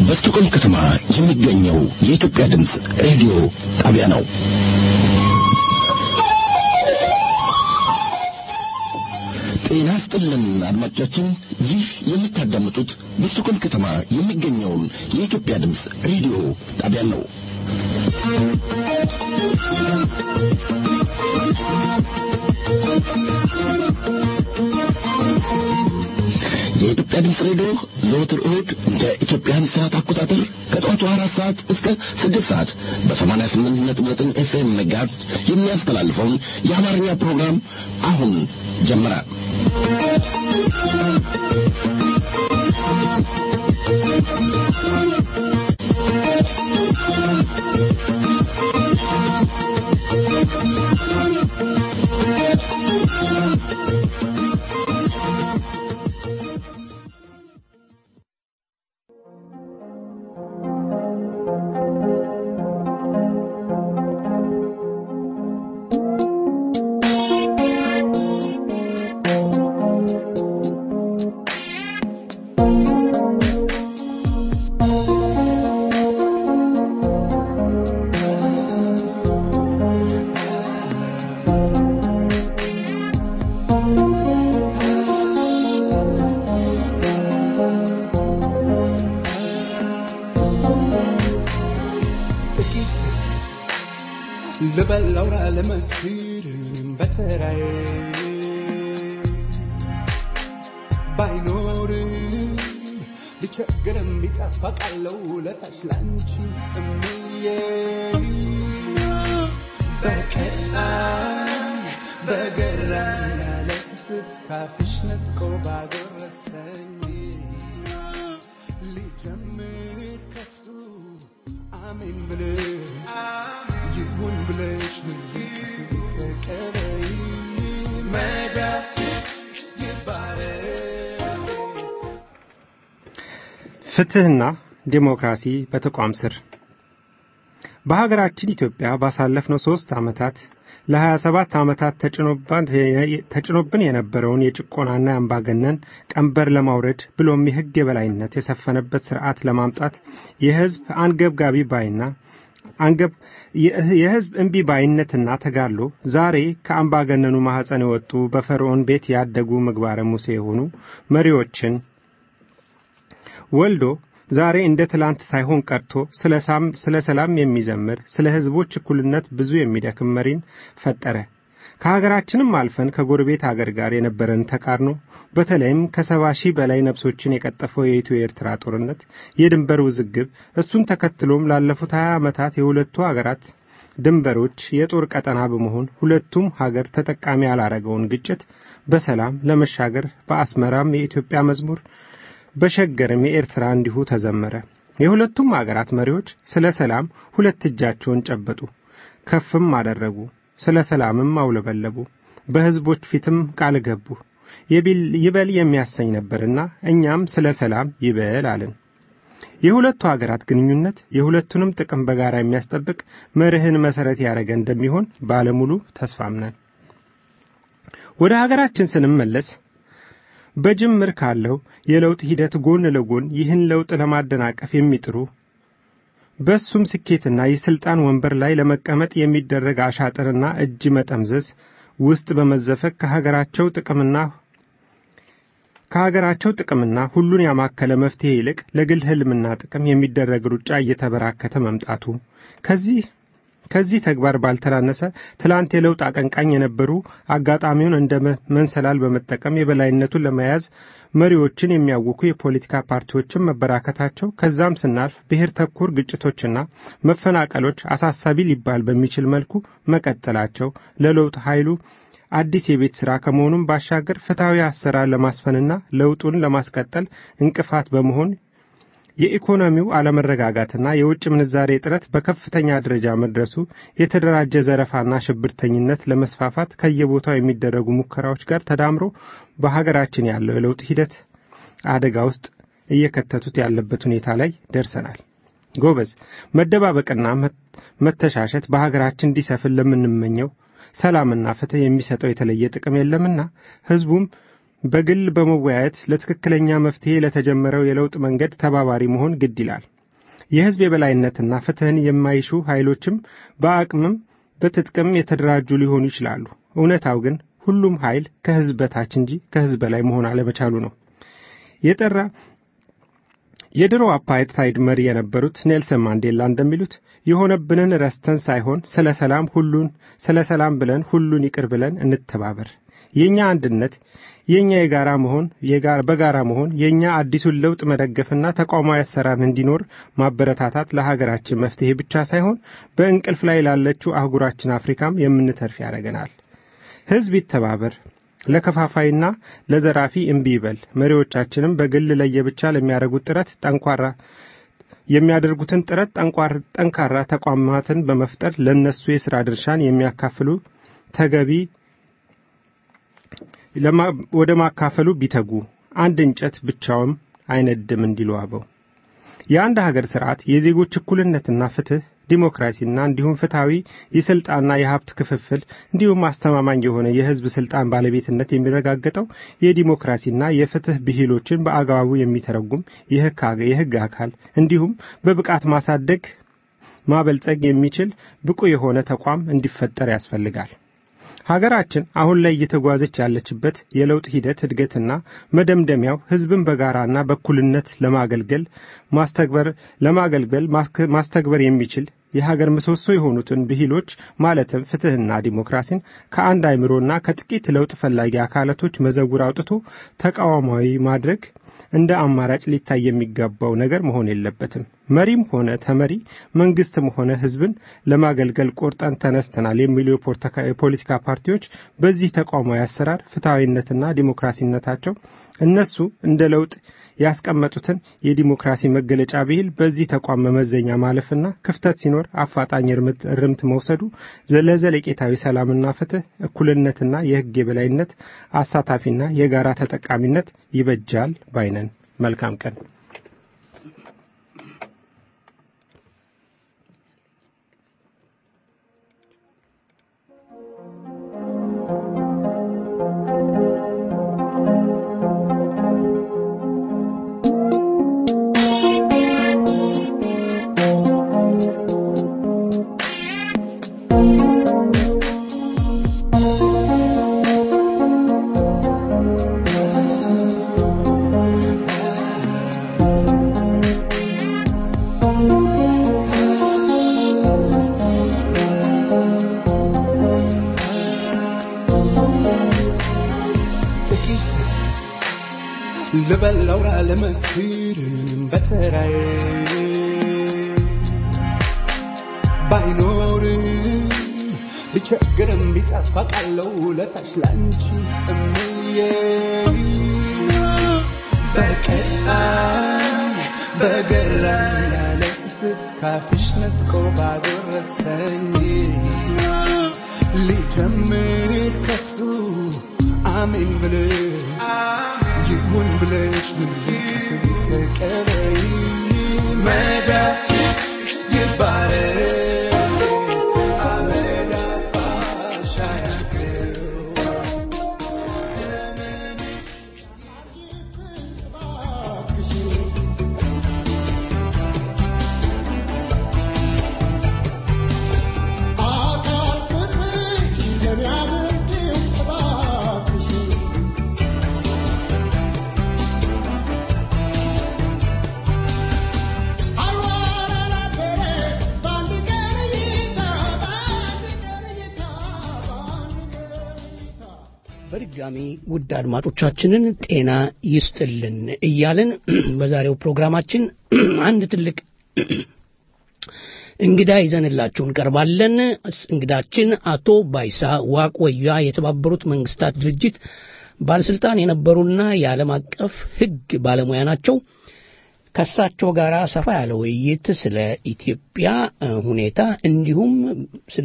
በስቶኮልም ከተማ የሚገኘው የኢትዮጵያ ድምፅ ሬዲዮ ጣቢያ ነው። ጤና ስጥልን አድማጮቻችን፣ ይህ የምታዳምጡት በስቶኮልም ከተማ የሚገኘውን የኢትዮጵያ ድምፅ ሬዲዮ ጣቢያ ነው። የኢትዮጵያ ድምፅ ሬዲዮ ዘወትር እሁድ እንደ ኢትዮጵያን ሰዓት አቆጣጠር ከጠዋቱ አራት ሰዓት እስከ ስድስት ሰዓት በሰማንያ ስምንት ነጥብ ዘጠኝ ኤፍኤም መጋዝ የሚያስተላልፈውን የአማርኛ ፕሮግራም አሁን ጀመረ። ልበላውራ ለመስክር በተራዬ ባይኖርም ቢቸግርም ቢጠፋ ቃለው ለታች ላንቺ እምዬ በቀጣይ በገራኝ ያለ ስስት ካፍሽ ነጥቆ ባጎረሰኝ ሊጀምር ከሱ አሜን ብለሽ ይሁን ብለሽ ተቀበይ መዳፍሽ ይባረክ ፍትህና ዲሞክራሲ በተቋም ስር በሀገራችን ኢትዮጵያ ባሳለፍነው ሶስት ዓመታት ለ27 ዓመታት ተጭኖብን የነበረውን የጭቆናና የአምባገነን ቀንበር ለማውረድ ብሎም የሕግ የበላይነት የሰፈነበት ስርዓት ለማምጣት የሕዝብ አንገብጋቢ ባይና አንገብ የሕዝብ እምቢ ባይነትና ተጋድሎ ዛሬ ከአምባገነኑ ማኅፀን የወጡ በፈርዖን ቤት ያደጉ ምግባረ ሙሴ የሆኑ መሪዎችን ወልዶ ዛሬ እንደ ትላንት ሳይሆን ቀርቶ ስለ ሰላም የሚዘምር ስለ ሕዝቦች እኩልነት ብዙ የሚደክም መሪን ፈጠረ። ከሀገራችንም አልፈን ከጎረቤት አገር ጋር የነበረን ተቃርኖ በተለይም ከሰባ ሺህ በላይ ነፍሶችን የቀጠፈው የኢትዮ ኤርትራ ጦርነት፣ የድንበር ውዝግብ፣ እሱን ተከትሎም ላለፉት ሀያ ዓመታት የሁለቱ አገራት ድንበሮች የጦር ቀጠና በመሆን ሁለቱም ሀገር ተጠቃሚ ያላረገውን ግጭት በሰላም ለመሻገር በአስመራም የኢትዮጵያ መዝሙር በሸገርም የኤርትራ እንዲሁ ተዘመረ። የሁለቱም አገራት መሪዎች ስለ ሰላም ሁለት እጃቸውን ጨበጡ፣ ከፍም አደረጉ፣ ስለ ሰላምም አውለበለቡ፣ በሕዝቦች ፊትም ቃል ገቡ። ይበል የሚያሰኝ ነበርና እኛም ስለ ሰላም ይበል አልን። የሁለቱ አገራት ግንኙነት የሁለቱንም ጥቅም በጋራ የሚያስጠብቅ መርህን መሰረት ያደረገ እንደሚሆን ባለሙሉ ተስፋም ነን። ወደ ሀገራችን ስንመለስ በጅምር ካለው የለውጥ ሂደት ጎን ለጎን ይህን ለውጥ ለማደናቀፍ የሚጥሩ በሱም ስኬትና የስልጣን ወንበር ላይ ለመቀመጥ የሚደረግ አሻጥርና እጅ መጠምዘዝ ውስጥ በመዘፈቅ ከሀገራቸው ጥቅምና ከሀገራቸው ጥቅምና ሁሉን ያማከለ መፍትሄ ይልቅ ለግል ህልምና ጥቅም የሚደረግ ሩጫ እየተበራከተ መምጣቱ ከዚህ ከዚህ ተግባር ባልተናነሰ ትላንት የለውጥ አቀንቃኝ የነበሩ አጋጣሚውን እንደ መንሰላል በመጠቀም የበላይነቱን ለመያዝ መሪዎችን የሚያውኩ የፖለቲካ ፓርቲዎችን መበራከታቸው ከዛም ስናልፍ ብሔር ተኮር ግጭቶችና መፈናቀሎች አሳሳቢ ሊባል በሚችል መልኩ መቀጠላቸው ለለውጥ ኃይሉ አዲስ የቤት ሥራ ከመሆኑም ባሻገር ፍትሐዊ አሰራር ለማስፈንና ለውጡን ለማስቀጠል እንቅፋት በመሆን የኢኮኖሚው አለመረጋጋትና የውጭ ምንዛሬ እጥረት በከፍተኛ ደረጃ መድረሱ የተደራጀ ዘረፋና ሽብርተኝነት ለመስፋፋት ከየቦታው የሚደረጉ ሙከራዎች ጋር ተዳምሮ በሀገራችን ያለው የለውጥ ሂደት አደጋ ውስጥ እየከተቱት ያለበት ሁኔታ ላይ ደርሰናል። ጎበዝ፣ መደባበቅና መተሻሸት በሀገራችን እንዲሰፍን ለምንመኘው ሰላምና ፍትህ የሚሰጠው የተለየ ጥቅም የለምና ህዝቡም በግል በመወያየት ለትክክለኛ መፍትሄ ለተጀመረው የለውጥ መንገድ ተባባሪ መሆን ግድ ይላል። የሕዝብ የበላይነትና ፍትሕን የማይሹ ኃይሎችም በአቅምም በትጥቅም የተደራጁ ሊሆኑ ይችላሉ። እውነታው ግን ሁሉም ኃይል ከሕዝብ በታች እንጂ ከሕዝብ በላይ መሆን አለመቻሉ ነው። የጠራ የድሮ አፓርታይድ መሪ የነበሩት ኔልሰን ማንዴላ እንደሚሉት የሆነብንን ረስተን ሳይሆን ስለ ሰላም ሁሉን ስለ ሰላም ብለን ሁሉን ይቅር ብለን እንተባበር። የኛ አንድነት የኛ የጋራ መሆን በጋራ መሆን የኛ አዲሱን ለውጥ መደገፍና ተቋማዊ አሰራር እንዲኖር ማበረታታት ለሀገራችን መፍትሄ ብቻ ሳይሆን በእንቅልፍ ላይ ላለችው አህጉራችን አፍሪካም የምንተርፍ ያደርገናል። ሕዝብ ይተባበር፣ ለከፋፋይና ለዘራፊ እምቢ ይበል። መሪዎቻችንም በግል ለየብቻ ለሚያደርጉት ጥረት ጠንኳራ የሚያደርጉትን ጥረት ጠንካራ ተቋማትን በመፍጠር ለነሱ የሥራ ድርሻን የሚያካፍሉ ተገቢ ወደ ማካፈሉ ቢተጉ አንድ እንጨት ብቻውም አይነድም እንዲሉ አበው። የአንድ ሀገር ስርዓት የዜጎች እኩልነትና ፍትህ፣ ዲሞክራሲና እንዲሁም ፍትሐዊ የስልጣንና የሀብት ክፍፍል እንዲሁም አስተማማኝ የሆነ የህዝብ ስልጣን ባለቤትነት የሚረጋገጠው የዲሞክራሲና የፍትህ ብሂሎችን በአግባቡ የሚተረጉም የህግ አካል እንዲሁም በብቃት ማሳደግ ማበልጸግ የሚችል ብቁ የሆነ ተቋም እንዲፈጠር ያስፈልጋል። ሀገራችን አሁን ላይ እየተጓዘች ያለችበት የለውጥ ሂደት እድገትና መደምደሚያው ህዝብን በጋራና በእኩልነት ለማገልገል ማስተግበር ለማገልገል ማስተግበር የሚችል የሀገር ምሰሶ የሆኑትን ብሂሎች ማለትም ፍትህና ዲሞክራሲን ከአንድ አይምሮና ከጥቂት ለውጥ ፈላጊ አካላቶች መዘውር አውጥቶ ተቃዋማዊ ማድረግ እንደ አማራጭ ሊታይ የሚገባው ነገር መሆን የለበትም። መሪም ሆነ ተመሪ መንግስትም ሆነ ህዝብን ለማገልገል ቆርጠን ተነስተናል የሚሉ የፖለቲካ ፓርቲዎች በዚህ ተቋማዊ አሰራር ፍትሐዊነትና ዲሞክራሲነታቸው እነሱ እንደ ለውጥ ያስቀመጡትን የዲሞክራሲ መገለጫ ብሂል በዚህ ተቋም መመዘኛ ማለፍና ክፍተት ሲኖር አፋጣኝ እርምት መውሰዱ ለዘለቄታዊ ሰላምና ፍትህ፣ እኩልነትና የህግ የበላይነት አሳታፊና የጋራ ተጠቃሚነት ይበጃል ባይነን። መልካም ቀን። ልበላው ላለመስክር በተራዬ ባይኖርም ቢቸግርም ቢጠፋ ቃለው ለታች ላንቺ እምዬ በቀጣኝ በገራኝ ያለ ስስት ካፍሽ ነጥቆ ባጎረሰኝ ሊጀምር ከሱ አሜን ብለሽ ይሁን ብለሽ ምልክት ተቀበይ መዳፍሽ ይባረክ አመድ አልባሽ አያግረው በድጋሚ ውድ አድማጮቻችንን ጤና ይስጥልን እያልን በዛሬው ፕሮግራማችን አንድ ትልቅ እንግዳ ይዘንላችሁ እንቀርባለን። እንግዳችን አቶ ባይሳ ዋቆያ የተባበሩት መንግስታት ድርጅት ባለስልጣን የነበሩና የዓለም አቀፍ ሕግ ባለሙያ ናቸው። ከእሳቸው ጋር ሰፋ ያለ ውይይት ስለ ኢትዮጵያ ሁኔታ እንዲሁም ስለ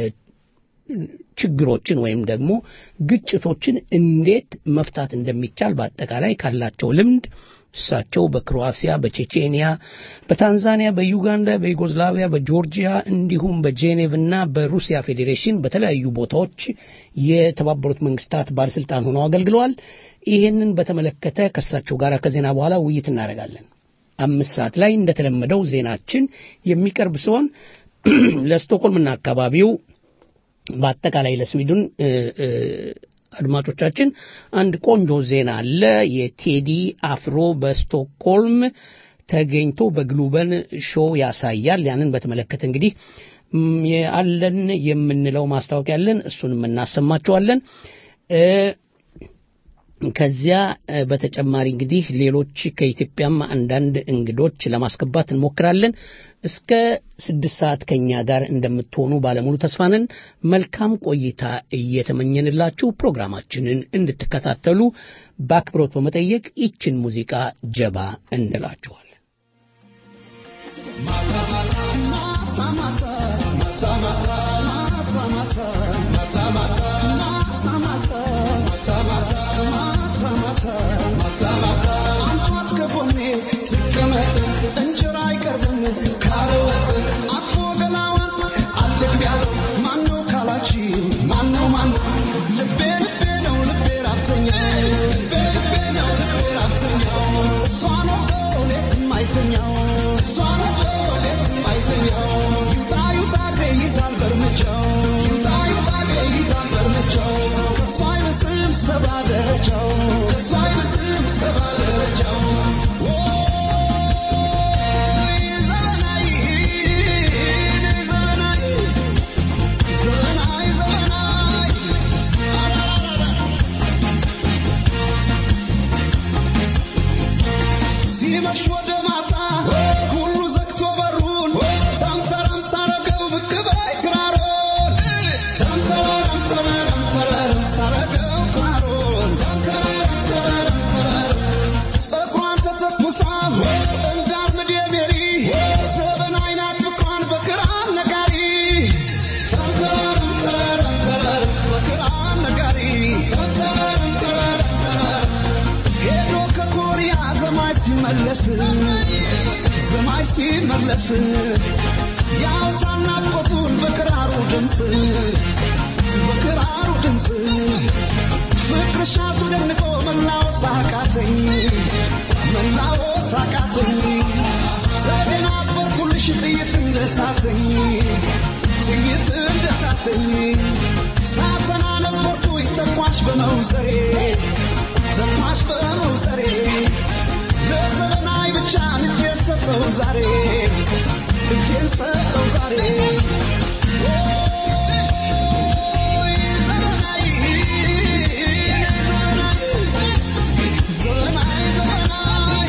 ችግሮችን ወይም ደግሞ ግጭቶችን እንዴት መፍታት እንደሚቻል በአጠቃላይ ካላቸው ልምድ እሳቸው በክሮአሲያ፣ በቼቼንያ፣ በታንዛኒያ፣ በዩጋንዳ፣ በዩጎዝላቪያ፣ በጆርጂያ እንዲሁም በጄኔቭ እና በሩሲያ ፌዴሬሽን በተለያዩ ቦታዎች የተባበሩት መንግስታት ባለስልጣን ሆነው አገልግለዋል። ይህንን በተመለከተ ከእሳቸው ጋር ከዜና በኋላ ውይይት እናደርጋለን። አምስት ሰዓት ላይ እንደተለመደው ዜናችን የሚቀርብ ሲሆን ለስቶኮልምና አካባቢው በአጠቃላይ ለስዊድን እ፣ እ፣ አድማጮቻችን አንድ ቆንጆ ዜና አለ። የቴዲ አፍሮ በስቶክሆልም ተገኝቶ በግሉበን ሾው ያሳያል። ያንን በተመለከተ እንግዲህ ም፣ ያለን የምንለው ማስታወቂያ አለን። እሱንም እናሰማቸዋለን። እ፣ ከዚያ እ፣ በተጨማሪ እንግዲህ ሌሎች ከኢትዮጵያም አንዳንድ እንግዶች ለማስገባት እንሞክራለን። እስከ ስድስት ሰዓት ከኛ ጋር እንደምትሆኑ ባለሙሉ ተስፋ ነን። መልካም ቆይታ እየተመኘንላችሁ ፕሮግራማችንን እንድትከታተሉ በአክብሮት በመጠየቅ ይችን ሙዚቃ ጀባ እንላችኋለን። ሲመሽ ወደ ማታ ሁሉ ዘግቶ በሩን ተምተረም ሳረገው ብቅ በይ ክራሮን ተምተረም ተረረም ተረረም ሳረገው ክራሮን ተምተረም ተረረም ተረረም ፀጉሯን ተተኩሳ እንዳርምድ የሜሪ ዘበን አይናት ፍቅሯን በክራር ነጋሪ ተምተረም ተረረም ተረረም በክራር ነጋሪ ተምተረም ተረረም ተረረም ሄዶ ከኮሪያ ዘማች ሲመለስ ዘማች ሲመለስ ያውሳና ቆቱን በክራሩ ድምፅ በክራሩ ድምፅ ፍቅርሽ አስደንቆ መላወስ አቃተኝ መላወስ አቃተኝ ተደናበርኩልሽ ጥይት እንደሳተኝ ጥይት እንደሳተኝ ሳተና ነበርኩ ተኳሽ በመውዘሬ ዘማች በመውሰሬ ለዘመናዊ ብቻ እጄን ሰጠው ዛሬ እጄን ሰጠው ዛሬ ኦይ ዘመናዊ ዘመናዊ ዘመናዊ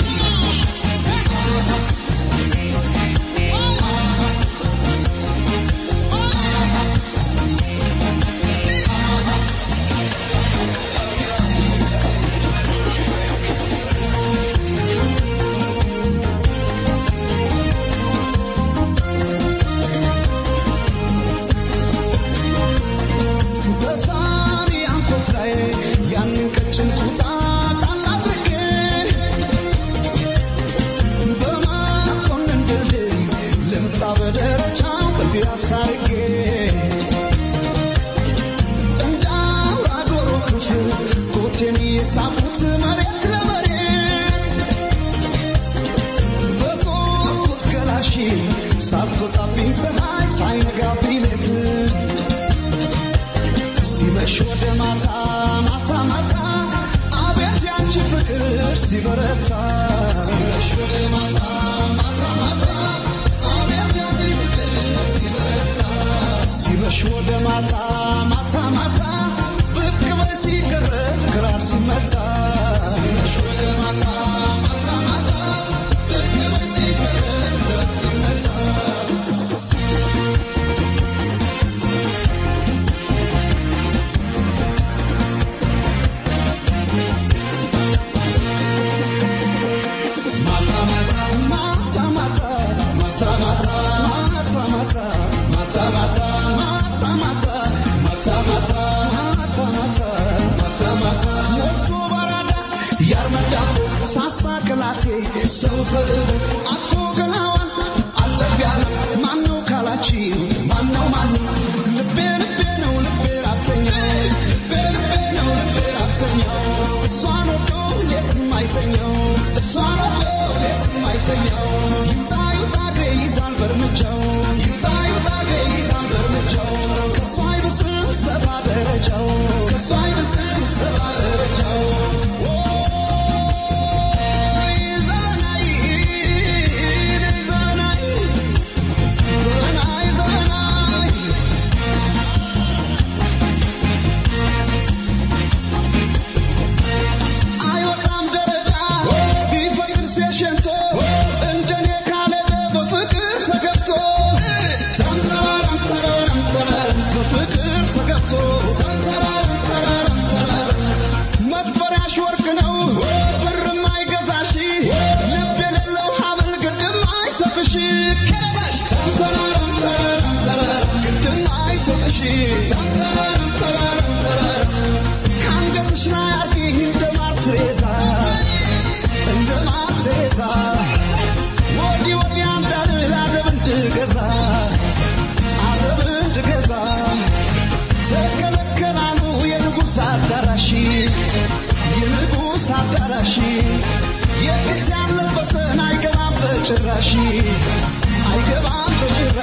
በሳሪ አንኮት ላይ ያንን ቀጭን ኩታ ጣል አድርጌ በመኮንን ድልድይ ልምጣ በደረጃው በፒያሳ አድርጌ እንደ አውራ ዶሮ ክፍል ኮቴን የሳፉት መሬት ለመሬት በዞርኩት ገላሽ ሳትወጣብኝ ፀሐይ ሳይነጋብኝ ሌት ሲመሽ ወደ ማታ ማታ ማታ አቤት ያንቺ ፍቅር ሲበረታ ሲመሽ ወደ ማታ ማታ ማታ አቤት ያንቺ ፍቅር ሲበረታ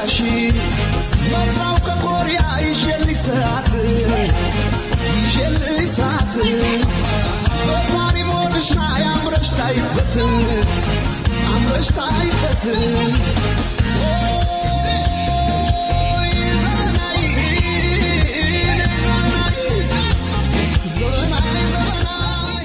ከመጣሽ መጣው ከኮሪያ ይዤልሽ ሰዓት ይዤልሽ ሰዓት በፓሪ ሞድሽ ላይ አምረሽ ታይበት አምረሽ ታይበት ኦይ ዘናይ ዘናይ ዘናይ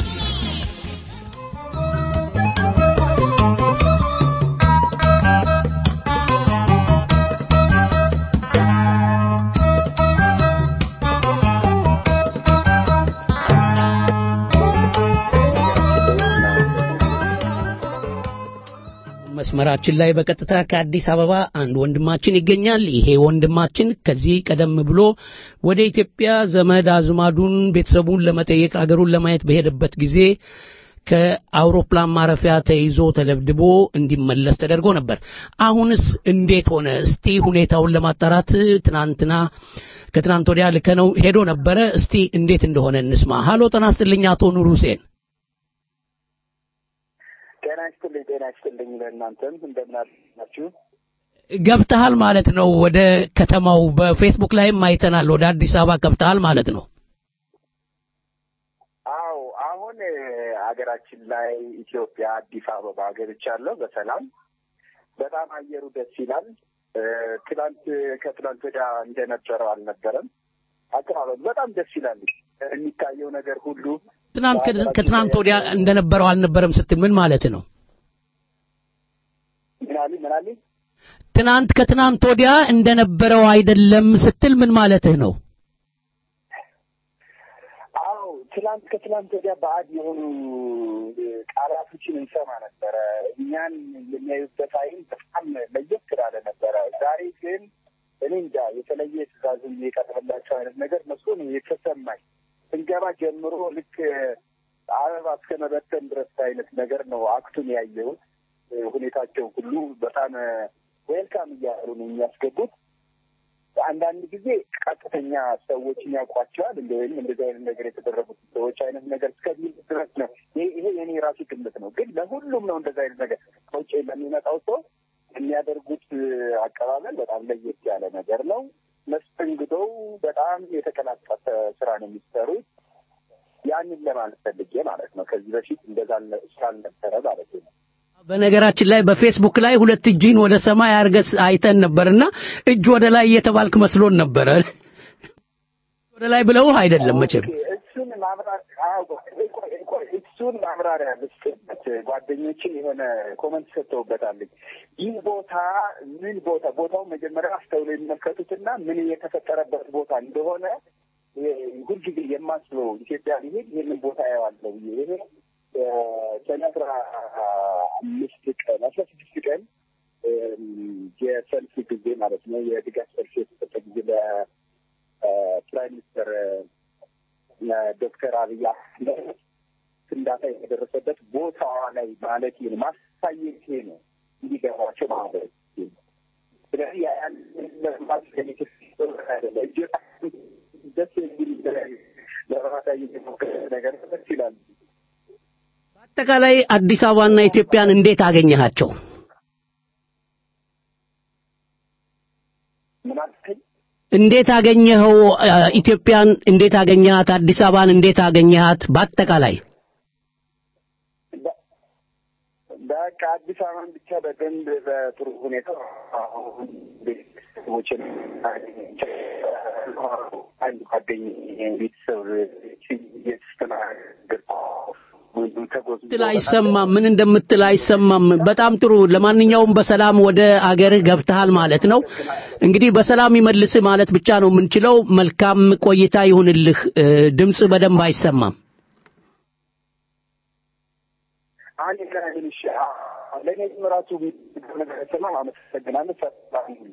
መስመራችን ላይ በቀጥታ ከአዲስ አበባ አንድ ወንድማችን ይገኛል። ይሄ ወንድማችን ከዚህ ቀደም ብሎ ወደ ኢትዮጵያ ዘመድ አዝማዱን ቤተሰቡን ለመጠየቅ አገሩን ለማየት በሄደበት ጊዜ ከአውሮፕላን ማረፊያ ተይዞ ተደብድቦ እንዲመለስ ተደርጎ ነበር። አሁንስ እንዴት ሆነ? እስቲ ሁኔታውን ለማጣራት ትናንትና ከትናንት ወዲያ ልከነው ሄዶ ነበረ። እስቲ እንዴት እንደሆነ እንስማ። ሀሎ ጤና ይስጥልኝ አቶ ኑር ሁሴን። ጤና ይስጥልኝ ጤና ይስጥልኝ ለእናንተም እንደምን አላችሁ? ገብተሃል ማለት ነው ወደ ከተማው። በፌስቡክ ላይም አይተናል። ወደ አዲስ አበባ ገብተሃል ማለት ነው። አዎ አሁን እ፣ ሀገራችን ላይ ኢትዮጵያ አዲስ አበባ ገብቻለሁ በሰላም በጣም አየሩ ደስ ይላል። እ፣ ትናንት ከትናንት ወዲያ እንደነበረው አልነበረም። አቀባበሉ በጣም ደስ ይላል። የሚታየው ነገር ሁሉ ትናንት ከ- ከትናንት ወዲያ እንደነበረው አልነበረም ስትል ምን ማለት ነው? ምናሊ ምናሊ ትናንት ከትናንት ወዲያ እንደነበረው አይደለም ስትል ምን ማለትህ ነው? አዎ ትላንት ከትላንት ወዲያ ባዕድ የሆኑ ቃላቶችን እንሰማ ነበረ። እኛን የሚያዩበት አይን በጣም ለየት ስላለ ነበረ። ዛሬ ግን እኔ እንጃ የተለየ ትዕዛዝም የቀረበላቸው አይነት ነገር መስሎ ነው የተሰማኝ። ስንገባ ጀምሮ ልክ አበባ እስከ መበተን ድረስ አይነት ነገር ነው አክቱን ያየሁት። ሁኔታቸው ሁሉ በጣም ዌልካም እያሉ ነው የሚያስገቡት። አንዳንድ ጊዜ ቀጥተኛ ሰዎችን ያውቋቸዋል እንደ ወይም እንደዚህ አይነት ነገር የተደረጉት ሰዎች አይነት ነገር እስከሚል ድረስ ነው። ይሄ ይሄ የኔ ራሱ ግምት ነው። ግን ለሁሉም ነው እንደዚህ አይነት ነገር ከውጭ ለሚመጣው ሰው የሚያደርጉት አቀባበል በጣም ለየት ያለ ነገር ነው። መስተንግዶው በጣም የተቀላጠፈ ስራ ነው የሚሰሩት። ያንን ለማለት ፈልጌ ማለት ነው። ከዚህ በፊት እንደዛ አልነ- ስላልነበረ ማለት ነው። በነገራችን ላይ በፌስቡክ ላይ ሁለት እጅህን ወደ ሰማይ አርገስ አይተን ነበርና እጅ ወደ ላይ እየተባልክ መስሎን ነበረ። ወደ ላይ ብለውህ አይደለም መቼም። ኦኬ፣ እሱን ማብራሪያ አዎ፣ ቆይ፣ ቆይ፣ ቆይ፣ እሱን ማብራሪያ ልስጥበት። ጓደኞቼ የሆነ ኮመንት ሰጥተውበታል። ይህ ቦታ ምን ቦታ ቦታውን መጀመሪያ አስተውሎ የሚመለከቱትና ምን የተፈጠረበት ቦታ እንደሆነ እ፣ ሁልጊዜ የማስበው ኢትዮጵያ ሊሄድ ይህንን ቦታ ያዋለው ብዬ ይሄ እ፣ ሰኔ አስራ አምስት ቀን አስራ ስድስት ቀን እም፣ የሰልፍ ጊዜ ማለት ነው የድጋፍ ሰልፍ የተሰጠ ጊዜ ለፕራይም ሚኒስተር ዶክተር አብይ አህመድ ፍንዳታ የተደረሰበት ቦታዋ ላይ ማለት ነው ማሳየት ይሄ ነው እንዲገባቸው ማለት ነው። ስለዚህ ያን ለማሳየት አይደለ እጅግ ደስ የሚል ለማሳየት የሞከረ ነገር ደስ ይላል። በአጠቃላይ አዲስ አበባና ኢትዮጵያን እንዴት አገኘሃቸው? ምን አልከኝ? እንዴት አገኘኸው? አ፣ ኢትዮጵያን እንዴት አገኘሃት? አዲስ አበባን እንዴት አገኘሃት? በአጠቃላይ በ- በቃ አዲስ አበባን ብቻ በደንብ በጥሩ ሁኔታ አሁን ቤተሰቦችን አንድ ጓደኛዬ ቤተሰብ የተስተናገድ ምትል አይሰማም። ምን እንደምትል አይሰማም። በጣም ጥሩ። ለማንኛውም በሰላም ወደ አገርህ ገብተሃል ማለት ነው። እንግዲህ በሰላም ይመልስህ ማለት ብቻ ነው የምንችለው። መልካም ቆይታ ይሁንልህ። እ፣ ድምፅ በደንብ አይሰማም። አንድ ከትንሽ ለእኔም ራሱ ነገር ሰማ አመሰግናለሁ። ሰላም ይሁን።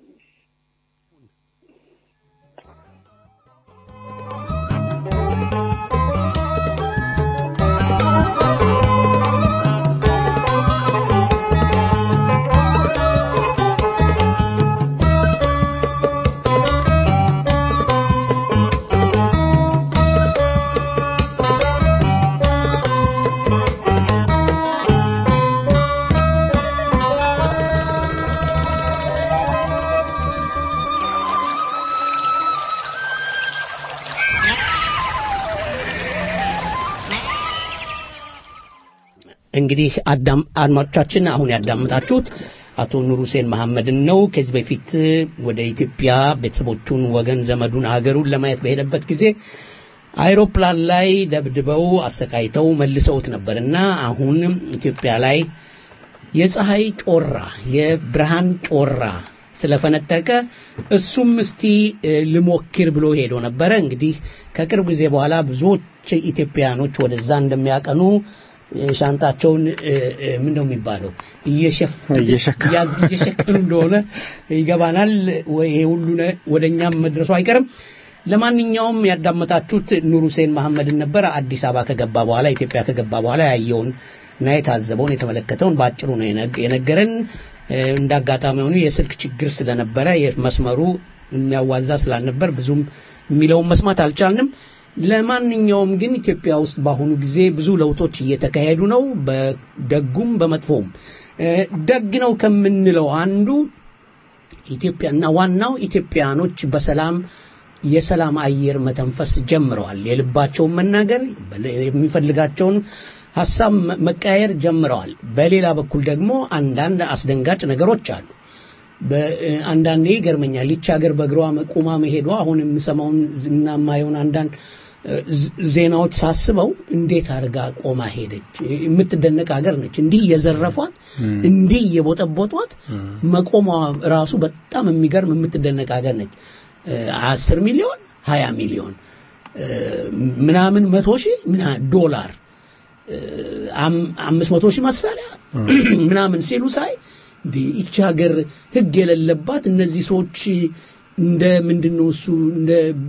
♪ እንግዲህ አዳም አድማጮቻችን አሁን ያዳምጣችሁት አቶ ኑር ሁሴን መሐመድን ነው። ከዚህ በፊት ወደ ኢትዮጵያ ቤተሰቦቹን፣ ወገን ዘመዱን፣ ሀገሩን ለማየት በሄደበት ጊዜ አይሮፕላን ላይ ደብድበው አሰቃይተው መልሰውት ነበር እና አሁን ኢትዮጵያ ላይ የፀሐይ ጮራ የብርሃን ጮራ ስለፈነጠቀ እሱም እስቲ እ፣ ልሞክር ብሎ ሄዶ ነበረ። እንግዲህ ከቅርብ ጊዜ በኋላ ብዙዎች ኢትዮጵያኖች ወደዛ እንደሚያቀኑ እ፣ ሻንጣቸውን እ፣ እ፣ ምን ነው የሚባለው እየሸፍ- እየሸከሙ። ያዝ- እየሸከሙ እንደሆነ ይገባናል። ወይ ይሄ ሁሉ ነ- ወደ እኛም መድረሱ አይቀርም። ለማንኛውም ያዳመጣችሁት ኑር ሁሴን መሐመድን ነበር። አዲስ አበባ ከገባ በኋላ ኢትዮጵያ ከገባ በኋላ ያየውን እና የታዘበውን የተመለከተውን በአጭሩ ነው የነግ- የነገረን። እ፣ እንደ አጋጣሚ ሆኑ የስልክ ችግር ስለነበረ መስመሩ የሚያዋዛ ስላልነበር ብዙም የሚለውን መስማት አልቻልንም። ለማንኛውም ግን ኢትዮጵያ ውስጥ በአሁኑ ጊዜ ብዙ ለውጦች እየተካሄዱ ነው፣ በደጉም በመጥፎም። እ፣ ደግ ነው ከምንለው አንዱ ኢትዮጵያና ዋናው ኢትዮጵያኖች በሰላም የሰላም አየር መተንፈስ ጀምረዋል። የልባቸውን መናገር የሚፈልጋቸውን ሀሳብ መ- መቀያየር ጀምረዋል። በሌላ በኩል ደግሞ አንዳንድ አስደንጋጭ ነገሮች አሉ። በ- አንዳንዴ ይገርመኛል። ይቺ ሀገር በእግሯ ቁማ መሄዷ አሁን የምሰማውን እና የማየውን አንዳንድ እ፣ ዝ- ዜናዎች ሳስበው እንዴት አድርጋ ቆማ ሄደች? የምትደነቅ ሀገር ነች። እንዲህ እየዘረፏት እንዲህ እየቦጠቦጧት መቆሟ ራሱ በጣም የሚገርም የምትደነቅ ሀገር ነች። እ፣ አስር ሚሊዮን ሀያ ሚሊዮን እ፣ ምናምን መቶ ሺህ ምና ዶላር እ፣ አም- አምስት መቶ ሺህ መሳሪያ ምናምን ሲሉ ሳይ እንዴ ይቺ ሀገር ሕግ የሌለባት እነዚህ ሰዎች እንደ ምንድን ነው እሱ እንደ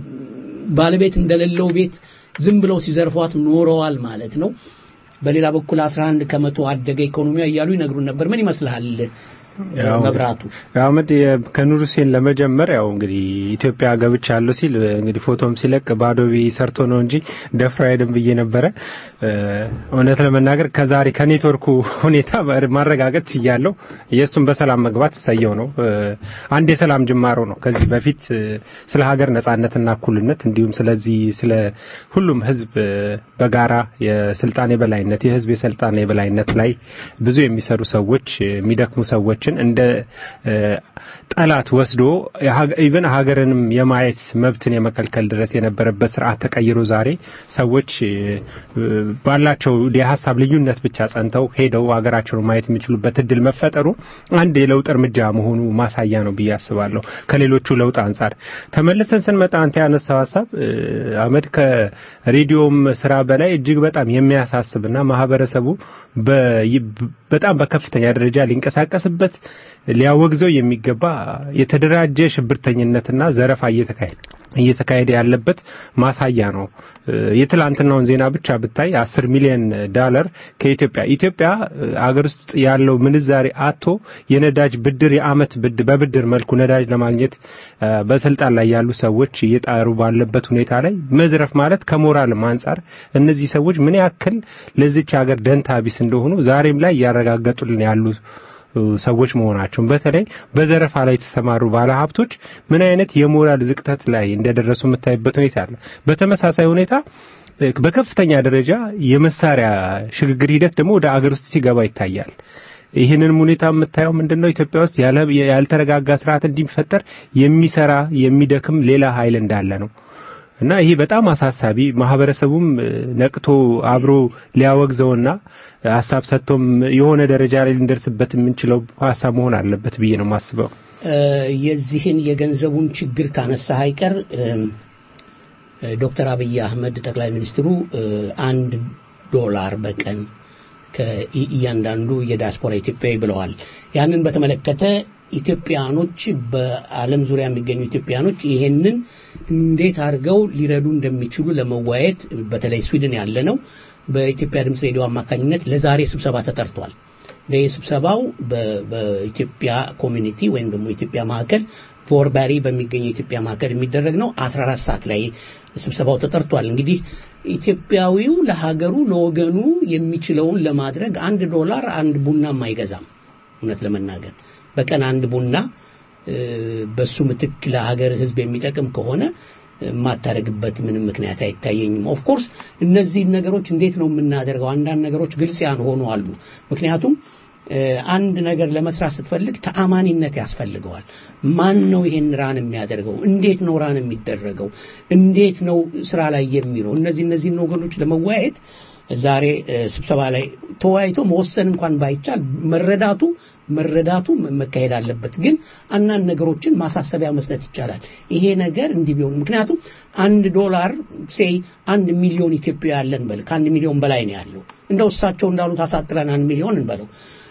ባለቤት እንደሌለው ቤት ዝም ብለው ሲዘርፏት ኖረዋል ማለት ነው። በሌላ በኩል 11 ከመቶ አደገ ኢኮኖሚያ እያሉ ይነግሩን ነበር። ምን ይመስልሃል ያው መብራቱ? አህመድ የ- ከኑር ሁሴን ለመጀመር ያው እንግዲህ ኢትዮጵያ ገብቻለሁ ሲል እንግዲህ ፎቶም ሲለቅ በአዶቢ ሰርቶ ነው እንጂ ደፍሮ አይደም ብዬ ነበረ። እ፣ እውነት ለመናገር ከዛሬ ከኔትወርኩ ሁኔታ ማ- ማረጋገጥ ችያለሁ። የእሱም በሰላም መግባት እሰየው ነው። እ፣ አንድ የሰላም ጅማሮ ነው። ከዚህ በፊት እ፣ ስለ ሀገር ነጻነትና እኩልነት እንዲሁም ስለዚህ ስለ ሁሉም ህዝብ እ፣ በጋራ የስልጣን የበላይነት የህዝብ የስልጣን የበላይነት ላይ ብዙ የሚሰሩ ሰዎች እ፣ የሚደክሙ ሰዎችን እንደ እ፣ ጠላት ወስዶ ኢቨን ሀገርንም የማየት መብትን የመከልከል ድረስ የነበረበት ስርዓት ተቀይሮ ዛሬ ሰዎች እ፣ ባላቸው የሀሳብ ልዩነት ብቻ ጸንተው ሄደው ሀገራቸውን ማየት የሚችሉበት እድል መፈጠሩ አንድ የለውጥ እርምጃ መሆኑ ማሳያ ነው ብዬ አስባለሁ። ከሌሎቹ ለውጥ አንጻር ተመልሰን ስንመጣ አንተ ያነሳው ሀሳብ እ፣ አህመድ ከሬዲዮም ስራ በላይ እጅግ በጣም የሚያሳስብና ማህበረሰቡ በ- በጣም በከፍተኛ ደረጃ ሊንቀሳቀስበት ሊያወግዘው የሚገባ የተደራጀ ሽብርተኝነትና ዘረፋ እየተካሄደ እየተካሄደ ያለበት ማሳያ ነው። እ፣ የትላንትናውን ዜና ብቻ ብታይ አስር ሚሊዮን ዳለር ከኢትዮጵያ ኢትዮጵያ እ፣ አገር ውስጥ ያለው ምንዛሬ አቶ የነዳጅ ብድር የአመት ብድ በብድር መልኩ ነዳጅ ለማግኘት እ፣ በስልጣን ላይ ያሉ ሰዎች እየጣሩ ባለበት ሁኔታ ላይ መዝረፍ ማለት ከሞራልም አንጻር እነዚህ ሰዎች ምን ያክል ለዚች ሀገር ደንታ ቢስ እንደሆኑ ዛሬም ላይ እያረጋገጡልን ያሉ ሰዎች መሆናቸውን በተለይ በዘረፋ ላይ የተሰማሩ ባለሀብቶች ምን አይነት የሞራል ዝቅተት ላይ እንደደረሱ የምታይበት ሁኔታ አለ። በተመሳሳይ ሁኔታ እ፣ በከፍተኛ ደረጃ የመሳሪያ ሽግግር ሂደት ደግሞ ወደ አገር ውስጥ ሲገባ ይታያል። ይህንን ሁኔታ የምታየው ምንድነው? ኢትዮጵያ ውስጥ ያለ ያልተረጋጋ ስርዓት እንዲፈጠር የሚሰራ የሚደክም ሌላ ኃይል እንዳለ ነው። እና ይሄ በጣም አሳሳቢ ማህበረሰቡም እ፣ ነቅቶ አብሮ ሊያወግዘውና ሀሳብ ሰጥቶም የሆነ ደረጃ ላይ ልንደርስበት የምንችለው ሀሳብ መሆን አለበት ብዬ ነው የማስበው። እ፣ የዚህን የገንዘቡን ችግር ካነሳ አይቀር እም፣ እ፣ ዶክተር አብይ አህመድ ጠቅላይ ሚኒስትሩ እ፣ አንድ ዶላር በቀን ከእያንዳንዱ የዲያስፖራ ኢትዮጵያዊ ብለዋል። ያንን በተመለከተ ኢትዮጵያኖች በዓለም ዙሪያ የሚገኙ ኢትዮጵያኖች ይሄንን እንዴት አድርገው ሊረዱ እንደሚችሉ ለመወያየት በተለይ ስዊድን ያለ ነው በኢትዮጵያ ድምፅ ሬዲዮ አማካኝነት ለዛሬ ስብሰባ ተጠርቷል። ይህ ስብሰባው በ- በኢትዮጵያ ኮሚኒቲ ወይም ደግሞ ኢትዮጵያ ማዕከል ፎርባሪ በሚገኝ የኢትዮጵያ ማዕከል የሚደረግ ነው። 14 ሰዓት ላይ ስብሰባው ተጠርቷል። እንግዲህ ኢትዮጵያዊው ለሀገሩ ለወገኑ የሚችለውን ለማድረግ አንድ ዶላር አንድ ቡናም አይገዛም። እውነት ለመናገር በቀን አንድ ቡና እ፣ በሱ ምትክ ለሀገር ሕዝብ የሚጠቅም ከሆነ የማታደርግበት ምንም ምክንያት አይታየኝም። ኦፍኮርስ እነዚህን ነገሮች እንዴት ነው የምናደርገው? አንዳንድ ነገሮች ግልጽ ያልሆኑ አሉ። ምክንያቱም አንድ ነገር ለመስራት ስትፈልግ ተአማኒነት ያስፈልገዋል። ማን ነው ይሄን ራን የሚያደርገው? እንዴት ነው ራን የሚደረገው? እንዴት ነው ስራ ላይ የሚለው? እነዚህ እነዚህን ወገኖች ለመወያየት ዛሬ ስብሰባ ላይ ተወያይቶ መወሰን እንኳን ባይቻል መረዳቱ መረዳቱ መካሄድ አለበት። ግን አንዳንድ ነገሮችን ማሳሰቢያ መስጠት ይቻላል። ይሄ ነገር እንዲህ ቢሆን ምክንያቱም አንድ ዶላር ሴይ አንድ ሚሊዮን ኢትዮጵያ ያለን በል ከአንድ ሚሊዮን በላይ ነው ያለው። እንደው እሳቸው እንዳሉት አሳጥረን አንድ ሚሊዮን እንበለው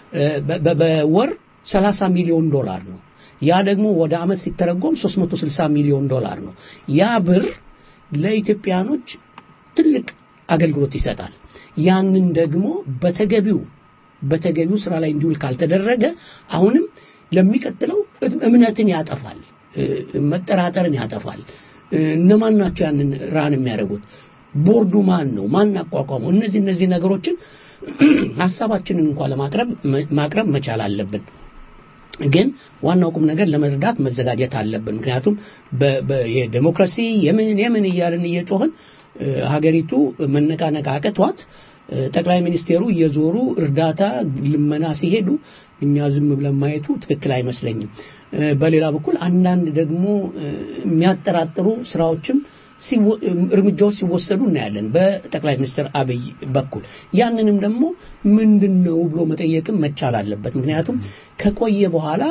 በወር 30 ሚሊዮን ዶላር ነው። ያ ደግሞ ወደ አመት ሲተረጎም 360 ሚሊዮን ዶላር ነው። ያ ብር ለኢትዮጵያኖች ትልቅ አገልግሎት ይሰጣል። ያንን ደግሞ በተገቢው በተገቢው ስራ ላይ እንዲውል ካልተደረገ አሁንም ለሚቀጥለው እምነትን ያጠፋል፣ መጠራጠርን ያጠፋል። እነማን ናቸው ያንን ራን የሚያደርጉት? ቦርዱ ማን ነው? ማን አቋቋመው? እነዚህ እነዚህ ነገሮችን ሀሳባችንን እንኳን ለማቅረብ ማቅረብ መቻል አለብን። ግን ዋናው ቁም ነገር ለመረዳት መዘጋጀት አለብን። ምክንያቱም የዴሞክራሲ የምን የምን እያልን እየጮህን ሀገሪቱ መነቃነቅ አቅቷት ጠቅላይ ሚኒስቴሩ እየዞሩ እርዳታ ልመና ሲሄዱ እኛ ዝም ብለን ማየቱ ትክክል አይመስለኝም። በሌላ በኩል አንዳንድ ደግሞ የሚያጠራጥሩ ስራዎችም እርምጃዎች ሲወሰዱ እናያለን በጠቅላይ ሚኒስትር አብይ በኩል። ያንንም ደግሞ ምንድን ነው ብሎ መጠየቅም መቻል አለበት። ምክንያቱም ከቆየ በኋላ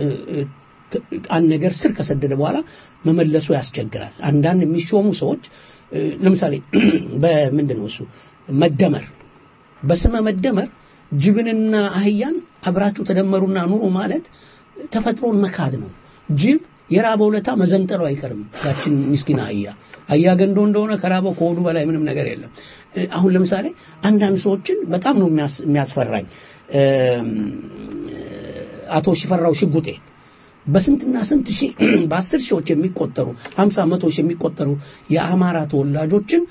አንድ ነገር ስር ከሰደደ በኋላ መመለሱ ያስቸግራል። አንዳንድ የሚሾሙ ሰዎች ለምሳሌ በምንድን ነው እሱ መደመር በስመ መደመር ጅብንና አህያን አብራችሁ ተደመሩና ኑሩ ማለት ተፈጥሮን መካድ ነው። ጅብ የራበው ለታ መዘንጠሉ አይቀርም። ያችን ምስኪና አህያ አህያ ገንዶ እንደሆነ ከራበው ከሆዱ በላይ ምንም ነገር የለም። አሁን ለምሳሌ አንዳንድ ሰዎችን በጣም ነው የሚያስፈራኝ። አቶ ሽፈራው ሽጉጤ በስንትና ስንት ሺህ በአስር ሺዎች የሚቆጠሩ ሀምሳ መቶ ሺህ የሚቆጠሩ የአማራ ተወላጆችን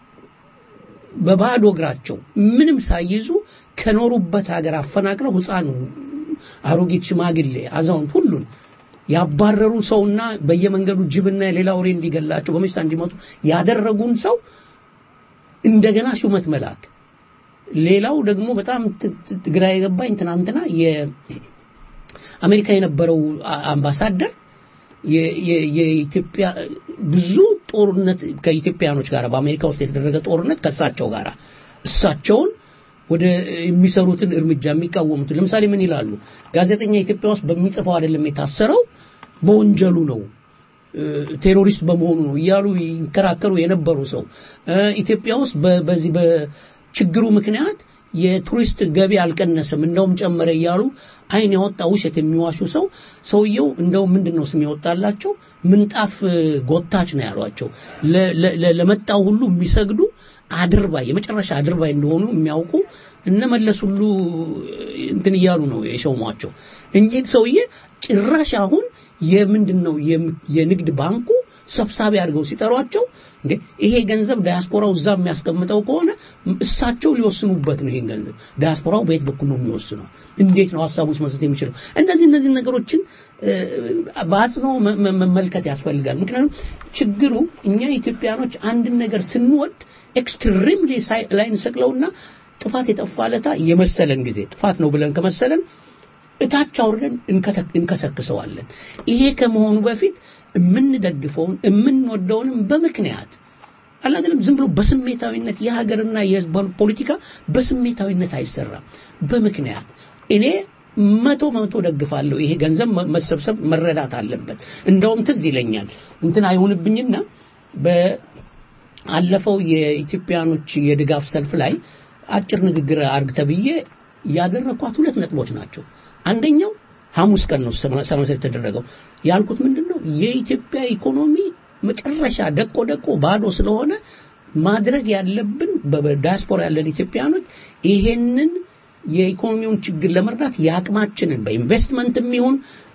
በባዶ እግራቸው ምንም ሳይይዙ ከኖሩበት ሀገር አፈናቅለው ህፃኑ፣ አሮጊት፣ ሽማግሌ፣ አዛውንት ሁሉን ያባረሩ ሰውና በየመንገዱ ጅብና የሌላ ወሬ እንዲገላቸው በመሽታ እንዲመጡ ያደረጉን ሰው እንደገና ሹመት መላክ። ሌላው ደግሞ በጣም ግራ የገባኝ ትናንትና የአሜሪካ የነበረው አምባሳደር የኢትዮጵያ ብዙ ጦርነት ከኢትዮጵያኖች ጋር በአሜሪካ ውስጥ የተደረገ ጦርነት ከእሳቸው ጋር እሳቸውን ወደ የሚሰሩትን እርምጃ የሚቃወሙትን ለምሳሌ ምን ይላሉ? ጋዜጠኛ ኢትዮጵያ ውስጥ በሚጽፈው አይደለም የታሰረው በወንጀሉ ነው ቴሮሪስት በመሆኑ ነው እያሉ ይከራከሩ የነበሩ ሰው ኢትዮጵያ ውስጥ በዚህ በችግሩ ምክንያት የቱሪስት ገቢ አልቀነሰም እንደውም ጨመረ እያሉ አይን ያወጣ ውሸት የሚዋሹ ሰው ሰውየው እንደው ምንድን ነው ስም ያወጣላቸው ምንጣፍ ጎታች ነው ያሏቸው ለመጣው ሁሉ የሚሰግዱ አድርባይ የመጨረሻ አድርባይ እንደሆኑ የሚያውቁ እነመለስ ሁሉ እንትን እያሉ ነው የሸሟቸው እንጂ ሰውዬ ጭራሽ አሁን የምንድን ነው የንግድ ባንኩ ሰብሳቢ አድርገው ሲጠሯቸው እንዴ ይሄ ገንዘብ ዳያስፖራው እዛ የሚያስቀምጠው ከሆነ እሳቸው ሊወስኑበት ነው። ይሄን ገንዘብ ዳያስፖራው በየት በኩል ነው የሚወስነው? እንዴት ነው ሀሳቡ ውስጥ መስጠት የሚችለው? እነዚህ እነዚህ ነገሮችን በአጽኖ መመልከት ያስፈልጋል። ምክንያቱም ችግሩ እኛ ኢትዮጵያኖች አንድን ነገር ስንወድ ኤክስትሪምሊ ላይ እንሰቅለውና ጥፋት የጠፋለታ የመሰለን ጊዜ ጥፋት ነው ብለን ከመሰለን እታች አውርደን እንከሰክሰዋለን። ይሄ ከመሆኑ በፊት የምንደግፈውን የምንወደውንም በምክንያት አላደለም ዝም ብሎ በስሜታዊነት የሀገርና የህዝብ ፖለቲካ በስሜታዊነት አይሰራም። በምክንያት እኔ መቶ መቶ ደግፋለሁ። ይሄ ገንዘብ መሰብሰብ መረዳት አለበት። እንደውም ትዝ ይለኛል እንትን አይሆንብኝና በአለፈው የኢትዮጵያኖች የድጋፍ ሰልፍ ላይ አጭር ንግግር አርግ ተብዬ ያደረኳት ሁለት ነጥቦች ናቸው። አንደኛው ሐሙስ ቀን ነው ሰመሰር የተደረገው ያልኩት ምንድን ነው የኢትዮጵያ ኢኮኖሚ መጨረሻ ደቆ ደቆ ባዶ ስለሆነ ማድረግ ያለብን በዳያስፖራ ያለን ኢትዮጵያኖች ይሄንን የኢኮኖሚውን ችግር ለመርዳት የአቅማችንን በኢንቨስትመንትም ይሁን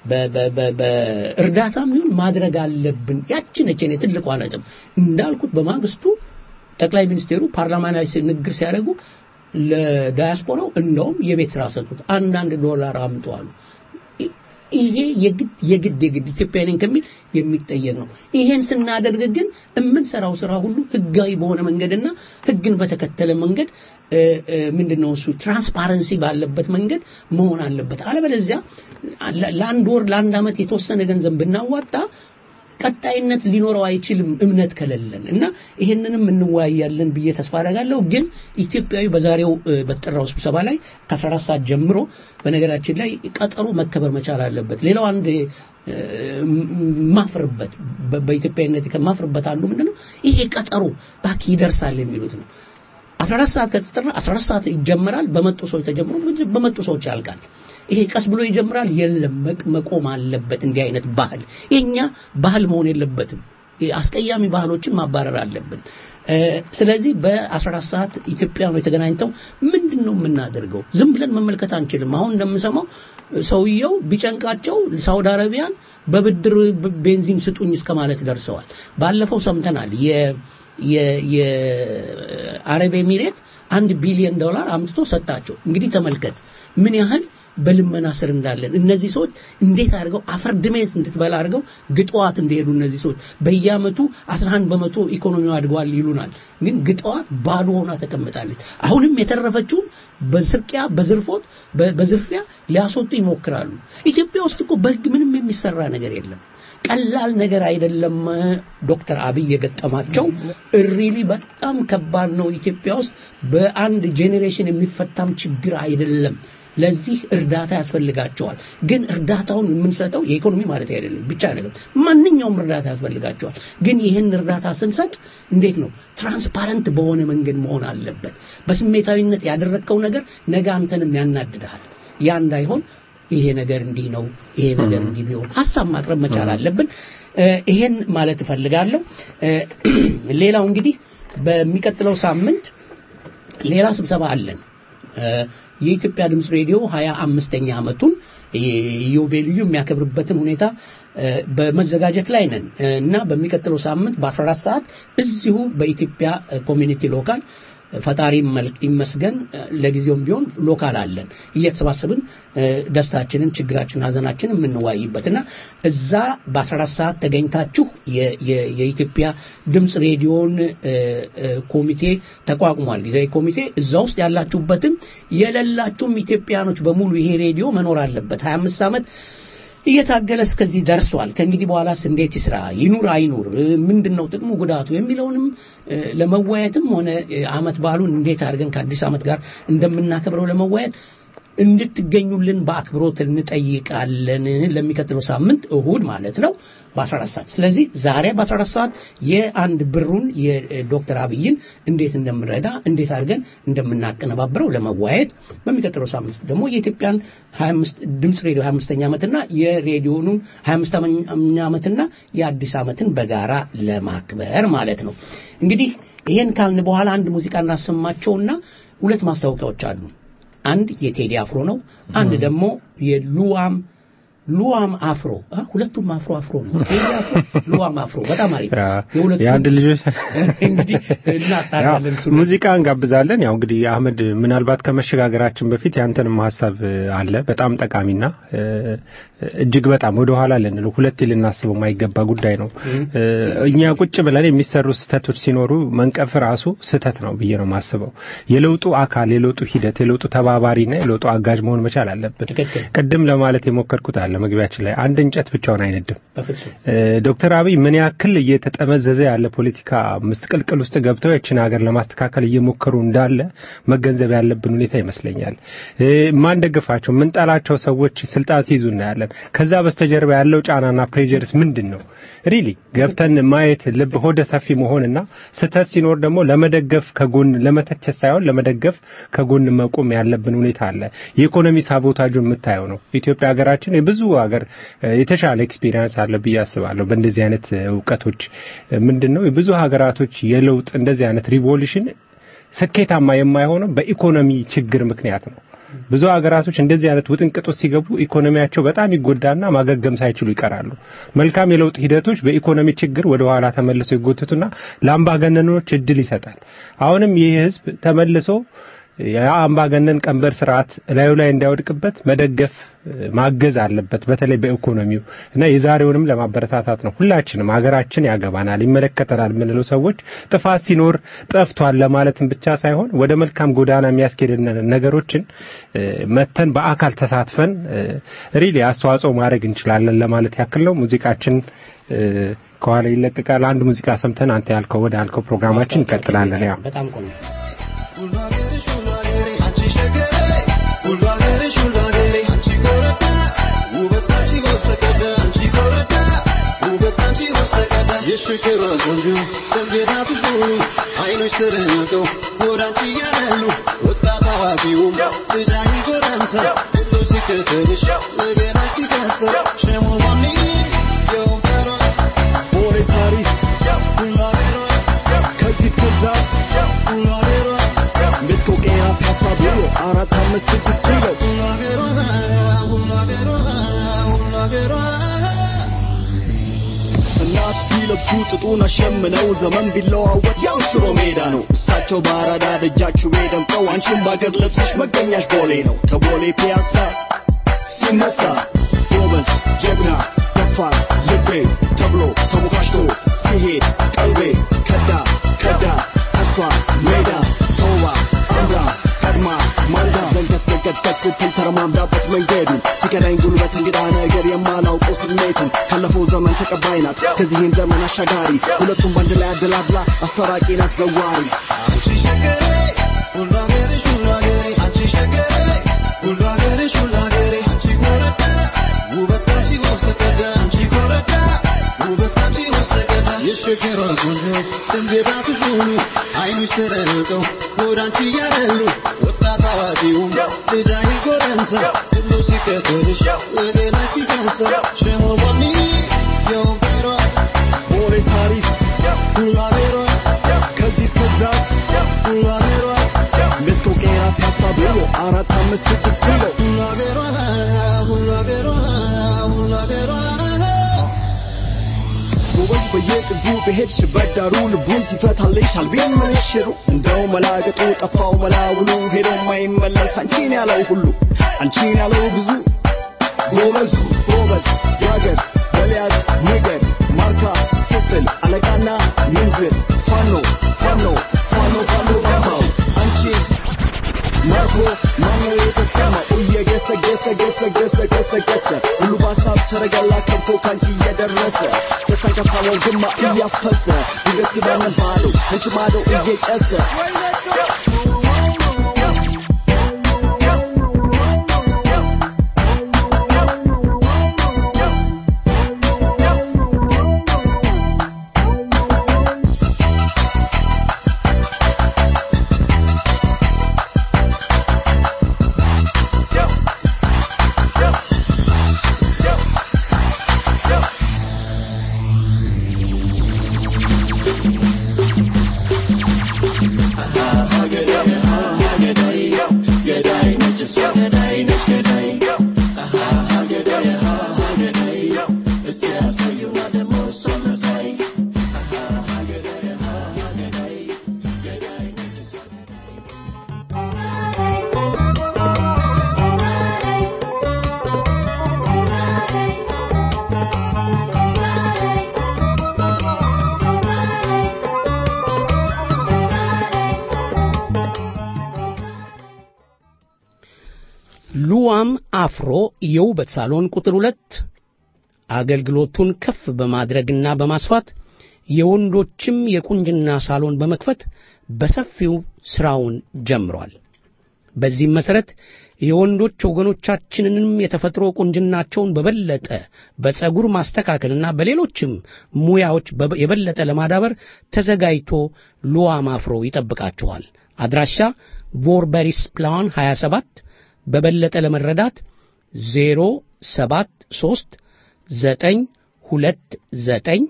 በእርዳታም ይሁን ማድረግ አለብን። ያችን እኔ ትልቋ ነጥብ እንዳልኩት በማግስቱ ጠቅላይ ሚኒስቴሩ ፓርላማ ላይ ንግግር ሲያደርጉ ለዳያስፖራው እንደውም የቤት ስራ ሰጡት። አንዳንድ ዶላር አምጡ አሉ። ይሄ የግድ የግድ የግድ ኢትዮጵያ ነኝ ከሚል የሚጠየቅ ነው። ይሄን ስናደርግ ግን የምንሰራው ስራ ሁሉ ህጋዊ በሆነ መንገድና ህግን በተከተለ መንገድ ምንድነው እሱ ትራንስፓረንሲ ባለበት መንገድ መሆን አለበት። አለበለዚያ ለአንድ ወር ለአንድ ዓመት የተወሰነ ገንዘብ ብናዋጣ ቀጣይነት ሊኖረው አይችልም እምነት ከሌለን እና ይሄንንም እንወያያለን ብዬ ተስፋ አደርጋለሁ። ግን ኢትዮጵያዊ በዛሬው በተጠራው ስብሰባ ላይ ከ14 ሰዓት ጀምሮ በነገራችን ላይ ቀጠሮ መከበር መቻል አለበት። ሌላው አንድ ማፍርበት በኢትዮጵያዊነት ከማፍርበት አንዱ ምንድነው ይሄ ቀጠሮ ባክ ይደርሳል የሚሉት ነው። 14 ሰዓት ከተጠራ 14 ሰዓት ይጀምራል። በመጡ ሰዎች ተጀምሮ በመጡ ሰዎች ያልቃል። ይሄ ቀስ ብሎ ይጀምራል። የለም መቆም አለበት። እንዲህ አይነት ባህል የኛ ባህል መሆን የለበትም። አስቀያሚ ባህሎችን ማባረር አለብን። ስለዚህ በ14 ሰዓት ኢትዮጵያኖች ተገናኝተው ምንድን ነው የምናደርገው? ዝም ብለን መመልከት አንችልም። አሁን እንደምሰማው ሰውየው ቢጨንቃቸው ሳውዲ አረቢያን በብድር ቤንዚን ስጡኝ እስከ ማለት ደርሰዋል። ባለፈው ሰምተናል። የአረብ ኤሚሬት አንድ ቢሊዮን ዶላር አምጥቶ ሰጣቸው። እንግዲህ ተመልከት ምን ያህል በልመና ስር እንዳለን እነዚህ ሰዎች እንዴት አድርገው አፈር ድሜት እንድትበላ አድርገው ግጠዋት እንደሄዱ እነዚህ ሰዎች በየአመቱ 11 በመቶ ኢኮኖሚው አድጓል ይሉናል። ግን ግጠዋት ባዶ ሆና ተቀምጣለች። አሁንም የተረፈችውን በስርቂያ በዝርፎት በዝርፊያ ሊያስወጡ ይሞክራሉ። ኢትዮጵያ ውስጥ እኮ በህግ ምንም የሚሰራ ነገር የለም። ቀላል ነገር አይደለም። ዶክተር አብይ የገጠማቸው እሪሊ በጣም ከባድ ነው። ኢትዮጵያ ውስጥ በአንድ ጄኔሬሽን የሚፈታም ችግር አይደለም። ለዚህ እርዳታ ያስፈልጋቸዋል። ግን እርዳታውን የምንሰጠው የኢኮኖሚ ማለት አይደለም ብቻ አይደለም፣ ማንኛውም እርዳታ ያስፈልጋቸዋል። ግን ይህን እርዳታ ስንሰጥ እንዴት ነው ትራንስፓረንት በሆነ መንገድ መሆን አለበት። በስሜታዊነት ያደረግከው ነገር ነገ አንተንም ያናድድሃል። ያ እንዳይሆን ይሄ ነገር እንዲህ ነው፣ ይሄ ነገር እንዲህ ቢሆን ሀሳብ ማቅረብ መቻል አለብን። ይሄን ማለት እፈልጋለሁ። ሌላው እንግዲህ በሚቀጥለው ሳምንት ሌላ ስብሰባ አለን። የኢትዮጵያ ድምፅ ሬዲዮ ሀያ አምስተኛ ዓመቱን ኢዮቤልዩ የሚያከብርበትን ሁኔታ በመዘጋጀት ላይ ነን እና በሚቀጥለው ሳምንት በ14 ሰዓት እዚሁ በኢትዮጵያ ኮሚኒቲ ሎካል ፈጣሪ ይመስገን ለጊዜውም ቢሆን ሎካል አለን እየተሰባሰብን ደስታችንን፣ ችግራችንን፣ ሀዘናችንን የምንዋይበትና እዛ በ14 ሰዓት ተገኝታችሁ የኢትዮጵያ ድምፅ ሬዲዮን ኮሚቴ ተቋቁሟል። ጊዜያዊ ኮሚቴ እዛ ውስጥ ያላችሁበትም የሌላችሁም ኢትዮጵያኖች በሙሉ ይሄ ሬዲዮ መኖር አለበት 25 ዓመት እየታገለ እስከዚህ ደርሷል። ከእንግዲህ በኋላስ እንዴት ይስራ፣ ይኑር አይኑር፣ ምንድን ነው ጥቅሙ ጉዳቱ የሚለውንም ለመወያየትም ሆነ አመት በዓሉን እንዴት አድርገን ከአዲስ ዓመት ጋር እንደምናከብረው ለመወያየት እንድትገኙልን በአክብሮት እንጠይቃለን። ለሚቀጥለው ሳምንት እሁድ ማለት ነው በ14 ሰዓት። ስለዚህ ዛሬ በ14 ሰዓት የአንድ ብሩን የዶክተር አብይን እንዴት እንደምንረዳ እንዴት አድርገን እንደምናቀነባብረው ለመወያየት በሚቀጥለው ሳምንት ደግሞ የኢትዮጵያን 25 ድምፅ ሬዲዮ 25ኛ ዓመትና የሬዲዮኑን 25ኛ ዓመትና የአዲስ ዓመትን በጋራ ለማክበር ማለት ነው። እንግዲህ ይሄን ካልን በኋላ አንድ ሙዚቃ እናሰማቸውና ሁለት ማስታወቂያዎች አሉ። አንድ የቴዲ አፍሮ ነው። አንድ ደግሞ የሉዋም ሉዋም አፍሮ ሁለቱም አፍሮ አፍሮ ነው። ቴዲ አፍሮ፣ ሉዋም አፍሮ በጣም አሪፍ የአንድ ልጆች እንግዲህ እናጣራለን። ሙዚቃ እንጋብዛለን። ያው እንግዲህ አህመድ፣ ምናልባት ከመሸጋገራችን በፊት ያንተንም ሀሳብ አለ በጣም ጠቃሚና እጅግ በጣም ወደ ኋላ ልንለው ሁለቴ ልናስበው የማይገባ ጉዳይ ነው። እኛ ቁጭ ብለን የሚሰሩ ስህተቶች ሲኖሩ መንቀፍ ራሱ ስህተት ነው ብዬ ነው የማስበው። የለውጡ አካል፣ የለውጡ ሂደት፣ የለውጡ ተባባሪና የለውጡ አጋዥ መሆን መቻል አለብን። ቅድም ለማለት የሞከርኩት አለ መግቢያችን ላይ አንድ እንጨት ብቻውን አይነድም። ዶክተር አብይ ምን ያክል እየተጠመዘዘ ያለ ፖለቲካ ምስቅልቅል ውስጥ ገብተው ያችን ሀገር ለማስተካከል እየሞከሩ እንዳለ መገንዘብ ያለብን ሁኔታ ይመስለኛል። ማንደግፋቸው ምንጠላቸው ሰዎች ስልጣን ሲይዙ እናያለን። ከዛ በስተጀርባ ያለው ጫናና ፕሬዠርስ ምንድን ነው? ሪሊ ገብተን ማየት ልብ ሆደ ሰፊ መሆንና ስህተት ሲኖር ደግሞ ለመደገፍ ከጎን ለመተቸት ሳይሆን ለመደገፍ ከጎን መቆም ያለብን ሁኔታ አለ። የኢኮኖሚ ሳቦታጁ የምታየው ነው። ኢትዮጵያ ሀገራችን የብዙ ሀገር የተሻለ ኤክስፒሪየንስ አለ ብዬ አስባለሁ። በእንደዚህ አይነት እውቀቶች ምንድን ነው የብዙ ሀገራቶች የለውጥ እንደዚህ አይነት ሪቮሉሽን ስኬታማ የማይሆነው በኢኮኖሚ ችግር ምክንያት ነው። ብዙ ሀገራቶች እንደዚህ አይነት ውጥንቅጥ ውስጥ ሲገቡ ኢኮኖሚያቸው በጣም ይጎዳና ማገገም ሳይችሉ ይቀራሉ። መልካም የለውጥ ሂደቶች በኢኮኖሚ ችግር ወደ ኋላ ተመልሰው ይጎትቱና ለአምባገነኖች እድል ይሰጣል። አሁንም ይህ ህዝብ ተመልሶ ያ አምባገነን ቀንበር ስርዓት እላዩ ላይ እንዳይወድቅበት መደገፍ ማገዝ አለበት፣ በተለይ በኢኮኖሚው እና የዛሬውንም ለማበረታታት ነው። ሁላችንም ሀገራችን ያገባናል፣ ይመለከተናል የምንለው ሰዎች ጥፋት ሲኖር ጠፍቷል ለማለትም ብቻ ሳይሆን ወደ መልካም ጎዳና የሚያስኬድን ነገሮችን መተን በአካል ተሳትፈን ሪሊ አስተዋጽኦ ማድረግ እንችላለን ለማለት ያክል ነው። ሙዚቃችን ከኋላ ይለቀቃል። አንድ ሙዚቃ ሰምተን አንተ ያልከው ወደ አልከው ፕሮግራማችን እንቀጥላለን። ያው በጣም ቆንጆ አይኖች ተደንቀው ወደ አንቺ እያለሉ ወጣት አዋቂውም ልጃይ ጎረምሳ ሁሉ ሲከተልሽ ለገና ሲሳሳ ሸሞን ዋኒ የወንበሯ ቦሌ ፓሪስ ሁሉ አገሯ ከዚህ እስከዛ ሁሉ አገሯ ሜስኮ ቄራ ፒያሳ ብሎ አራት አምስት ስድስት ኪሎ ሁሉ አገሯ ሁሉ አገሯ ሁሉ አገሯ እናት ቢለብሱ ጥጡን አሸምነው ዘመን ቢለዋወጥ ያው ሽሮ ሜዳ ነው። እሳቸው በአራዳ ደጃችሁ ደምቀው አንቺም በአገር ለብሰሽ መገኛሽ ቦሌ ነው። ከቦሌ ፒያሳ ሲነሳ ጎበዝ ጀግና ደፋር ልቤ ተብሎ ተሞካሽቶ ሲሄድ ቀልቤ ከዳ ከዳ ተስፋ ሜዳ ተውባ አምራ ቀድማ ማልዳ ዘንገት ዘንገት ገት ስትል ተረማምዳበት መንገዱን ሲከዳኝ ጉልበት እንግዳ ነገር የማላውቀው ስሜቱን ካለፈው ዘመን ተቀባይ ናት ከዚህም ዘመን አሻጋሪ ሁለቱም በአንድ ላይ አደላድላ አስታራቂ ናት ዘዋሪ አንቺ ሸገሬ ሁሉ አገርሽ ሁሉ አገሬ አንቺ ሸገሬ ሁሉ አገርሽ ሁሉ አገሬ አንቺ ኮረዳ ውበት ካንቺ ወሰቀደ አንቺ ኮረዳ ውበት ካንቺ ወሰቀደ የሸገሯ ቆንጆ ድንገታትሽ ሁሉ አይኖች ተደርቀው ወደ አንቺ እያደሉ ወጣት አዋቂውም ልጃይ ጎረምሳ ሁሉ ሲከተልሽ ለገና ሲሳሳ ሸሞን ዋኒ የወንበሯ ቦሌ ታሪፍ ሁሉ አገሯ ከዚህ እስከዛ ሁሉ አገሯ ሜስኮ ቄራ ፒያሳ ብሎ አራት አምስት ስድስት ኪሎ ሁሉ አገሯ ሁሉ አገሯ ሁሉ አገሯ ጎበዝ በየጥጉ በሄድሽበት ዳሩ ልቡን ሲፈታልሽ አልቤን ምንሽሩ እንደው መላገጡ ጠፋው መላውሉ ሄዶ ማይመለስ አንቺን ያለው ሁሉ አንቺን ያለው ብዙ ጎበዝ ጎበዝ ያገር በሊያዝ ንገር ማርካ ስትል አለቃና ምንዝር ፋኖ ፋኖ ፋኖ ፋኖ ባምባው አንቺን ማርኮ ማኖ የተሰማ እየገሰ ገሰ ገሰ ገሰ ገሰ ገሰ ሁሉ በሀሳብ ሰረገላ ከብቶ ካንቺ እየደረሰ ደስታን ከፋለው ግማ እያፈሰ ድንገት ሲባንን ባለው አንቺ ማዶ እየጨሰ ሉዋም አፍሮ የውበት ሳሎን ቁጥር ሁለት አገልግሎቱን ከፍ በማድረግና በማስፋት የወንዶችም የቁንጅና ሳሎን በመክፈት በሰፊው ሥራውን ጀምሯል። በዚህም መሠረት የወንዶች ወገኖቻችንንም የተፈጥሮ ቁንጅናቸውን በበለጠ በፀጉር ማስተካከልና በሌሎችም ሙያዎች በበ- የበለጠ ለማዳበር ተዘጋጅቶ ሉዋም አፍሮ ይጠብቃችኋል። አድራሻ ቮርበሪስ ፕላን 27 በበለጠ ለመረዳት 073 929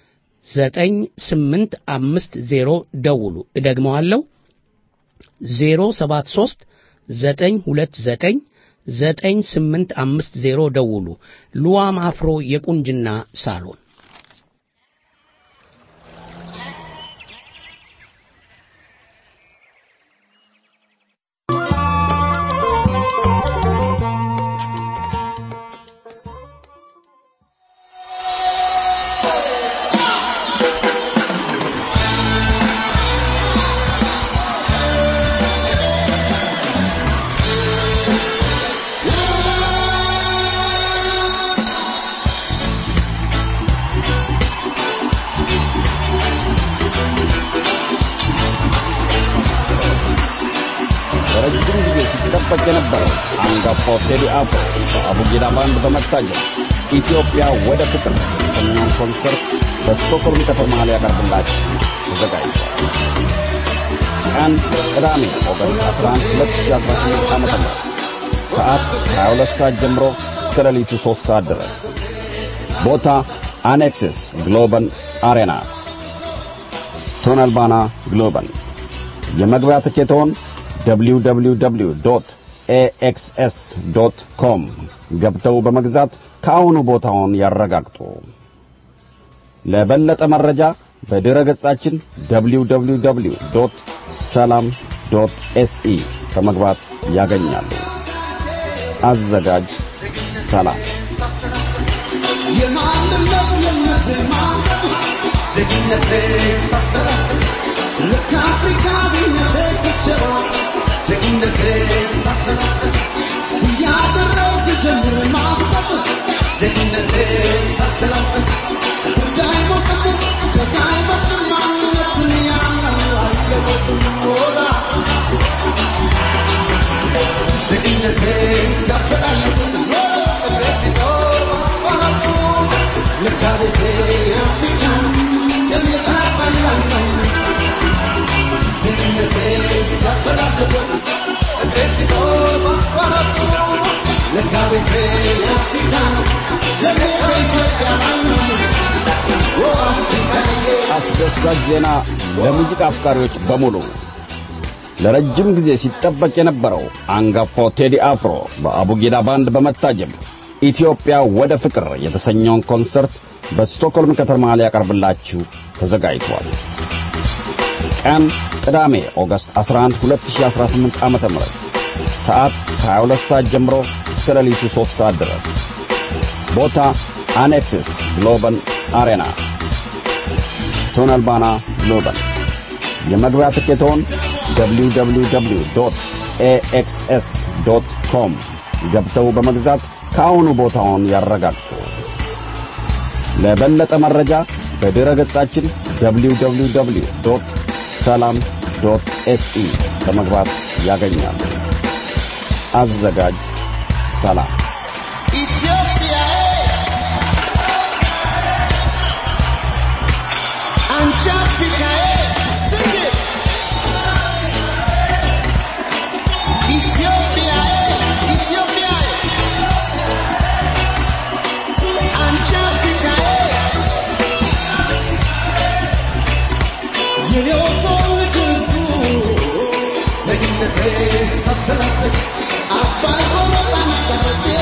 9850 ደውሉ። እደግመዋለሁ 073 929 9850 ደውሉ። ሉዋም አፍሮ የቁንጅና ሳሎን ሲጠበቅ የነበረው አንጋፋው ቴዲ አፍሮ በአቡጊዳ ባንድ በመታጀብ ኢትዮጵያ ወደ ፍቅር የተሰኘውን ኮንሰርት በስቶክሆልም ከተማ ሊያቀርብላችሁ ተዘጋጅቷል። ቀን ቅዳሜ ኦገስት 11 2018 ዓ.ም ሰዓት 22 ሰዓት ጀምሮ እስከ ሌሊቱ 3 ሰዓት ድረስ ቦታ አኔክስስ ግሎበል አሬና ቶነልባና ግሎበል የመግቢያ ትኬቶን www.axs.com ገብተው በመግዛት ከአሁኑ ቦታውን ያረጋግጡ። ለበለጠ መረጃ በድረ ገጻችን www.salam.se በመግባት ያገኛሉ። አዘጋጅ ሰላም። አስደሳች ዜና ለሙዚቃ አፍቃሪዎች በሙሉ ለረጅም ጊዜ ሲጠበቅ የነበረው አንጋፋው ቴዲ አፍሮ በአቡጊዳ ባንድ በመታጀብ ኢትዮጵያ ወደ ፍቅር የተሰኘውን ኮንሰርት በስቶክሆልም ከተማ ሊያቀርብላችሁ ተዘጋጅቷል። ቀን ቅዳሜ ኦገስት 11 2018 ዓ.ም ሰዓት ከ22 ሰዓት ጀምሮ እስከ ሌሊቱ 3 ሰዓት ድረስ ቦታ አኔክስስ ግሎበል አሬና ቶነልባና ግሎበል የመግቢያ ትኬቶን www.axs.com ገብተው በመግዛት ከአሁኑ ቦታውን ያረጋግጡ። ለበለጠ መረጃ በድረ ገጻችን www.salam.se በመግባት ያገኛሉ። አዘጋጅ ሰላም። Thank you.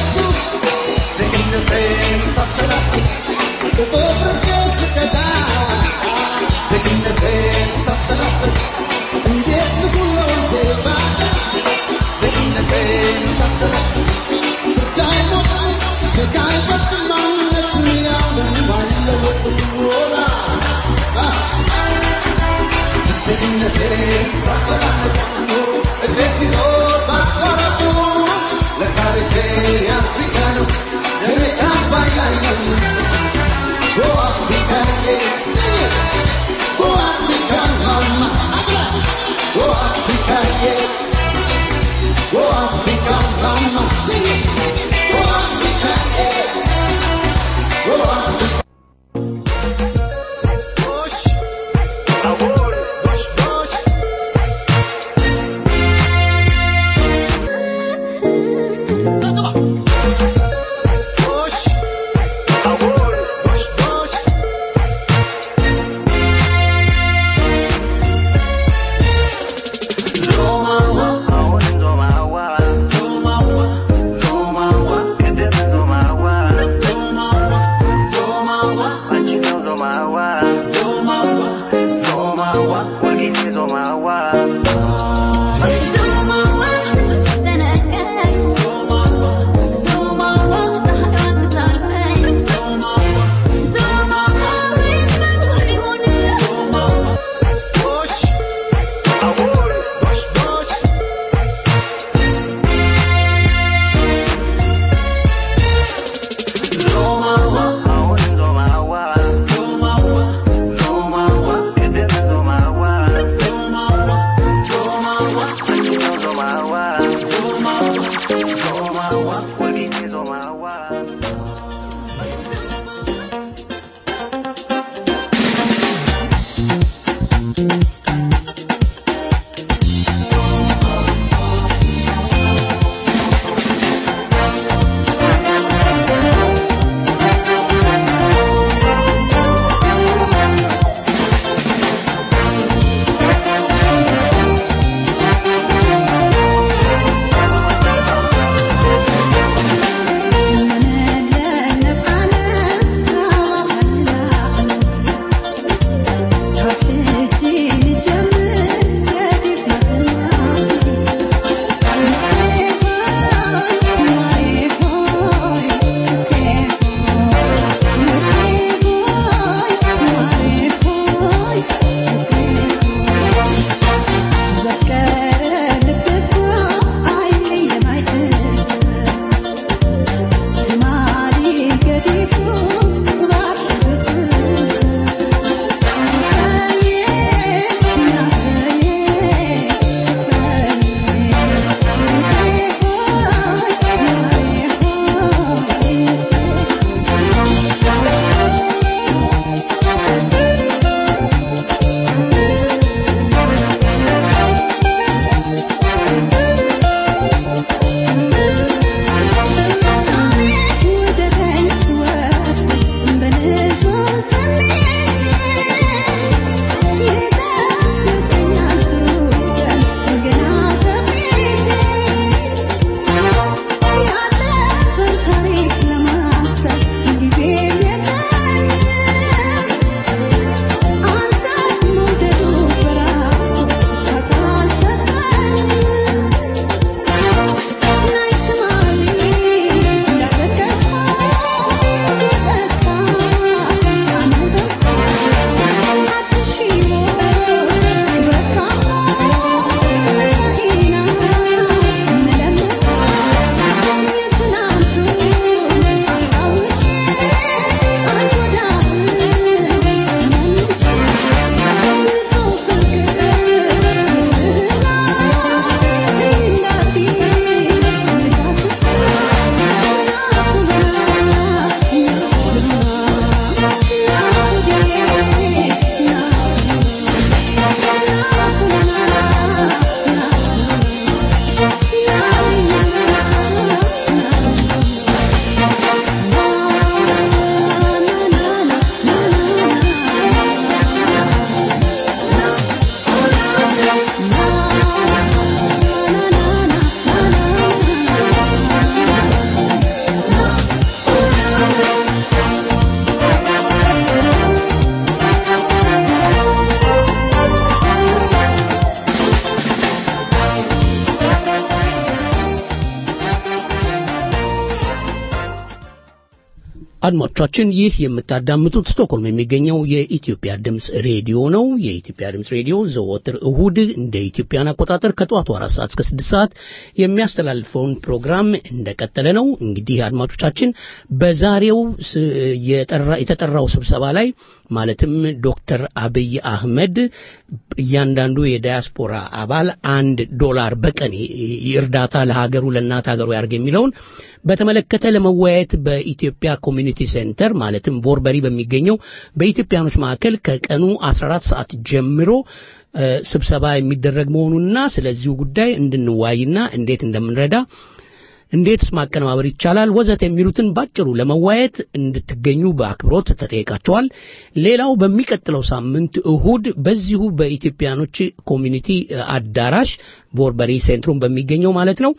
አድማጮቻችን ይህ የምታዳምጡት ስቶክሆልም የሚገኘው የኢትዮጵያ ድምፅ ሬዲዮ ነው። የኢትዮጵያ ድምፅ ሬዲዮ ዘወትር እሁድ እንደ ኢትዮጵያን አቆጣጠር ከጠዋቱ አራት ሰዓት እስከ ስድስት ሰዓት የሚያስተላልፈውን ፕሮግራም እንደቀጠለ ነው። እንግዲህ አድማጮቻችን በዛሬው ስ- የጠራ- የተጠራው ስብሰባ ላይ ማለትም ዶክተር አብይ አህመድ እያንዳንዱ የዳያስፖራ አባል አንድ ዶላር በቀን ይ- ይ- እርዳታ ለሀገሩ ለእናት ሀገሩ ያርግ የሚለውን በተመለከተ ለመወያየት በኢትዮጵያ ኮሚኒቲ ሴንተር ማለትም ቮርበሪ በሚገኘው በኢትዮጵያኖች ማዕከል ከቀኑ 14 ሰዓት ጀምሮ እ፣ ስብሰባ የሚደረግ መሆኑንና ስለዚሁ ጉዳይ እንድንዋይና እንዴት እንደምንረዳ እንዴትስ ማቀነባበር ይቻላል ወዘተ የሚሉትን ባጭሩ ለመዋየት እንድትገኙ በአክብሮት ተጠይቃቸዋል። ሌላው በሚቀጥለው ሳምንት እሁድ በዚሁ በኢትዮጵያኖች ኮሚኒቲ እ፣ አዳራሽ ቦርበሪ ሴንትሩም በሚገኘው ማለት ነው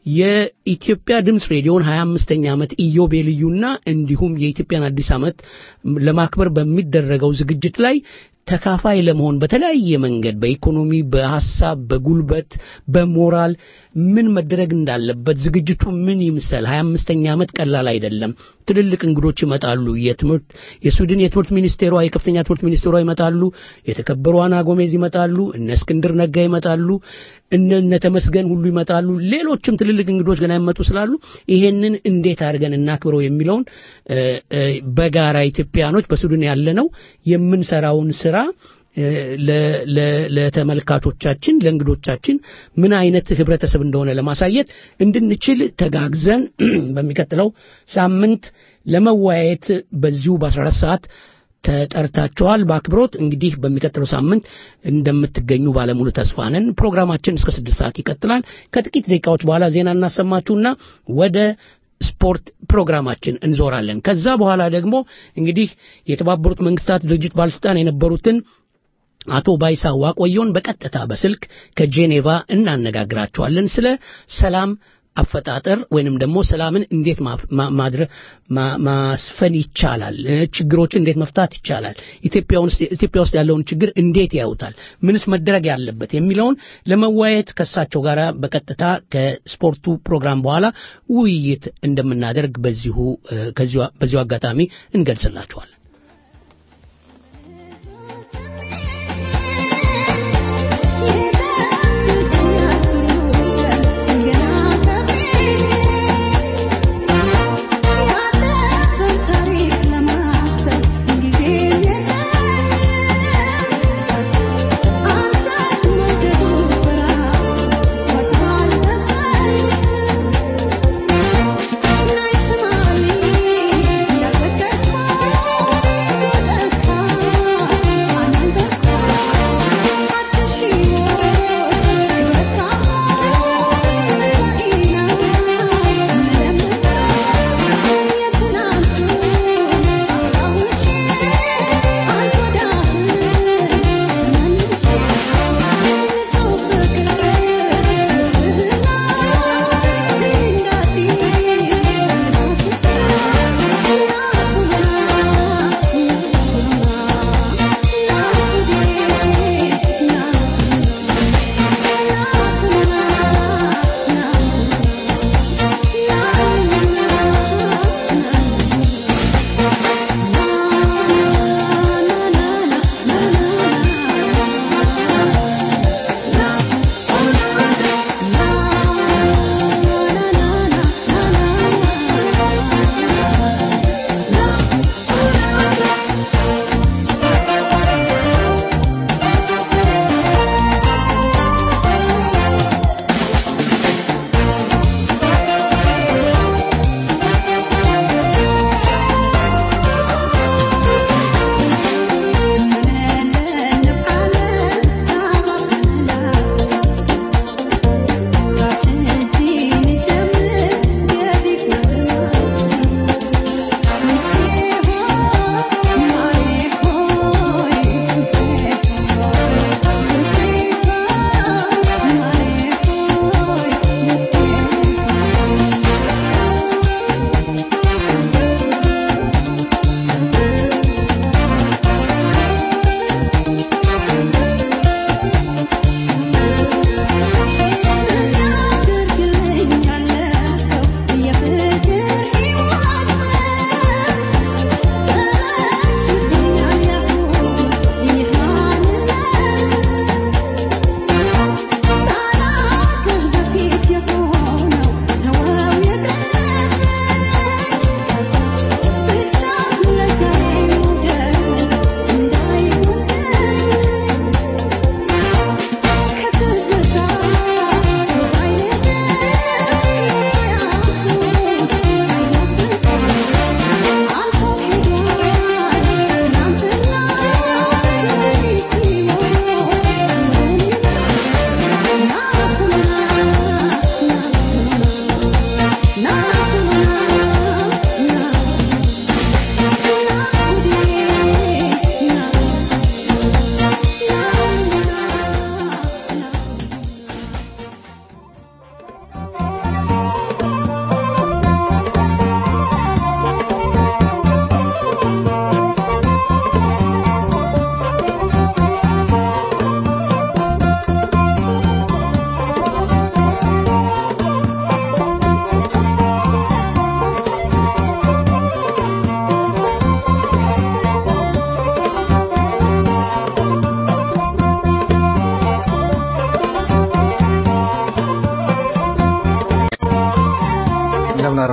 የኢትዮጵያ ድምፅ ሬዲዮን 25ኛ ዓመት ኢዮቤልዩና እንዲሁም የኢትዮጵያን አዲስ ዓመት ለማክበር በሚደረገው ዝግጅት ላይ ተካፋይ ለመሆን በተለያየ መንገድ በኢኮኖሚ፣ በሐሳብ፣ በጉልበት፣ በሞራል ምን መደረግ እንዳለበት ዝግጅቱ ምን ይምሰል። 25ኛ ዓመት ቀላል አይደለም። ትልልቅ እንግዶች ይመጣሉ። የትምህርት የስዊድን የትምህርት ሚኒስቴሯ የከፍተኛ ትምህርት ሚኒስቴሯ ይመጣሉ። የተከበሩ አና ጎሜዝ ይመጣሉ። እነ እስክንድር ነጋ ይመጣሉ። እነ እነ ተመስገን ሁሉ ይመጣሉ። ሌሎችም ትልልቅ እንግዶች ገና ይመጡ ስላሉ ይሄንን እንዴት አድርገን እናክብረው የሚለውን እ፣ እ፣ በጋራ ኢትዮጵያኖች በስዊድን ያለነው የምንሰራውን ስራ እ፣ ለ- ለ- ለተመልካቾቻችን ለእንግዶቻችን ምን አይነት ህብረተሰብ እንደሆነ ለማሳየት እንድንችል ተጋግዘን በሚቀጥለው ሳምንት ለመወያየት በዚሁ በ14 ሰዓት ተጠርታችኋል። በአክብሮት እንግዲህ በሚቀጥለው ሳምንት እንደምትገኙ ባለሙሉ ተስፋ ነን። ፕሮግራማችን እስከ ስድስት ሰዓት ይቀጥላል። ከጥቂት ደቂቃዎች በኋላ ዜና እናሰማችሁና ወደ ስፖርት ፕሮግራማችን እንዞራለን። ከዛ በኋላ ደግሞ እንግዲህ የተባበሩት መንግስታት ድርጅት ባለስልጣን የነበሩትን አቶ ባይሳ ዋቆየውን በቀጥታ በስልክ ከጄኔቫ እናነጋግራቸዋለን ስለ ሰላም አፈጣጠር ወይንም ደግሞ ሰላምን እንዴት ማፍ- ማ- ማድረ ማ- ማስፈን ይቻላል፣ እ፣ ችግሮችን እንዴት መፍታት ይቻላል፣ ኢትዮጵያ ውስጥ ኢትዮጵያ ውስጥ ያለውን ችግር እንዴት ያዩታል፣ ምንስ መደረግ ያለበት የሚለውን ለመወያየት ከእሳቸው ጋር በቀጥታ ከስፖርቱ ፕሮግራም በኋላ ውይይት እንደምናደርግ በዚሁ እ፣ ከዚሁ በዚሁ አጋጣሚ እንገልጽላቸዋለን። Thank you.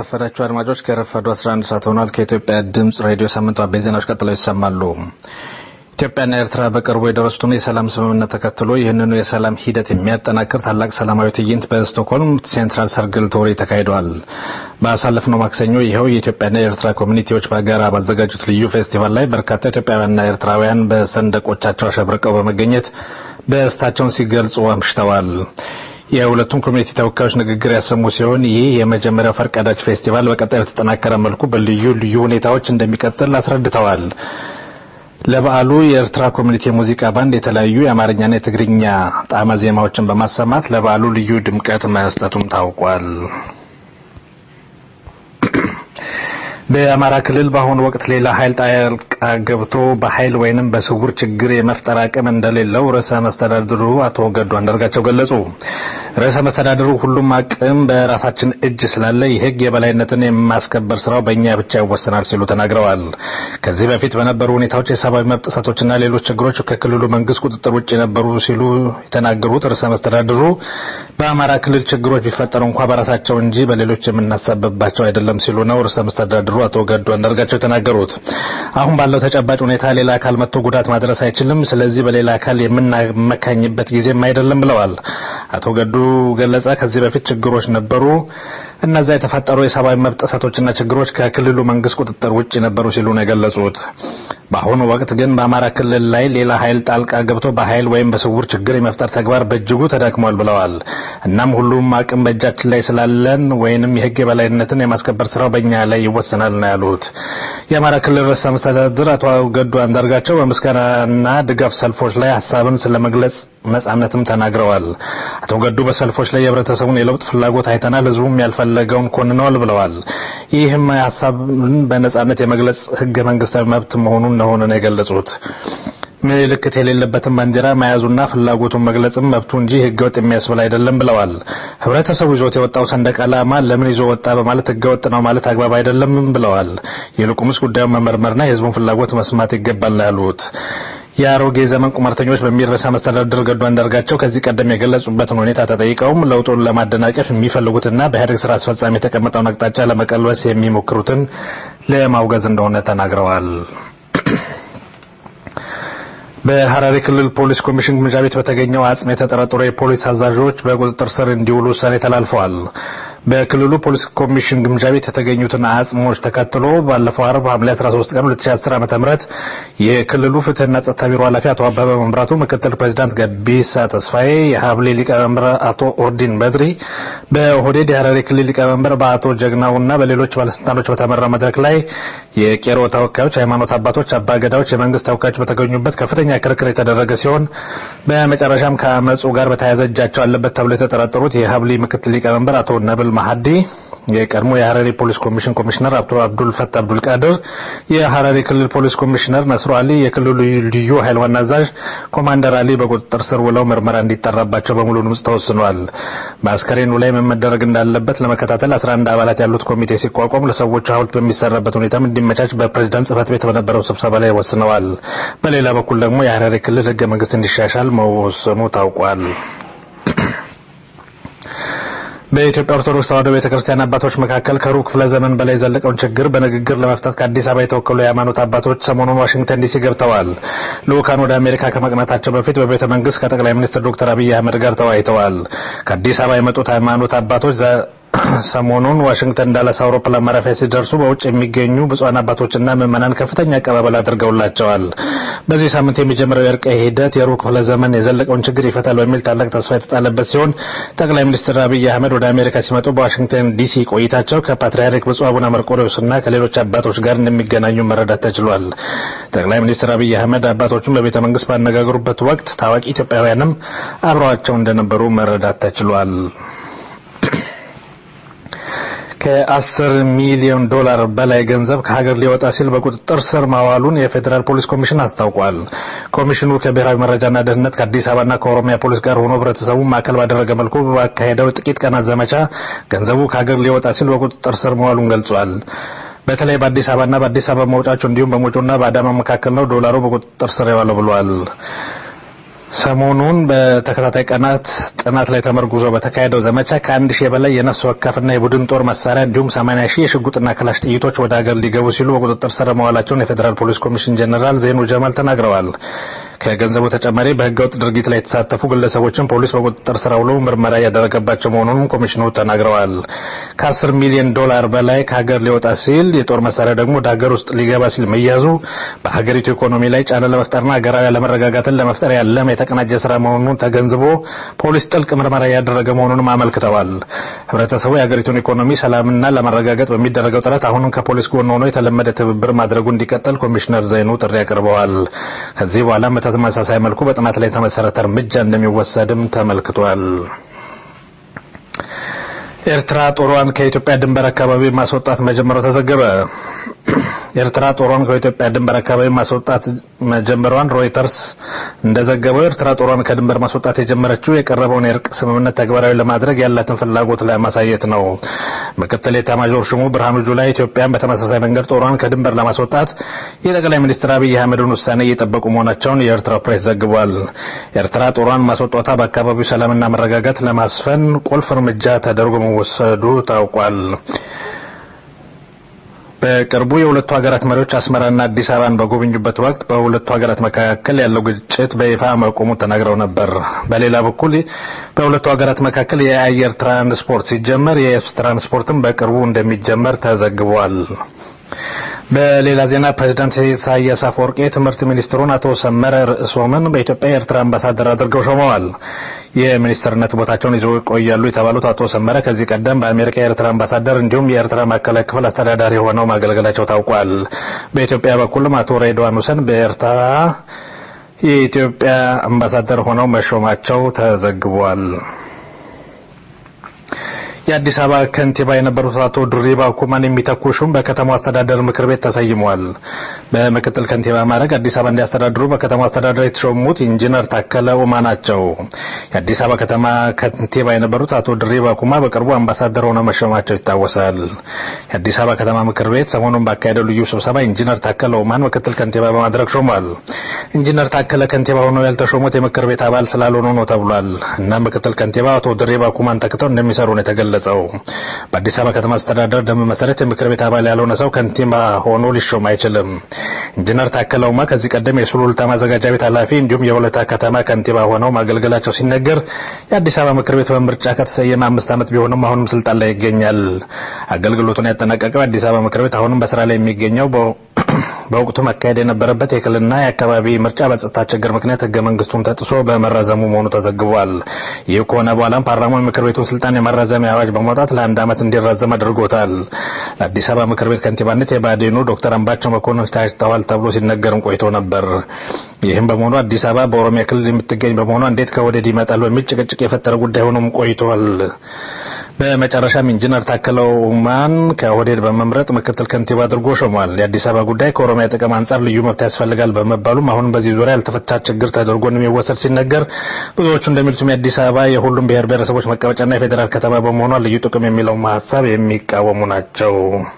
እንደምናረፈዳችሁ አድማጮች ከረፈዱ 11 ሰዓት ሆኗል። ከኢትዮጵያ ድምፅ ሬዲዮ ሳምንቱ አበይት ዜናዎች ቀጥለው ይሰማሉ። ኢትዮጵያና ኤርትራ በቅርቡ የደረሱትን የሰላም ስምምነት ተከትሎ ይህንኑ የሰላም ሂደት የሚያጠናክር ታላቅ ሰላማዊ ትዕይንት በስቶክሆልም ሴንትራል ሰርግል ቶሪ ተካሂደዋል። ባሳለፍነው ማክሰኞ ይኸው የኢትዮጵያና የኤርትራ ኮሚኒቲዎች በጋራ ባዘጋጁት ልዩ ፌስቲቫል ላይ በርካታ ኢትዮጵያውያንና ኤርትራውያን በሰንደቆቻቸው አሸብርቀው በመገኘት ደስታቸውን ሲገልጹ አምሽተዋል። የሁለቱም ኮሚኒቲ ተወካዮች ንግግር ያሰሙ ሲሆን ይህ የመጀመሪያው ፈርቀዳጅ ፌስቲቫል በቀጣይ በተጠናከረ መልኩ በልዩ ልዩ ሁኔታዎች እንደሚቀጥል አስረድተዋል። ለበዓሉ የኤርትራ ኮሚኒቲ የሙዚቃ ባንድ የተለያዩ የአማርኛና የትግርኛ ጣዕመ ዜማዎችን በማሰማት ለበዓሉ ልዩ ድምቀት መስጠቱም ታውቋል። በአማራ ክልል በአሁኑ ወቅት ሌላ ኃይል ጣልቃ ገብቶ በኃይል ወይንም በስውር ችግር የመፍጠር አቅም እንደሌለው ርዕሰ መስተዳድሩ አቶ ገዱ አንዳርጋቸው ገለጹ። ርዕሰ መስተዳድሩ ሁሉም አቅም በራሳችን እጅ ስላለ የሕግ የበላይነትን የማስከበር ስራው በእኛ ብቻ ይወሰናል ሲሉ ተናግረዋል። ከዚህ በፊት በነበሩ ሁኔታዎች የሰብአዊ መብት ጥሰቶችና ሌሎች ችግሮች ከክልሉ መንግስት ቁጥጥር ውጭ ነበሩ ሲሉ የተናገሩት ርዕሰ መስተዳድሩ በአማራ ክልል ችግሮች ቢፈጠሩ እንኳ በራሳቸው እንጂ በሌሎች የምናሳብባቸው አይደለም ሲሉ ነው ርዕሰ መስተዳድሩ አቶ ገዱ አንዳርጋቸው የተናገሩት። አሁን ባለው ተጨባጭ ሁኔታ ሌላ አካል መጥቶ ጉዳት ማድረስ አይችልም። ስለዚህ በሌላ አካል የምናመካኝበት ጊዜም አይደለም ብለዋል። አቶ ገዱ ገለጸ ከዚህ በፊት ችግሮች ነበሩ። እነዛ የተፈጠሩ የሰብአዊ መብት ጥሰቶችና ችግሮች ከክልሉ መንግስት ቁጥጥር ውጭ ነበሩ ሲሉ ነው የገለጹት። በአሁኑ ወቅት ግን በአማራ ክልል ላይ ሌላ ኃይል ጣልቃ ገብቶ በኃይል ወይም በስውር ችግር የመፍጠር ተግባር በእጅጉ ተዳክሟል ብለዋል። እናም ሁሉም አቅም በእጃችን ላይ ስላለን ወይንም የህግ የበላይነትን የማስከበር ስራው በእኛ ላይ ይወሰናል ነው ያሉት። የአማራ ክልል ርዕሰ መስተዳድር አቶ ገዱ አንዳርጋቸው በምስጋናና ድጋፍ ሰልፎች ላይ ሀሳብን ስለመግለጽ ነጻነትም ተናግረዋል። አቶ ገዱ በሰልፎች ላይ የህብረተሰቡን የለውጥ ፍላጎት አይተናል፣ ህዝቡም ያልፈለገውን ኮንነዋል ብለዋል። ይህም ሀሳብን በነጻነት የመግለጽ ህገ መንግስታዊ መብት መሆኑን እንደሆነ ነው የገለጹት። ምልክት የሌለበትን ባንዲራ መያዙና ፍላጎቱን መግለጽም መብቱ እንጂ ህገወጥ የሚያስብል አይደለም ብለዋል። ህብረተሰቡ ይዞት የወጣው ሰንደቅ ዓላማ ለምን ይዞ ወጣ በማለት ህገወጥ ነው ማለት አግባብ አይደለም ብለዋል። ይልቁንስ ጉዳዩን መመርመርና የህዝቡን ፍላጎት መስማት ይገባል ያሉት የአሮጌ ዘመን ቁማርተኞች በሚል ርዕሰ መስተዳድር ገዱ አንዳርጋቸው ከዚህ ቀደም የገለጹበትን ሁኔታ ተጠይቀውም ለውጡን ለማደናቀፍ የሚፈልጉትና በኢህአዴግ ስራ አስፈጻሚ የተቀመጠውን አቅጣጫ ለመቀልበስ የሚሞክሩትን ለማውገዝ እንደሆነ ተናግረዋል። በሐረሪ ክልል ፖሊስ ኮሚሽን ግምጃ ቤት በተገኘው አጽም የተጠረጠሩ የፖሊስ አዛዦች በቁጥጥር ስር እንዲውሉ ውሳኔ ተላልፈዋል። በክልሉ ፖሊስ ኮሚሽን ግምጃ ቤት የተገኙትን አጽሞች ተከትሎ ባለፈው አርብ ሐምሌ 13 ቀን 2010 ዓ.ም የክልሉ ፍትህና ጸጥታ ቢሮ ኃላፊ አቶ አበበ መምራቱ፣ ምክትል ፕሬዚዳንት ገቢሳ ተስፋዬ፣ የሀብሌ ሊቀመንበር አቶ ኦርዲን በድሪ፣ በኦህዴድ የሐረሪ ክልል ሊቀመንበር በአቶ ጀግናውና በሌሎች ባለስልጣኖች በተመራ መድረክ ላይ የቄሮ ተወካዮች፣ ሃይማኖት አባቶች፣ አባገዳዎች፣ የመንግስት ተወካዮች በተገኙበት ከፍተኛ ክርክር የተደረገ ሲሆን በመጨረሻም ከአመፁ ጋር በተያያዘ እጃቸው አለበት ተብሎ የተጠረጠሩት የሀብሊ ምክትል ሊቀመንበር አቶ ነብል ማሀዲ የቀድሞ የሐረሪ ፖሊስ ኮሚሽን ኮሚሽነር አቶ አብዱል ፈት አብዱል ቃድር፣ የሐረሪ ክልል ፖሊስ ኮሚሽነር ነስሩ አሊ፣ የክልሉ ልዩ ኃይል ዋና አዛዥ ኮማንደር አሊ በቁጥጥር ስር ውለው ምርመራ እንዲጠራባቸው በሙሉ ድምፅ ተወስኗል። በአስከሬኑ ላይ ምን መደረግ እንዳለበት ለመከታተል 11 አባላት ያሉት ኮሚቴ ሲቋቋም ለሰዎቹ ሐውልት በሚሰራበት ሁኔታም እንዲመቻች በፕሬዝዳንት ጽህፈት ቤት በነበረው ስብሰባ ላይ ወስነዋል። በሌላ በኩል ደግሞ የሐረሪ ክልል ህገ መንግስት እንዲሻሻል መወሰኑ ታውቋል። በኢትዮጵያ ኦርቶዶክስ ተዋሕዶ ቤተክርስቲያን አባቶች መካከል ከሩብ ክፍለ ዘመን በላይ የዘለቀውን ችግር በንግግር ለመፍታት ከአዲስ አበባ የተወከሉ የሃይማኖት አባቶች ሰሞኑን ዋሽንግተን ዲሲ ገብተዋል። ልኡካን ወደ አሜሪካ ከመቅናታቸው በፊት በቤተ መንግስት ከጠቅላይ ሚኒስትር ዶክተር አብይ አህመድ ጋር ተወያይተዋል። ከአዲስ አበባ የመጡት ሃይማኖት አባቶች ሰሞኑን ዋሽንግተን ዳላስ አውሮፕላን ማረፊያ ሲደርሱ በውጭ የሚገኙ ብፁዓን አባቶችና ምዕመናን ከፍተኛ አቀባበል አድርገውላቸዋል። በዚህ ሳምንት የሚጀምረው የእርቀ ሂደት የሩብ ክፍለ ዘመን የዘለቀውን ችግር ይፈታል በሚል ታላቅ ተስፋ የተጣለበት ሲሆን ጠቅላይ ሚኒስትር አብይ አህመድ ወደ አሜሪካ ሲመጡ በዋሽንግተን ዲሲ ቆይታቸው ከፓትርያርክ ብፁዕ አቡነ መርቆሬዎስና ከሌሎች አባቶች ጋር እንደሚገናኙ መረዳት ተችሏል። ጠቅላይ ሚኒስትር አብይ አህመድ አባቶቹን በቤተ መንግስት ባነጋገሩበት ወቅት ታዋቂ ኢትዮጵያውያንም አብረዋቸው እንደነበሩ መረዳት ተችሏል። ከአስር ሚሊዮን ዶላር በላይ ገንዘብ ከሀገር ሊወጣ ሲል በቁጥጥር ስር ማዋሉን የፌዴራል ፖሊስ ኮሚሽን አስታውቋል። ኮሚሽኑ ከብሔራዊ መረጃና ደህንነት ከአዲስ አበባና ከኦሮሚያ ፖሊስ ጋር ሆኖ ህብረተሰቡ ማዕከል ባደረገ መልኩ ባካሄደው ጥቂት ቀናት ዘመቻ ገንዘቡ ከሀገር ሊወጣ ሲል በቁጥጥር ስር መዋሉን ገልጿል። በተለይ በአዲስ አበባና በአዲስ አበባ መውጫቸው እንዲሁም በሞጆና በአዳማ መካከል ነው ዶላሩ በቁጥጥር ስር የዋለው ብሏል። ሰሞኑን በተከታታይ ቀናት ጥናት ላይ ተመርጉዞ በተካሄደው ዘመቻ ከአንድ ሺህ በላይ የነፍስ ወከፍና የቡድን ጦር መሳሪያ እንዲሁም 80 ሺህ የሽጉጥና ክላሽ ጥይቶች ወደ ሀገር ሊገቡ ሲሉ በቁጥጥር ስር መዋላቸውን የፌዴራል ፖሊስ ኮሚሽን ጀኔራል ዜኑ ጀማል ተናግረዋል። ከገንዘቡ ተጨማሪ በህገወጥ ድርጊት ላይ የተሳተፉ ግለሰቦችን ፖሊስ በቁጥጥር ስር አውሎ ምርመራ እያደረገባቸው መሆኑንም ኮሚሽኑ ተናግረዋል። ከ10 ሚሊዮን ዶላር በላይ ከሀገር ሊወጣ ሲል የጦር መሳሪያ ደግሞ ወደ ሀገር ውስጥ ሊገባ ሲል መያዙ በሀገሪቱ ኢኮኖሚ ላይ ጫና ለመፍጠርና ሀገራዊ አለመረጋጋትን ለመፍጠር ያለመ የተቀናጀ ስራ መሆኑን ተገንዝቦ ፖሊስ ጥልቅ ምርመራ እያደረገ መሆኑንም አመልክተዋል። ህብረተሰቡ የሀገሪቱን ኢኮኖሚ ሰላምና ለማረጋገጥ በሚደረገው ጥረት አሁንም ከፖሊስ ጎን ሆኖ የተለመደ ትብብር ማድረጉ እንዲቀጥል ኮሚሽነር ዘይኑ ጥሪ አቅርበዋል። ከዚህ በኋላ በተመሳሳይ መልኩ በጥናት ላይ የተመሰረተ እርምጃ እንደሚወሰድም ተመልክቷል። ኤርትራ ጦሯን ከኢትዮጵያ ድንበር አካባቢ ማስወጣት መጀመሩ ተዘገበ። ኤርትራ ጦሯን ከኢትዮጵያ ድንበር አካባቢ ማስወጣት መጀመሯን ሮይተርስ እንደዘገበው ኤርትራ ጦሯን ከድንበር ማስወጣት የጀመረችው የቀረበውን የእርቅ ስምምነት ተግባራዊ ለማድረግ ያላትን ፍላጎት ለማሳየት ነው። ምክትል ኤታማዦር ሹሙ ብርሃኑ ጁላ ኢትዮጵያን በተመሳሳይ መንገድ ጦሯን ከድንበር ለማስወጣት የጠቅላይ ሚኒስትር አብይ አህመድን ውሳኔ እየጠበቁ መሆናቸውን የኤርትራ ፕሬስ ዘግቧል። ኤርትራ ጦሯን ማስወጣቷ በአካባቢው ሰላምና መረጋጋት ለማስፈን ቁልፍ እርምጃ ተደርጎ መወሰዱ ታውቋል። በቅርቡ የሁለቱ ሀገራት መሪዎች አስመራና አዲስ አበባን በጎበኙበት ወቅት በሁለቱ ሀገራት መካከል ያለው ግጭት በይፋ መቆሙ ተናግረው ነበር። በሌላ በኩል በሁለቱ ሀገራት መካከል የአየር ትራንስፖርት ሲጀመር የየብስ ትራንስፖርትም በቅርቡ እንደሚጀመር ተዘግቧል። በሌላ ዜና ፕሬዝዳንት ኢሳያስ አፈወርቂ የትምህርት ሚኒስትሩን አቶ ሰመረ ርዕሶምን በኢትዮጵያ የኤርትራ አምባሳደር አድርገው ሾመዋል። የሚኒስትርነት ቦታቸውን ይዘው ይቆያሉ የተባሉት አቶ ሰመረ ከዚህ ቀደም በአሜሪካ የኤርትራ አምባሳደር እንዲሁም የኤርትራ ማዕከላዊ ክፍል አስተዳዳሪ ሆነው ማገልገላቸው ታውቋል። በኢትዮጵያ በኩልም አቶ ሬድዋን ሁሰን በኤርትራ የኢትዮጵያ አምባሳደር ሆነው መሾማቸው ተዘግቧል። የአዲስ አበባ ከንቲባ የነበሩት አቶ ድሪባ ኩማን የሚተኩ ሹም በከተማው አስተዳደር ምክር ቤት ተሰይመዋል። በምክትል ከንቲባ ማዕረግ አዲስ አበባ እንዲያስተዳድሩ በከተማው አስተዳደር የተሾሙት ኢንጂነር ታከለ ኡማ ናቸው። የአዲስ አበባ ከተማ ከንቲባ የነበሩት አቶ ድሪባ ኩማ በቅርቡ አምባሳደር ሆነው መሾማቸው ይታወሳል። የአዲስ አበባ ከተማ ምክር ቤት ሰሞኑን ባካሄደው ልዩ ስብሰባ ኢንጂነር ታከለ ኡማን ምክትል ከንቲባ በማድረግ ሾሟል። ኢንጂነር ታከለ ከንቲባ ሆነው ያልተሾሙት የምክር ቤት አባል ስላልሆኑ ነው ተብሏል እና ምክትል ከንቲባ አቶ ድሪባ ኩማን ተክተው እንደሚሰሩ ነው የተገለጸው። በአዲስ አበባ ከተማ አስተዳደር ደንብ መሰረት የምክር ቤት አባል ያልሆነ ሰው ከንቲባ ሆኖ ሊሾም አይችልም። ኢንጂነር ታከለ ኡማ ከዚህ ቀደም የሱሉልታ ማዘጋጃ ቤት ኃላፊ እንዲሁም የወለታ ከተማ ከንቲባ ሆነው ማገልገላቸው ሲነገር የአዲስ አበባ ምክር ቤት በምርጫ ከተሰየመ አምስት ዓመት ቢሆንም አሁንም ስልጣን ላይ ይገኛል። አገልግሎቱን ያጠናቀቀው የአዲስ አበባ ምክር ቤት አሁንም በስራ ላይ የሚገኘው በወቅቱ መካሄድ የነበረበት የክልልና የአካባቢ ምርጫ በጸጥታ ችግር ምክንያት ህገ መንግስቱን ተጥሶ በመራዘሙ መሆኑ ተዘግቧል። ይህ ከሆነ በኋላም ፓርላማው የምክር ቤቱን ስልጣን የማራዘሚያ አዋጅ በማውጣት ለአንድ ዓመት እንዲራዘም አድርጎታል። ለአዲስ አበባ ምክር ቤት ከንቲባነት የባዴኑ ዶክተር አምባቸው መኮንን ታጭተዋል ተብሎ ሲነገርም ቆይቶ ነበር። ይህም በመሆኑ አዲስ አበባ በኦሮሚያ ክልል የምትገኝ በመሆኗ እንዴት ከወደድ ይመጣል በሚል ጭቅጭቅ የፈጠረ ጉዳይ ሆኖም ቆይቷል። በመጨረሻም ኢንጂነር ታከለ ኡማን ከኦህዴድ በመምረጥ ምክትል ከንቲባ አድርጎ ሾሟል። የአዲስ አበባ ጉዳይ ከኦሮሚያ ጥቅም አንጻር ልዩ መብት ያስፈልጋል በመባሉም አሁንም በዚህ ዙሪያ ያልተፈታ ችግር ተደርጎ እንደሚወሰድ ሲነገር፣ ብዙዎቹ እንደሚሉትም የአዲስ አበባ የሁሉም ብሔር ብሔረሰቦች መቀመጫና የፌዴራል ከተማ በመሆኗ ልዩ ጥቅም የሚለውን ሀሳብ የሚቃወሙ ናቸው።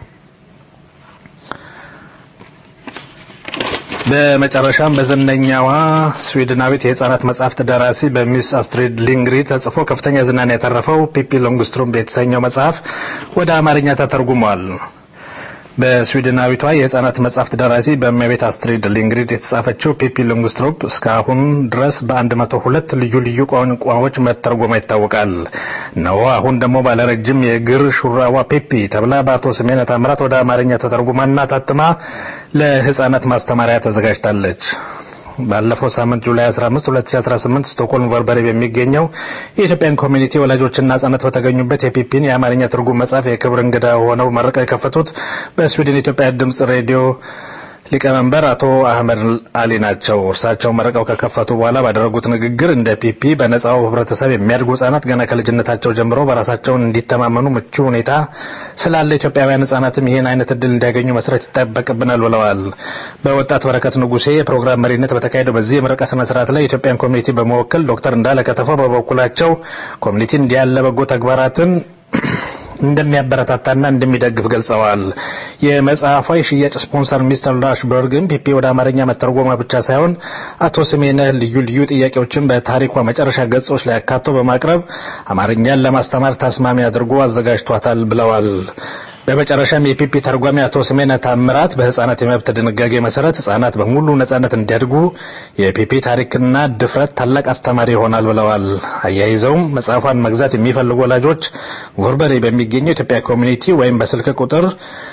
በመጨረሻም በዝነኛዋ ስዊድናዊት የህፃናት መጽሐፍት ደራሲ በሚስ አስትሪድ ሊንግሪድ ተጽፎ ከፍተኛ ዝናን ያተረፈው ፒፒ ሎንግስትሮም የተሰኘው መጽሐፍ ወደ አማርኛ ተተርጉሟል። በስዊድናዊቷ የህፃናት መጽሐፍት ደራሲ በእመቤት አስትሪድ ሊንግሪድ የተጻፈችው ፒፒ ሎንግስትሮፕ እስካሁን ድረስ በ102 ልዩ ልዩ ቋንቋዎች መተርጎማ ይታወቃል። እነሆ አሁን ደግሞ ባለረጅም የእግር ሹራዋ ፒፒ ተብላ በአቶ ስሜነ ታምራት ወደ አማርኛ ተተርጉማና ታትማ ለህፃናት ማስተማሪያ ተዘጋጅታለች። ባለፈው ሳምንት ጁላይ 15 2018 ስቶክሆልም ቨርበሬ በሚገኘው የኢትዮጵያን ኮሚኒቲ ወላጆችና ህጻናት በተገኙበት የፒፒን የአማርኛ ትርጉም መጽሐፍ የክብር እንግዳ ሆነው መርቀው የከፈቱት በስዊድን የኢትዮጵያ ድምጽ ሬዲዮ ሊቀመንበር አቶ አህመድ አሊ ናቸው። እርሳቸው መርቀው ከከፈቱ በኋላ ባደረጉት ንግግር እንደ ፒፒ በነጻው ህብረተሰብ የሚያድጉ ህጻናት ገና ከልጅነታቸው ጀምሮ በራሳቸውን እንዲተማመኑ ምቹ ሁኔታ ስላለ ኢትዮጵያውያን ህጻናትም ይህን አይነት እድል እንዲያገኙ መስራት ይጠበቅብናል ብለዋል። በወጣት በረከት ንጉሴ የፕሮግራም መሪነት በተካሄደው በዚህ የምረቃ ስነ ስርዓት ላይ የኢትዮጵያን ኮሚኒቲ በመወከል ዶክተር እንዳለ ከተፈው በበኩላቸው ኮሚኒቲ እንዲህ ያለ በጎ ተግባራትን እንደሚያበረታታና እንደሚደግፍ ገልጸዋል። የመጽሐፏ የሽያጭ ስፖንሰር ሚስተር ራሽበርግን ፒፒ ወደ አማርኛ መተርጎሟ ብቻ ሳይሆን አቶ ስሜነህ ልዩ ልዩ ጥያቄዎችን በታሪኳ መጨረሻ ገጾች ላይ አካቶ በማቅረብ አማርኛን ለማስተማር ተስማሚ አድርጎ አዘጋጅቷታል ብለዋል። በመጨረሻም የፒፒ ተርጓሚ አቶ ስሜነ ታምራት በህጻናት የመብት ድንጋጌ መሰረት ህጻናት በሙሉ ነጻነት እንዲያድጉ የፒፒ ታሪክና ድፍረት ታላቅ አስተማሪ ይሆናል ብለዋል። አያይዘውም መጽሐፏን መግዛት የሚፈልጉ ወላጆች ጎርበሬ በሚገኘው ኢትዮጵያ ኮሚኒቲ ወይም በስልክ ቁጥር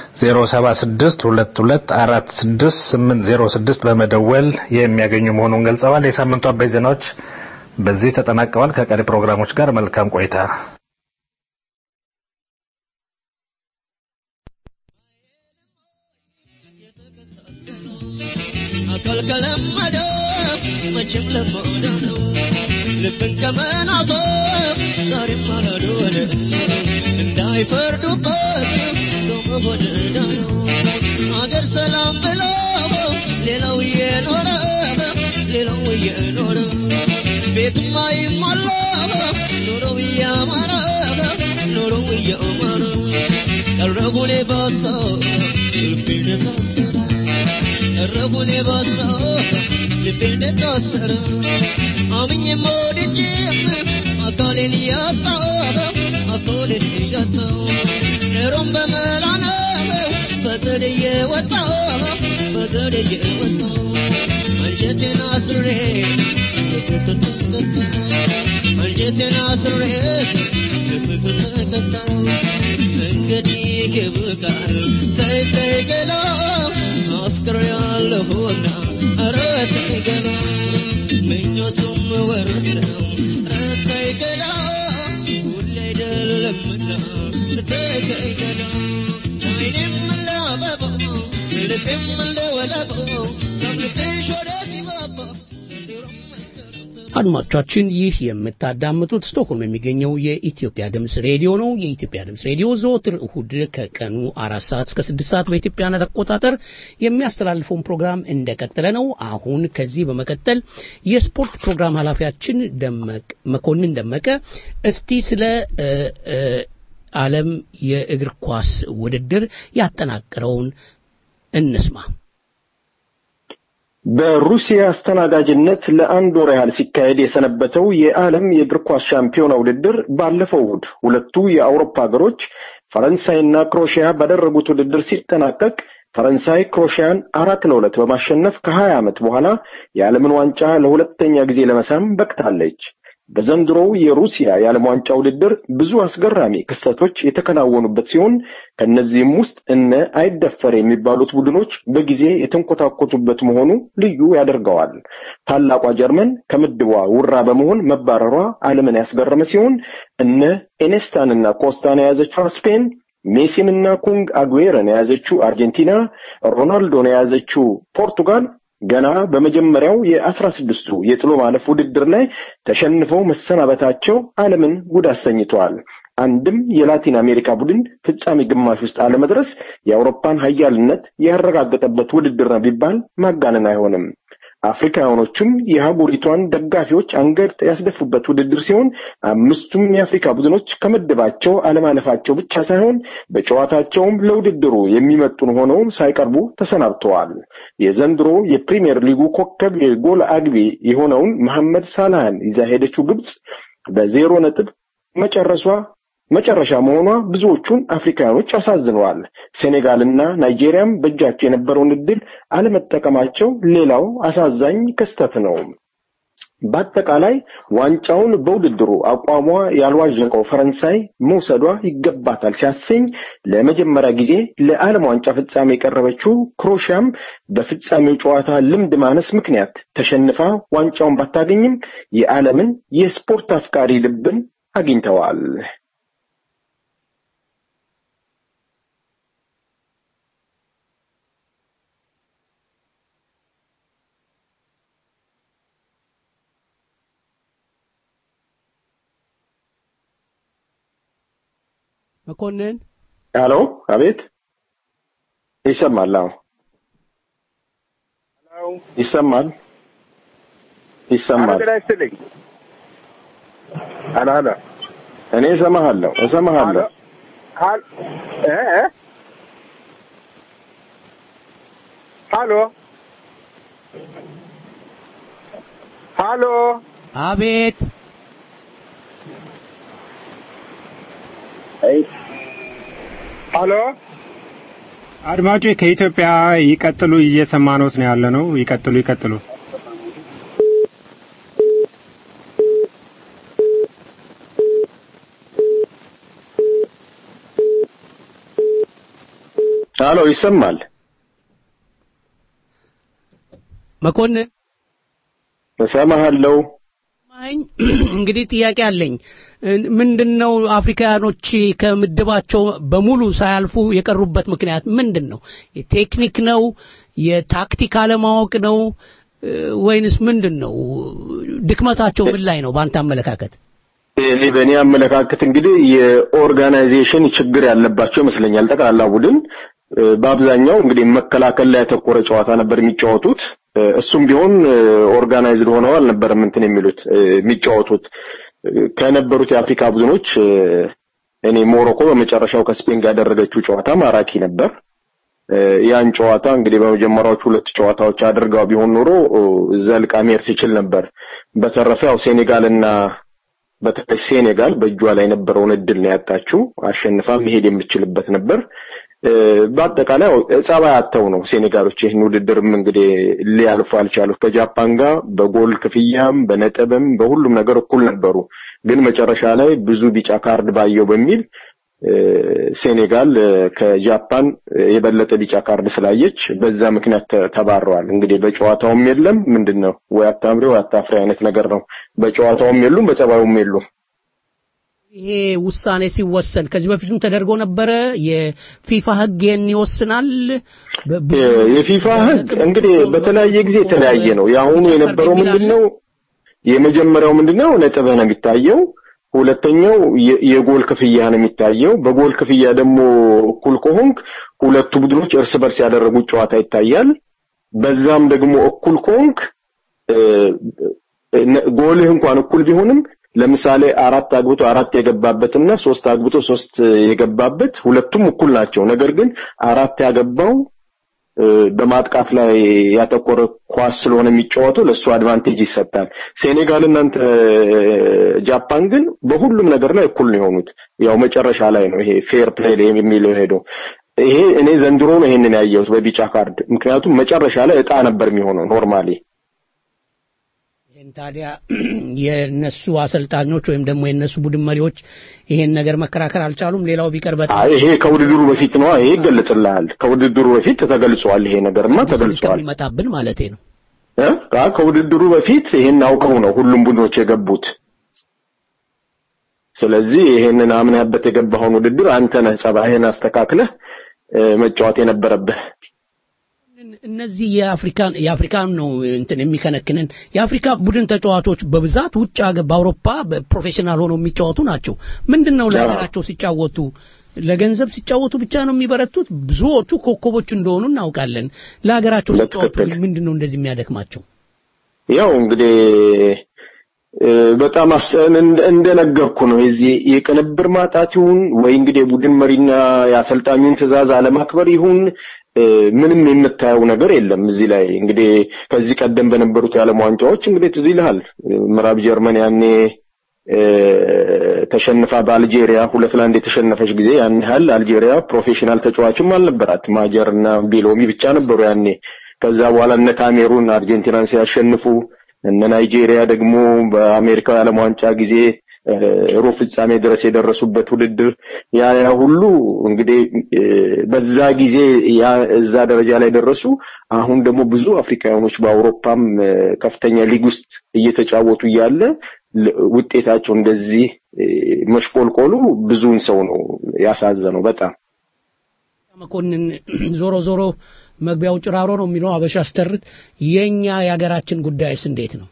0762246806 በመደወል የሚያገኙ መሆኑን ገልጸዋል። የሳምንቱ አበይት ዜናዎች በዚህ ተጠናቀዋል። ከቀሪ ፕሮግራሞች ጋር መልካም ቆይታ። አካል ከለመደው መቼም ለመደ ነው። ልብን ከመናፈቅ ዛሬም አላዶለ እንዳይፈርዱበት ሰው መሆን ዕዳ ነው። አገር ሰላም ብሎ ሌላው እየኖረ ሌላው እየኖረ ቤትማ ይሟላ ኑሮው እያማረ ኑሮው እያማረ ቀረቡ ሌባሳ ልቤን ታሰረ ቀረቡን የባሳ ልቤ እንደታሰረ አምኜ ወድጄም አካሌን እያጣ አካሌን እያጣ ኑሮም በመላ ነው በዘዴ ወጣ በዘዴ ወጣ አንጀቴን አስሬ አንጀቴን አስሬ ተከታ እንግዲህ ይብቃል ተይ ተይ ገላ አፍቅር ያለሁና ኧረ ተይ ገላ ምኞቱም ወረት ነው ኧረ ተይ ገላ ሁሌ አይደለምና ተይ ተይ ገላ አይኔም እንደ አበባ ልቤም እንደ ወለባ ከምልክሽ ወደ ሲባባ አድማጮቻችን ይህ የምታዳምጡት ስቶክሆልም የሚገኘው የኢትዮጵያ ድምፅ ሬዲዮ ነው። የኢትዮጵያ ድምፅ ሬዲዮ ዘወትር እሁድ ከቀኑ አራት ሰዓት እስከ ስድስት ሰዓት በኢትዮጵያነት አቆጣጠር የሚያስተላልፈውን ፕሮግራም እንደቀጠለ ነው። አሁን ከዚህ በመቀጠል የስፖርት ፕሮግራም ኃላፊያችን ደመቅ መኮንን ደመቀ እስቲ ስለ እ እ ዓለም የእግር ኳስ ውድድር ያጠናቀረውን እንስማ። በሩሲያ አስተናጋጅነት ለአንድ ወር ያህል ሲካሄድ የሰነበተው የዓለም የእግር ኳስ ሻምፒዮና ውድድር ባለፈው እሁድ ሁለቱ የአውሮፓ ሀገሮች ፈረንሳይና ክሮሺያ ባደረጉት ውድድር ሲጠናቀቅ ፈረንሳይ ክሮሺያን አራት ለሁለት በማሸነፍ ከሀያ ዓመት በኋላ የዓለምን ዋንጫ ለሁለተኛ ጊዜ ለመሳም በቅታለች። በዘንድሮው የሩሲያ የዓለም ዋንጫ ውድድር ብዙ አስገራሚ ክስተቶች የተከናወኑበት ሲሆን ከነዚህም ውስጥ እነ አይደፈር የሚባሉት ቡድኖች በጊዜ የተንኮታኮቱበት መሆኑ ልዩ ያደርገዋል። ታላቋ ጀርመን ከምድቧ ውራ በመሆን መባረሯ ዓለምን ያስገረመ ሲሆን እነ ኤኔስታንና ኮስታን የያዘችው ስፔን ሜሲንና ኩንግ አጉዌርን የያዘችው አርጀንቲና፣ ሮናልዶን የያዘችው ፖርቱጋል ገና በመጀመሪያው የአስራ ስድስቱ የጥሎ ማለፍ ውድድር ላይ ተሸንፈው መሰናበታቸው ዓለምን ጉድ አሰኝተዋል። አንድም የላቲን አሜሪካ ቡድን ፍጻሜ ግማሽ ውስጥ አለመድረስ የአውሮፓን ሀያልነት ያረጋገጠበት ውድድር ነው ቢባል ማጋነን አይሆንም። አፍሪካውያኖቹም የሀገሪቷን ደጋፊዎች አንገት ያስደፉበት ውድድር ሲሆን አምስቱም የአፍሪካ ቡድኖች ከምድባቸው አለማለፋቸው ብቻ ሳይሆን በጨዋታቸውም ለውድድሩ የሚመጡን ሆነው ሳይቀርቡ ተሰናብተዋል። የዘንድሮ የፕሪሚየር ሊጉ ኮከብ የጎል አግቢ የሆነውን መሐመድ ሳላህን ይዛ ሄደችው ግብጽ በዜሮ ነጥብ መጨረሷ መጨረሻ መሆኗ ብዙዎቹን አፍሪካውያኖች አሳዝነዋል። ሴኔጋልና ናይጄሪያም በእጃቸው የነበረውን እድል አለመጠቀማቸው ሌላው አሳዛኝ ክስተት ነው። በአጠቃላይ ዋንጫውን በውድድሩ አቋሟ ያልዋዠቀው ፈረንሳይ መውሰዷ ይገባታል ሲያሰኝ ለመጀመሪያ ጊዜ ለዓለም ዋንጫ ፍጻሜ የቀረበችው ክሮሺያም በፍጻሜው ጨዋታ ልምድ ማነስ ምክንያት ተሸንፋ ዋንጫውን ባታገኝም የዓለምን የስፖርት አፍቃሪ ልብን አግኝተዋል። መኮንን ሄሎ፣ አቤት፣ ይሰማል? አዎ፣ ይሰማል፣ ይሰማል። ጤና ይስጥልኝ። ሄሎ ሄሎ፣ እኔ እሰማሃለሁ፣ እሰማሃለሁ። ሀል እ እ ሀሎ ሀሎ አቤት ሀሎ አድማጮች ከኢትዮጵያ ይቀጥሉ፣ እየሰማኖት ነው ያለ ነው። ይቀጥሉ ይቀጥሉ። ሀሎ ይሰማል? መኮንን እሰማሃለሁ። ማኝ እንግዲህ ጥያቄ አለኝ። ምንድን ነው አፍሪካኖች ከምድባቸው በሙሉ ሳያልፉ የቀሩበት ምክንያት ምንድን ነው? የቴክኒክ ነው? የታክቲክ አለማወቅ ነው? ወይንስ ምንድን ነው? ድክመታቸው ምን ላይ ነው በአንተ አመለካከት? እኔ በእኔ አመለካከት እንግዲህ የኦርጋናይዜሽን ችግር ያለባቸው ይመስለኛል። ጠቅላላ ቡድን በአብዛኛው እንግዲህ መከላከል ላይ ያተኮረ ጨዋታ ነበር የሚጫወቱት። እሱም ቢሆን ኦርጋናይዝድ ሆነው አልነበረም እንትን የሚሉት የሚጫወቱት ከነበሩት የአፍሪካ ቡድኖች እኔ ሞሮኮ በመጨረሻው ከስፔን ጋር ያደረገችው ጨዋታ ማራኪ ነበር። ያን ጨዋታ እንግዲህ በመጀመሪያዎቹ ሁለት ጨዋታዎች አድርጋው ቢሆን ኖሮ ዘልቃ መሄድ ትችል ነበር። በተረፈ ያው ሴኔጋልና በተለይ ሴኔጋል በእጇ ላይ የነበረውን እድል ነው ያጣችው። አሸንፋ መሄድ የምትችልበት ነበር። በአጠቃላይ ጸባይ አጥተው ነው ሴኔጋሎች ይህን ውድድርም እንግዲህ ሊያልፉ አልቻሉት። ከጃፓን ጋር በጎል ክፍያም በነጥብም በሁሉም ነገር እኩል ነበሩ። ግን መጨረሻ ላይ ብዙ ቢጫ ካርድ ባየው በሚል ሴኔጋል ከጃፓን የበለጠ ቢጫ ካርድ ስላየች በዛ ምክንያት ተባረዋል። እንግዲህ በጨዋታውም የለም ምንድን ነው ወይ አታምሪ ወይ አታፍሪ አይነት ነገር ነው። በጨዋታውም የሉም፣ በጸባዩም የሉም። ይሄ ውሳኔ ሲወሰን ከዚህ በፊትም ተደርጎ ነበረ። የፊፋ ሕግ ይህን ይወስናል። የፊፋ ሕግ እንግዲህ በተለያየ ጊዜ የተለያየ ነው። የአሁኑ የነበረው ምንድነው? የመጀመሪያው ምንድነው? ነጥብህ ነው የሚታየው። ሁለተኛው የጎል ክፍያ ነው የሚታየው። በጎል ክፍያ ደግሞ እኩል ከሆንክ ሁለቱ ቡድኖች እርስ በርስ ያደረጉት ጨዋታ ይታያል። በዛም ደግሞ እኩል ከሆንክ ጎልህ እንኳን እኩል ቢሆንም ለምሳሌ አራት አግብቶ አራት የገባበትና ሶስት አግብቶ ሶስት የገባበት ሁለቱም እኩል ናቸው። ነገር ግን አራት ያገባው በማጥቃት ላይ ያተኮረ ኳስ ስለሆነ የሚጫወተው ለሱ አድቫንቴጅ ይሰጣል። ሴኔጋል እናንተ ጃፓን ግን በሁሉም ነገር ላይ እኩል ነው የሆኑት። ያው መጨረሻ ላይ ነው ይሄ ፌር ፕሌይ የሚለው ሄደው ይሄ እኔ ዘንድሮ ነው ይሄንን ያየሁት በቢጫ ካርድ። ምክንያቱም መጨረሻ ላይ እጣ ነበር የሚሆነው ኖርማሊ ይህን ታዲያ የነሱ አሰልጣኞች ወይም ደግሞ የነሱ ቡድን መሪዎች ይሄን ነገር መከራከር አልቻሉም። ሌላው ቢቀር በጣም ይሄ ከውድድሩ በፊት ነው። ይሄ ይገለጽልሃል። ከውድድሩ በፊት ተገልጿል። ይሄ ነገርማ ተገልጿል። ይመጣብን ማለቴ ነው። እ ከውድድሩ በፊት ይሄን አውቀው ነው ሁሉም ቡድኖች የገቡት። ስለዚህ ይሄንን አምነህበት የገባኸውን ውድድር አንተ ነህ ጸባይህን አስተካክለህ መጫወት የነበረብህ። እነዚህ የአፍሪካን የአፍሪካን ነው እንትን የሚከነክንን የአፍሪካ ቡድን ተጫዋቾች በብዛት ውጭ ሀገር በአውሮፓ ፕሮፌሽናል ሆነው የሚጫወቱ ናቸው። ምንድን ነው ለሀገራቸው ሲጫወቱ ለገንዘብ ሲጫወቱ ብቻ ነው የሚበረቱት? ብዙዎቹ ኮከቦች እንደሆኑ እናውቃለን። ለሀገራቸው ሲጫወቱ ግን ምንድን ነው እንደዚህ የሚያደክማቸው? ያው እንግዲህ በጣም እንደነገርኩ ነው። የዚህ የቅንብር ማጣት ይሁን ወይ እንግዲህ የቡድን መሪና የአሰልጣኙን ትዕዛዝ አለማክበር ይሁን ምንም የምታየው ነገር የለም። እዚህ ላይ እንግዲህ ከዚህ ቀደም በነበሩት የዓለም ዋንጫዎች እንግዲህ ትዝ ይልሃል ምዕራብ ጀርመን ያኔ ተሸንፋ በአልጄሪያ ሁለት ለአንድ የተሸነፈች ጊዜ ያን ያህል አልጄሪያ ፕሮፌሽናል ተጫዋችም አልነበራት። ማጀር እና ቤሎሚ ብቻ ነበሩ ያኔ። ከዛ በኋላ እነ ካሜሩን አርጀንቲናን ሲያሸንፉ እነ ናይጄሪያ ደግሞ በአሜሪካው የዓለም ዋንጫ ጊዜ ሩብ ፍጻሜ ድረስ የደረሱበት ውድድር ያ ያ ሁሉ እንግዲህ በዛ ጊዜ ያ እዛ ደረጃ ላይ ደረሱ። አሁን ደግሞ ብዙ አፍሪካውያኖች በአውሮፓም ከፍተኛ ሊግ ውስጥ እየተጫወቱ እያለ ውጤታቸው እንደዚህ መሽቆልቆሉ ብዙውን ሰው ነው ያሳዘነው በጣም መኮንን ዞሮ ዞሮ መግቢያው ጭራሮ ነው የሚለው አበሻ አስተርት የኛ የሀገራችን ጉዳይስ እንዴት ነው?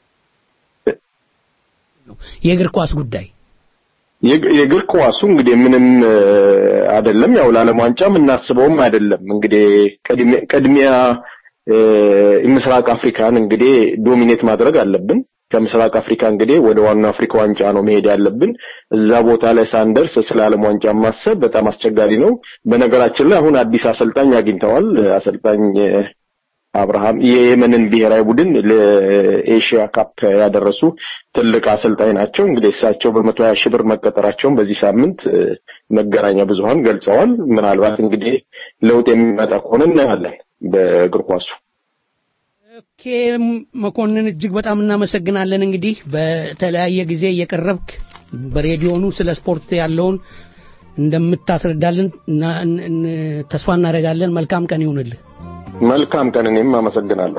የእግር ኳስ ጉዳይ የእግር ኳሱ እንግዲህ ምንም አይደለም። ያው ለዓለም ዋንጫ የምናስበውም አይደለም። እንግዲህ ቅድሚያ ምስራቅ አፍሪካን እንግዲህ ዶሚኔት ማድረግ አለብን። ከምስራቅ አፍሪካ እንግዲህ ወደ ዋናው አፍሪካ ዋንጫ ነው መሄድ ያለብን። እዛ ቦታ ላይ ሳንደርስ ስለ ዓለም ዋንጫ ማሰብ በጣም አስቸጋሪ ነው። በነገራችን ላይ አሁን አዲስ አሰልጣኝ አግኝተዋል። አሰልጣኝ አብርሃም የየመንን ብሔራዊ ቡድን ለኤሽያ ካፕ ያደረሱ ትልቅ አሰልጣኝ ናቸው። እንግዲህ እሳቸው በመቶ ሀያ ሺህ ብር መቀጠራቸውን በዚህ ሳምንት መገናኛ ብዙኃን ገልጸዋል። ምናልባት እንግዲህ ለውጥ የሚመጣ ከሆነ እናያለን በእግር ኳሱ። ኦኬ መኮንን እጅግ በጣም እናመሰግናለን። እንግዲህ በተለያየ ጊዜ እየቀረብክ በሬዲዮኑ ስለ ስፖርት ያለውን እንደምታስረዳልን ተስፋ እናደርጋለን። መልካም ቀን ይሁንልህ። መልካም ቀን። እኔም አመሰግናለሁ።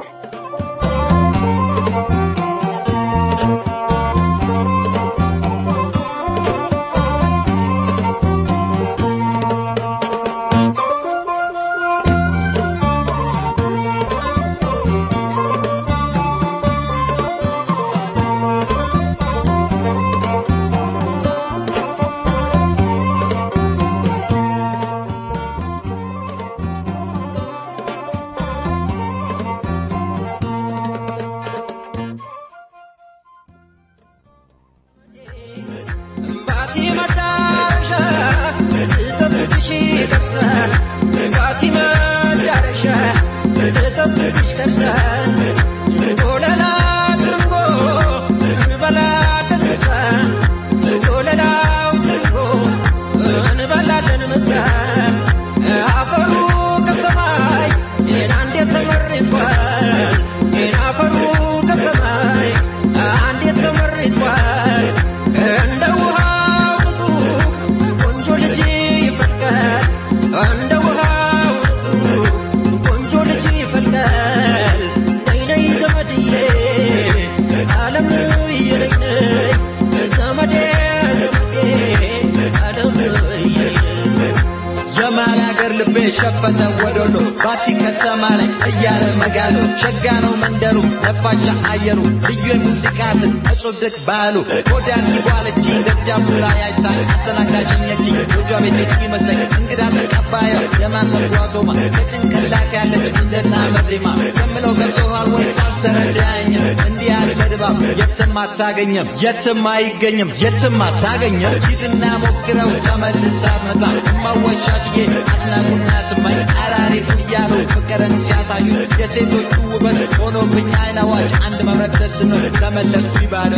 ሸፈተ ወዶሎ ባቲ ከተማ ላይ እያለ መጋሉ ሸጋ ነው መንደሩ ነፋሻ አየሩ ልዩ የሙዚቃ ስል እጹብ ድቅ ባህሉ ጎዳን ይጓለች ደጃፉ ላይ አይታኝ አስተናጋጅነች ጎጇ ቤት እስኪመስለኝ እንግዳ ተቀባዩ የማንመር ጓቶማ ከጭንቅላት ያለች እንደ ጣዕመ ዜማ የምለው ገብቶሃል ወይ ሳልተረዳኝ እንዲህ ያለ ድባብ የትም አታገኘም የትም አይገኝም የትም አታገኘም ሂድና ሞክረው ተመልሳ አትመጣ እማወሻትዬ አስናቁና ስማኝ አራሪቱ እያሉ ፍቅርን ሲያሳዩ የሴቶቹ ውበት ሆኖብኝ አይን አዋጅ አንድ መብረቅ ደስ ነው ተመለስኩ ይባለው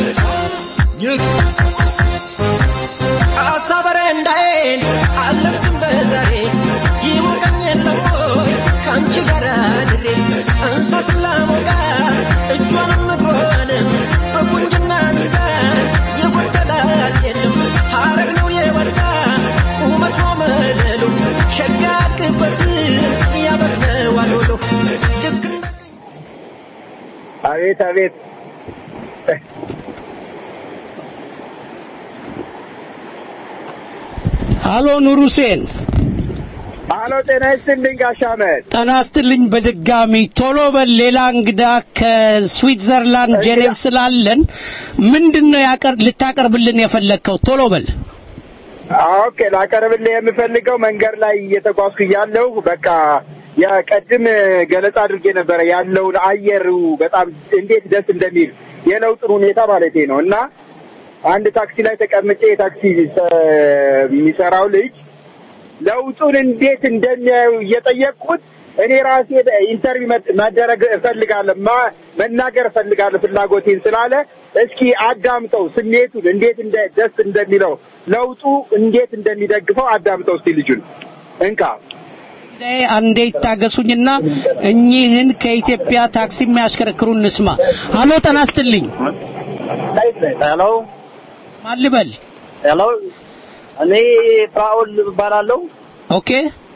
ይህ አሳበረ እንዳይን አለብስም በዛሬ ይሞቀኝ የለም ወይ ከአንቺ ጋር ድሬ እንሳት ላሞቃ እጇንም እግሯንም በቁንጅና ሚዛን የጎደላት የለም ሐረግ ነው የወጣ ቁመቷ መለሉ ሸጋ አድግበት ያበቅለዋል ወሎ ልክ አቤት አቤት አሎ ኑር ሁሴን አሎ ጤና ይስጥልኝ ጋሽ አህመድ ጤና ይስጥልኝ በድጋሚ ቶሎ በል ሌላ እንግዳ ከስዊትዘርላንድ ጄኔቭ ስላለን ምንድነው ያቀር ልታቀርብልን የፈለግከው ቶሎ በል ኦኬ ላቀርብልህ የምፈልገው መንገድ ላይ እየተጓዝኩ እያለሁ በቃ የቀድም ገለጻ አድርጌ ነበረ ያለውን አየሩ በጣም እንዴት ደስ እንደሚል የለውጥን ሁኔታ ማለቴ ነው እና አንድ ታክሲ ላይ ተቀምጬ የታክሲ የሚሰራው ልጅ ለውጡን እንዴት እንደሚያዩ እየጠየቅኩት እኔ ራሴ ኢንተርቪው መደረግ እፈልጋለሁ ማ- መናገር እፈልጋለሁ ፍላጎቴን ስላለ እስኪ አዳምጠው ስሜቱን እንዴት እንደ ደስ እንደሚለው ለውጡ እንዴት እንደሚደግፈው አዳምጠው እስቲ ልጁን እንካ አንዴ ይታገሱኝና እኚህን ከኢትዮጵያ ታክሲ የሚያሽከረክሩ እንስማ አሎ ጤና ይስጥልኝ ሄሎ ማን ልበል ሄሎ እኔ ፍራኦል እባላለሁ ኦኬ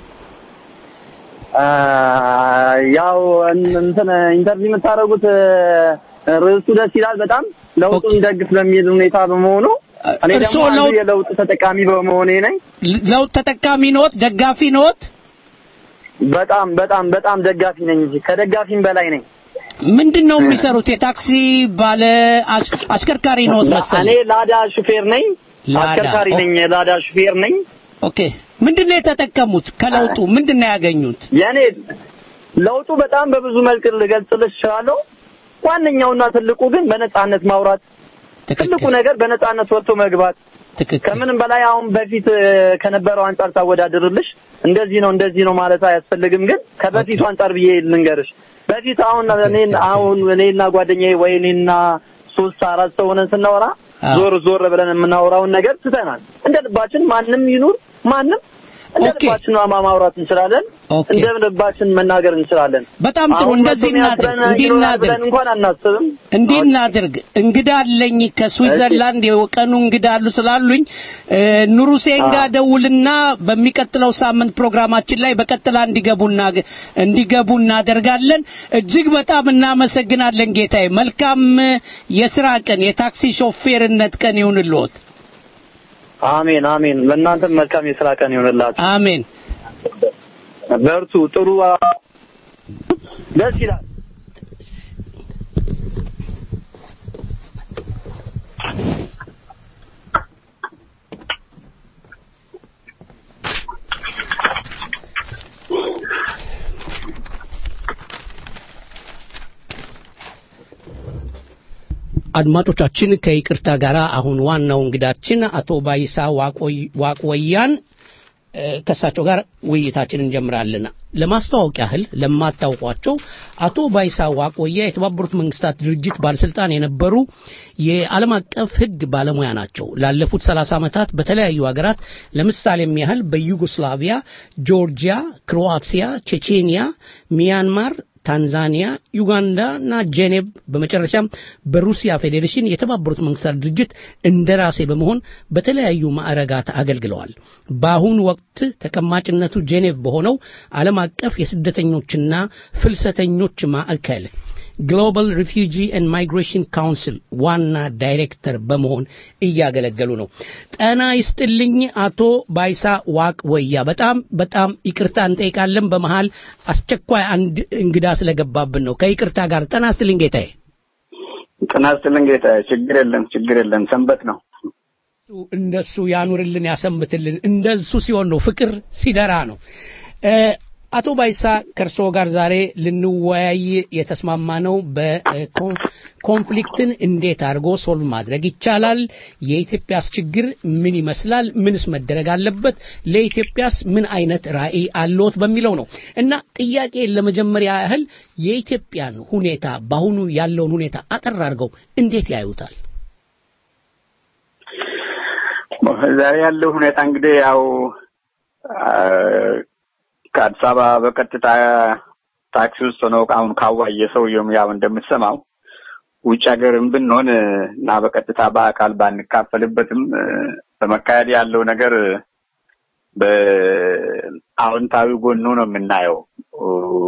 አ፣ ያው እን- እንትን ኢንተርቪው የምታደርጉት እ፣ ርዕሱ ደስ ይላል በጣም ለውጡ የሚደግፍ በሚል ሁኔታ በመሆኑ እኔ ደግሞ እርስዎ አንዱ ለውጥ- የለውጥ ተጠቃሚ በመሆኔ ነኝ ለውጥ ተጠቃሚ ኖት ደጋፊ ኖት በጣም በጣም በጣም ደጋፊ ነኝ እንጂ ከደጋፊም በላይ ነኝ ምንድን ነው የሚሰሩት የታክሲ ባለ አሽ- አሽከርካሪ ኖት እኔ መሰለኝ ላዳ ሹፌር ነኝ ላዳ፣ አሽከርካሪ ኦ- ነኝ የላዳ ሹፌር ነኝ ኦኬ ምንድን ነው የተጠቀሙት ከለውጡ ምንድን ነው ያገኙት የኔ ለውጡ በጣም በብዙ መልክ ልገልጽልሽ እችላለሁ ዋነኛውና ትልቁ ግን በነጻነት ማውራት ትልቁ ነገር በነጻነት ወጥቶ መግባት ከምንም በላይ አሁን በፊት እ፣ ከነበረው አንጻር ታወዳድርልሽ እንደዚህ ነው እንደዚህ ነው ማለት አያስፈልግም። ግን ከበፊቱ አንጻር ብዬ ልንገርሽ በፊት አሁን እኔን አሁን እኔና ጓደኛዬ ወይ እኔና ሶስት አራት ሰው ሆነን ስናወራ ዞር ዞር ብለን የምናወራውን ነገር ትተናል። እንደ ልባችን ማንም ይኑር ማንም እንደ ልባችን ማ- ማውራት እንችላለን። እንደ ልባችን መናገር እንችላለን። በጣም ጥሩ። አሁን እንደዚህ መቶ እናድርግ፣ የሚያስረን እንዲህ ይኖራል እናድርግ። ብለን እንኳን አናስብም። እንዲህ እናድርግ። እንግዳ አለኝ ከስዊዘርላንድ የቀኑ እንግዳ አሉ ስላሉኝ እ፣ ኑር ሁሴን ጋር ደውልና በሚቀጥለው ሳምንት ፕሮግራማችን ላይ በቀጥላ እንዲገቡ እናግ- እንዲገቡ እናደርጋለን። እጅግ በጣም እናመሰግናለን ጌታዬ። መልካም እ፣ የስራ ቀን፣ የታክሲ ሾፌርነት ቀን ይሁንልዎት። አሜን አሜን። ለእናንተም መልካም የስራ ቀን ይሆንላችሁ። አሜን። በርቱ። ጥሩ አ- ደስ ይላል። አድማጮቻችን ከይቅርታ ጋር አሁን ዋናው እንግዳችን አቶ ባይሳ ዋቆይ- ዋቆያን እ፣ ከእሳቸው ጋር ውይይታችን እንጀምራለን። ለማስተዋወቅ ያህል ለማታውቋቸው አቶ ባይሳ ዋቆያ የተባበሩት መንግስታት ድርጅት ባለስልጣን የነበሩ የዓለም አቀፍ ሕግ ባለሙያ ናቸው። ላለፉት 30 ዓመታት በተለያዩ ሀገራት ለምሳሌም ያህል በዩጎስላቪያ፣ ጆርጂያ፣ ክሮአቲያ፣ ቼቼንያ፣ ሚያንማር ታንዛኒያ፣ ዩጋንዳ እና ጄኔቭ በመጨረሻም በሩሲያ ፌዴሬሽን የተባበሩት መንግስታት ድርጅት እንደራሴ በመሆን በተለያዩ ማዕረጋት አገልግለዋል። በአሁኑ ወቅት ተቀማጭነቱ ጄኔቭ በሆነው ዓለም አቀፍ የስደተኞችና ፍልሰተኞች ማዕከል ግሎባል ሪፊውጂ ኤንድ ማይግሬሽን ካውንስል ዋና ዳይሬክተር በመሆን እያገለገሉ ነው። ጠና ይስጥልኝ አቶ ባይሳ ዋቅ ወያ፣ በጣም በጣም ይቅርታ እንጠይቃለን። በመሃል አስቸኳይ አንድ እንግዳ ስለገባብን ነው። ከይቅርታ ጋር ጠና ይስጥልኝ ጌታዬ። ጤና ይስጥልኝ ጌታዬ። ችግር የለም ችግር የለም። ሰንበት ነው። እንደሱ ያኑርልን ያሰንብትልን። እንደሱ ሲሆን ነው ፍቅር ሲደራ ነው። እ፣ አቶ ባይሳ ከእርስዎ ጋር ዛሬ ልንወያይ የተስማማ ነው በኮንፍሊክትን እንዴት አድርጎ ሶልቭ ማድረግ ይቻላል፣ የኢትዮጵያስ ችግር ምን ይመስላል፣ ምንስ መደረግ አለበት፣ ለኢትዮጵያስ ምን አይነት ራዕይ አለዎት በሚለው ነው እና ጥያቄ ለመጀመሪያ ያህል የኢትዮጵያን ሁኔታ በአሁኑ ያለውን ሁኔታ አጠር አድርገው እንዴት ያዩታል? ዛሬ ያለው ሁኔታ እንግዲህ ያው አ፣ ከአዲስ አበባ በቀጥታ ታክሲ ውስጥ ሆነው አሁን ካዋየ ሰውየውም ያው እንደምትሰማው ውጭ ሀገርም ብንሆን እና በቀጥታ በአካል ባንካፈልበትም እ፣ በመካሄድ ያለው ነገር በአዎንታዊ ጎኑ ነው የምናየው። እ፣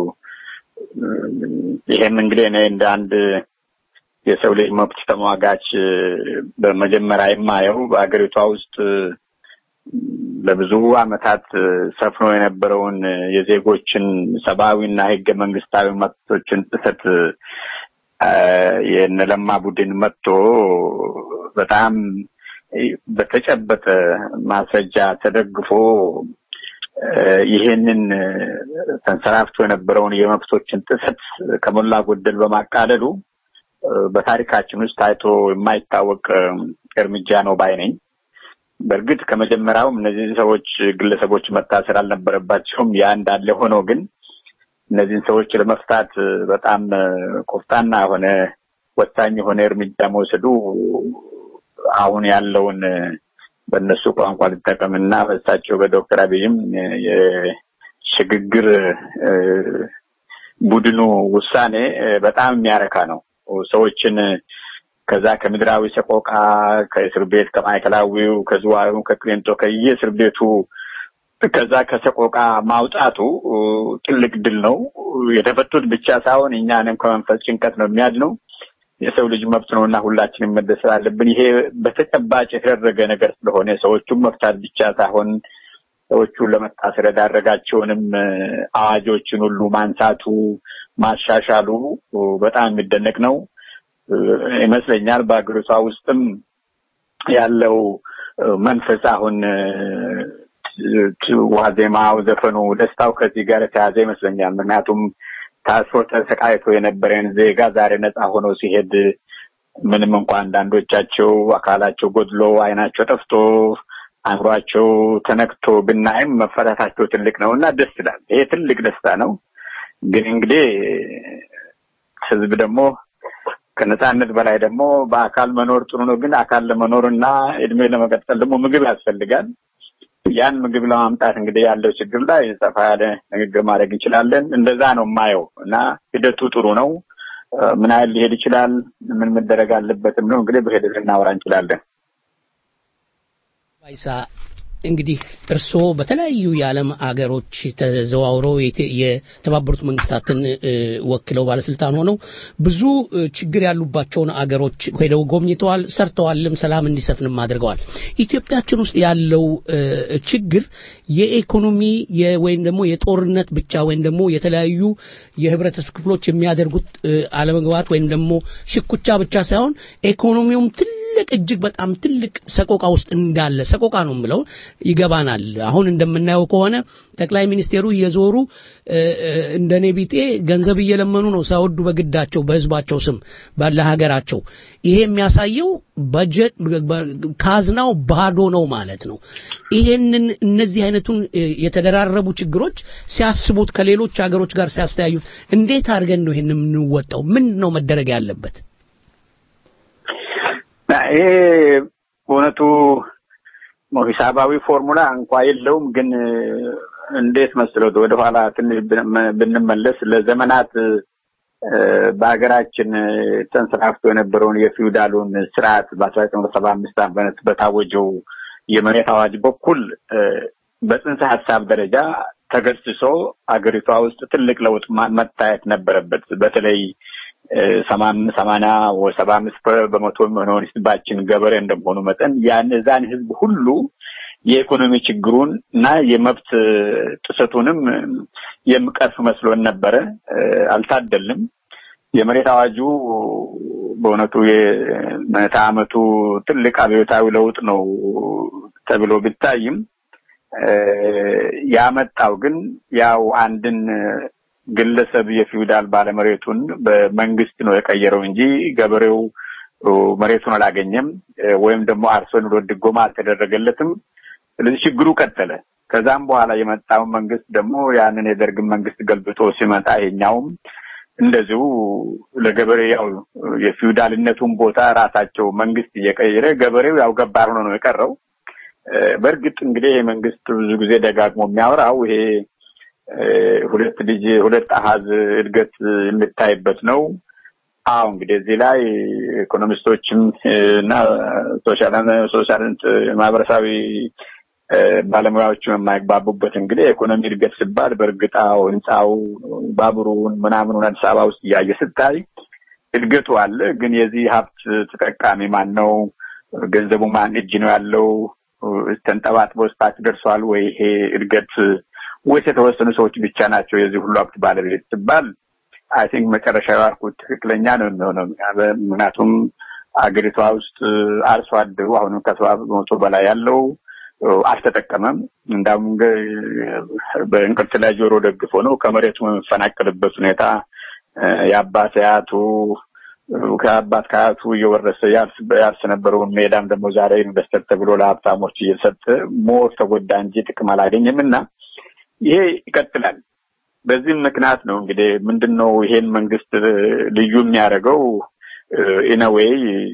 ይሄም እንግዲህ እኔ እንደ አንድ የሰው ልጅ መብት ተሟጋች እ፣ በመጀመሪያ የማየው በሀገሪቷ ውስጥ እ፣ ለብዙ ዓመታት እ፣ ሰፍኖ የነበረውን እ፣ የዜጎችን ሰብአዊና ህገ መንግስታዊ መብቶችን ጥሰት እ፣ የነለማ ቡድን መጥቶ በጣም እ፣ በተጨበጠ ማስረጃ ተደግፎ እ፣ ይሄንን እ፣ ተንሰራፍቶ የነበረውን የመብቶችን ጥሰት ከሞላ ጎደል በማቃለሉ እ፣ በታሪካችን ውስጥ ታይቶ የማይታወቅ እ፣ እርምጃ ነው ባይ ነኝ። በእርግጥ ከመጀመሪያውም እነዚህ ሰዎች ግለሰቦች መታሰር አልነበረባቸውም። ያ እንዳለ ሆኖ ግን እነዚህን ሰዎች ለመፍታት እ፣ በጣም እ፣ ቆፍጣና የሆነ ወሳኝ የሆነ እርምጃ መውሰዱ አሁን ያለውን እ፣ በእነሱ ቋንቋ ልጠቀምና በእሳቸው በዶክተር አብይም እ፣ የሽግግር እ፣ ቡድኑ ውሳኔ እ፣ በጣም የሚያረካ ነው። ሰዎችን እ፣ ከዛ ከምድራዊ ሰቆቃ ከእስር ቤት ከማዕከላዊው ከዝዋዩ ከቅሊንጦ ከየእስር ቤቱ ከዛ ከሰቆቃ ማውጣቱ እ፣ ትልቅ ድል ነው። የተፈቱት ብቻ ሳይሆን እኛንም ከመንፈስ ጭንቀት ነው የሚያድነው። የሰው ልጅ መብት ነው እና ሁላችንም መደሰት አለብን። ይሄ በተጨባጭ የተደረገ ነገር ስለሆነ ሰዎቹን መፍታት ብቻ ሳይሆን ሰዎቹን ለመታሰር የዳረጋቸውንም እ፣ አዋጆችን ሁሉ ማንሳቱ ማሻሻሉ እ፣ በጣም የሚደነቅ ነው እ፣ ይመስለኛል። በሀገሪቷ ውስጥም ያለው እ፣ መንፈስ አሁን እ፣ ት- ዋዜማው፣ ዘፈኑ፣ ደስታው ከዚህ ጋር የተያዘ ይመስለኛል። ምክንያቱም ታስሮ ተሰቃይቶ የነበረን ዜጋ ዛሬ ነፃ ሆኖ ሲሄድ ምንም እንኳ አንዳንዶቻቸው አካላቸው ጎድሎ አይናቸው ጠፍቶ አእምሯቸው ተነክቶ ብናይም መፈታታቸው ትልቅ ነው እና ደስ ይላል። ይሄ ትልቅ ደስታ ነው። ግን እንግዲህ ህዝብ ደግሞ ከነጻነት በላይ ደግሞ በአካል መኖር ጥሩ ነው። ግን አካል ለመኖር እና እድሜ ለመቀጠል ደግሞ ምግብ ያስፈልጋል። ያን ምግብ ለማምጣት እንግዲህ ያለው ችግር ላይ ሰፋ ያለ ንግግር ማድረግ እንችላለን። እንደዛ ነው የማየው እና ሂደቱ ጥሩ ነው። ምን ያህል ሊሄድ ይችላል፣ ምን መደረግ አለበትም ነው እንግዲህ በሂደት ልናወራ እንችላለን። ባይሳ እንግዲህ እርስዎ በተለያዩ የዓለም አገሮች ተዘዋውረው የተባበሩት መንግስታትን ወክለው ባለስልጣን ሆነው ብዙ ችግር ያሉባቸውን አገሮች ሄደው ጎብኝተዋል፣ ሰርተዋልም፣ ሰላም እንዲሰፍንም አድርገዋል። ኢትዮጵያችን ውስጥ ያለው ችግር የኢኮኖሚ ወይም ደግሞ የጦርነት ብቻ ወይም ደግሞ የተለያዩ የህብረተሰብ ክፍሎች የሚያደርጉት አለመግባት ወይም ደግሞ ሽኩቻ ብቻ ሳይሆን ኢኮኖሚውም ትልቅ እጅግ በጣም ትልቅ ሰቆቃ ውስጥ እንዳለ ሰቆቃ ነው የምለው ይገባናል። አሁን እንደምናየው ከሆነ ጠቅላይ ሚኒስቴሩ እየዞሩ እንደኔ ቢጤ ገንዘብ እየለመኑ ነው ሳይወዱ በግዳቸው በህዝባቸው ስም ባለ ሀገራቸው። ይሄ የሚያሳየው በጀት ካዝናው ባዶ ነው ማለት ነው። ይሄንን እነዚህ አይነቱን የተደራረቡ ችግሮች ሲያስቡት ከሌሎች ሀገሮች ጋር ሲያስተያዩት እንዴት አድርገን ነው ይሄን የምንወጣው? ምንድን ነው መደረግ ያለበት? ይሄ በእውነቱ ሂሳባዊ ፎርሙላ እንኳ የለውም። ግን እንዴት መስሎት ወደኋላ ትንሽ ብንመለስ ለዘመናት በሀገራችን ተንሰራፍቶ የነበረውን የፊውዳሉን ስርዓት በአስራ ዘጠኝ ሰባ አምስት ዓመት በታወጀው የመሬት አዋጅ በኩል በጽንሰ ሀሳብ ደረጃ ተገስሶ አገሪቷ ውስጥ ትልቅ ለውጥ መታየት ነበረበት። በተለይ ሰማንያ ወይ ሰባ አምስት በመቶ የሚሆነውን ህዝባችን ገበሬ እንደመሆኑ መጠን ያን እዛን ህዝብ ሁሉ የኢኮኖሚ ችግሩን እና የመብት ጥሰቱንም የሚቀርፍ መስሎን ነበረ። አልታደልም። የመሬት አዋጁ በእውነቱ የምዕተ ዓመቱ ትልቅ አብዮታዊ ለውጥ ነው ተብሎ ቢታይም ያመጣው ግን ያው አንድን ግለሰብ የፊውዳል ባለመሬቱን በመንግስት ነው የቀየረው እንጂ ገበሬው መሬቱን አላገኘም፣ ወይም ደግሞ አርሶ ኑሮ ድጎማ አልተደረገለትም። ስለዚህ ችግሩ ቀጠለ። ከዛም በኋላ የመጣው መንግስት ደግሞ ያንን የደርግን መንግስት ገልብጦ ሲመጣ የኛውም እንደዚሁ ለገበሬ ያው የፊውዳልነቱን ቦታ ራሳቸው መንግስት እየቀየረ ገበሬው ያው ገባር ሆኖ ነው የቀረው። በእርግጥ እንግዲህ መንግስት ብዙ ጊዜ ደጋግሞ የሚያወራው ይሄ ሁለት ልጅ ሁለት አሃዝ እድገት የሚታይበት ነው። አዎ እንግዲህ እዚህ ላይ ኢኮኖሚስቶችም እና ሶሻል ማህበረሰባዊ ባለሙያዎችም የማይግባቡበት እንግዲህ የኢኮኖሚ እድገት ሲባል በእርግጥ አዎ ህንፃው፣ ባቡሩን ምናምኑን አዲስ አበባ ውስጥ እያየ ስታይ እድገቱ አለ። ግን የዚህ ሀብት ተጠቃሚ ማን ነው? ገንዘቡ ማን እጅ ነው ያለው? ተንጠባጥቦ ስታች ደርሷል ወይ ይሄ እድገት ወይስ የተወሰኑ ሰዎች ብቻ ናቸው የዚህ ሁሉ ሀብት ባለቤት ሲባል አይ ቲንክ መጨረሻ ያልኩት ትክክለኛ ነው የሚሆነው። ምክንያቱም አገሪቷ ውስጥ አርሶ አደሩ አሁንም ከሰባ በመቶ በላይ ያለው አልተጠቀመም። እንዳውም በእንቅርት ላይ ጆሮ ደግፎ ነው ከመሬቱ የሚፈናቀልበት ሁኔታ የአባት አያቱ ከአባት ከአያቱ እየወረሰ ያርስ ነበረውን ሜዳም ደግሞ ዛሬ ኢንቨስተር ተብሎ ለሀብታሞች እየሰጠ ሞር ተጎዳ እንጂ ጥቅም አላገኘም እና ይሄ ይቀጥላል። በዚህም ምክንያት ነው እንግዲህ ምንድን ነው ይሄን መንግስት ልዩ የሚያደርገው ኢነዌይ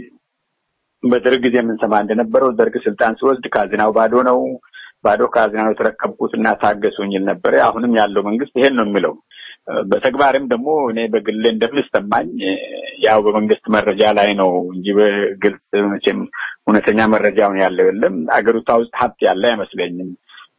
በደርግ ጊዜ የምንሰማ እንደነበረው ደርግ ስልጣን ሲወስድ ካዝናው ባዶ ነው፣ ባዶ ካዝናው የተረከብኩት እና ታገሱኝ ይል ነበረ። አሁንም ያለው መንግስት ይሄን ነው የሚለው። በተግባርም ደግሞ እኔ በግሌ እንደምንሰማኝ ያው በመንግስት መረጃ ላይ ነው እንጂ በግልጽ መቼም እውነተኛ መረጃውን ያለው የለም። አገሪቷ ውስጥ ሀብት ያለ አይመስለኝም።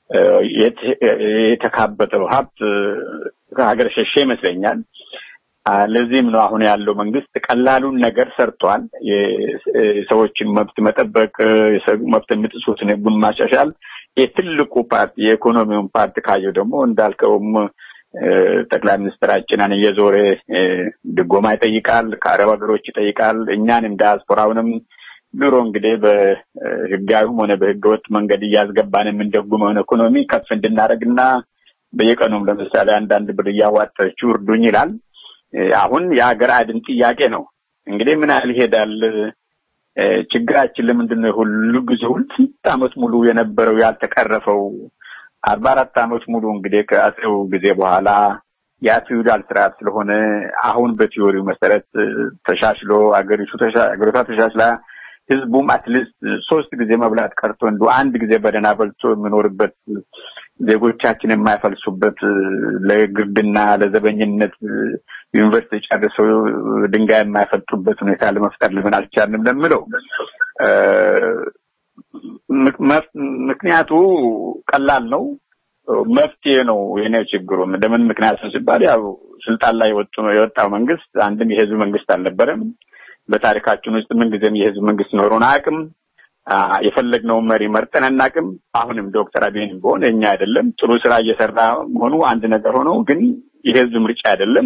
የተካበተው ሀብት ከሀገር ሸሸ ይመስለኛል። ለዚህም ነው አሁን ያለው መንግስት ቀላሉን ነገር ሰርቷል። የሰዎችን መብት መጠበቅ፣ መብት የሚጥሱትን ህጉን ማሻሻል። የትልቁ ፓርቲ የኢኮኖሚውን ፓርቲ ካየው ደግሞ እንዳልከውም ጠቅላይ ሚኒስትራችንን እየዞረ ድጎማ ይጠይቃል፣ ከአረብ ሀገሮች ይጠይቃል። እኛንም ዲያስፖራውንም ድሮ እንግዲህ በህጋዊም ሆነ በህገወጥ መንገድ እያስገባን የምንደጉመውን ኢኮኖሚ ከፍ እንድናደርግና በየቀኑም ለምሳሌ አንዳንድ ብር እያዋጣችሁ እርዱኝ ይላል። አሁን የሀገር አድን ጥያቄ ነው። እንግዲህ ምን ያህል ይሄዳል? ችግራችን ለምንድን ነው ሁሉ ጊዜ ሁሉ ስንት ዓመት ሙሉ የነበረው ያልተቀረፈው? አርባ አራት ዓመት ሙሉ እንግዲህ ከአጼው ጊዜ በኋላ ያ ፊውዳል ስርዓት ስለሆነ አሁን በቲዮሪው መሰረት ተሻሽሎ አገሪቱ አገሪቷ ተሻሽላ ህዝቡም አትሊስት ሶስት ጊዜ መብላት ቀርቶ እንዱ አንድ ጊዜ በደህና በልቶ የሚኖርበት ዜጎቻችን የማይፈልሱበት ለግርድና ለዘበኝነት ዩኒቨርሲቲ ጨርሰው ድንጋይ የማይፈልጡበት ሁኔታ ለመፍጠር ለምን አልቻልንም ለምለው ምክንያቱ ቀላል ነው። መፍትሄ ነው የኔ ችግሩ። እንደምን ምክንያት ነው ሲባል ያው ስልጣን ላይ የወጡ የወጣው መንግስት አንድም የህዝብ መንግስት አልነበረም። በታሪካችን ውስጥ ምንጊዜም የህዝብ መንግስት ኖሮን አያውቅም። የፈለግነውን መሪ መርጠን አናውቅም። አሁንም ዶክተር አብይን ቢሆን እኛ አይደለም ጥሩ ስራ እየሰራ መሆኑ አንድ ነገር ሆኖ ግን የህዝብ ምርጫ አይደለም።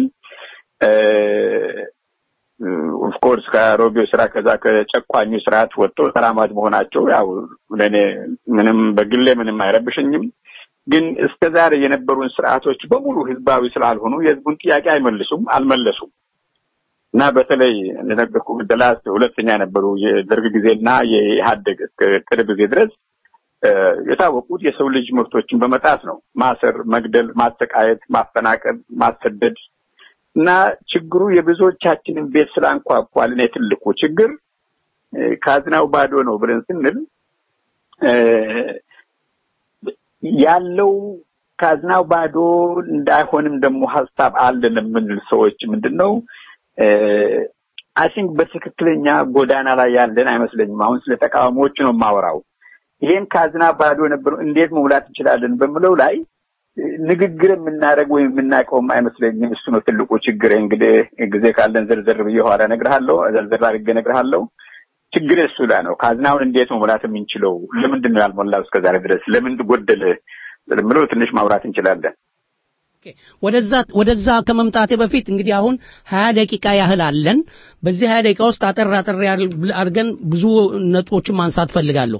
ኦፍኮርስ ከአሮጌው ስራ ከዛ ከጨቋኙ ስርዓት ወጥቶ ተራማጅ መሆናቸው ያው ለእኔ ምንም በግሌ ምንም አይረብሸኝም። ግን እስከ ዛሬ የነበሩን ስርዓቶች በሙሉ ህዝባዊ ስላልሆኑ የህዝቡን ጥያቄ አይመልሱም፣ አልመለሱም እና በተለይ እንደነገርኩ ደላስ ሁለተኛ የነበሩ የደርግ ጊዜና የኢህአደግ እስከ ቅርብ ጊዜ ድረስ የታወቁት የሰው ልጅ መብቶችን በመጣስ ነው። ማሰር፣ መግደል፣ ማሰቃየት፣ ማፈናቀል፣ ማሰደድ እና ችግሩ የብዙዎቻችንን ቤት ስላንኳኳል እኔ ትልቁ ችግር ካዝናው ባዶ ነው ብለን ስንል ያለው ካዝናው ባዶ እንዳይሆንም ደግሞ ሀሳብ አለን የምንል ሰዎች ምንድን ነው አይ ቲንክ በትክክለኛ ጎዳና ላይ ያለን አይመስለኝም። አሁን ስለ ተቃዋሚዎቹ ነው የማወራው። ይሄን ካዝና ባዶ የነበረው እንዴት መሙላት እንችላለን በምለው ላይ ንግግር የምናደርግ ወይም የምናውቀውም አይመስለኝም። እሱ ነው ትልቁ ችግር። እንግዲህ ጊዜ ካለን ዝርዝር ብዬ ኋላ እነግርሃለሁ፣ ዝርዝር አድርጌ እነግርሃለሁ። ችግር እሱ ላይ ነው። ካዝናውን እንዴት መሙላት የምንችለው? ለምንድን ነው ያልሞላው እስከዛሬ ድረስ? ለምን ጎደለ ምለው ትንሽ ማውራት እንችላለን። ወደዛ ወደዛ ከመምጣቴ በፊት እንግዲህ አሁን ሀያ ደቂቃ ያህል አለን። በዚህ ሀያ ደቂቃ ውስጥ አጠር አጠር አድርገን ብዙ ነጥቦችን ማንሳት ፈልጋለሁ።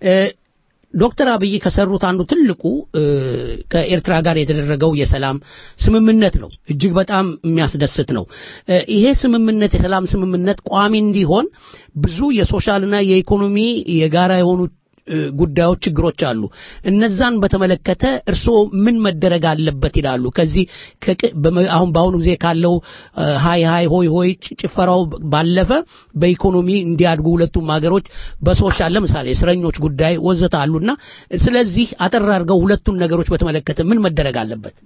ዶክተር አብይ ከሰሩት አንዱ ትልቁ ከኤርትራ ጋር የተደረገው የሰላም ስምምነት ነው። እጅግ በጣም የሚያስደስት ነው። ይሄ ስምምነት የሰላም ስምምነት ቋሚ እንዲሆን ብዙ የሶሻልና የኢኮኖሚ የጋራ የሆኑ ጉዳዮች፣ ችግሮች አሉ። እነዛን በተመለከተ እርስዎ ምን መደረግ አለበት ይላሉ? ከዚህ አሁን በአሁኑ ጊዜ ካለው ሀይ ሀይ ሆይ ሆይ ጭፈራው ባለፈ በኢኮኖሚ እንዲያድጉ ሁለቱም ሀገሮች በሶሻል ለምሳሌ እስረኞች ጉዳይ ወዘተ አሉና ስለዚህ አጠር አድርገው ሁለቱን ነገሮች በተመለከተ ምን መደረግ አለበት?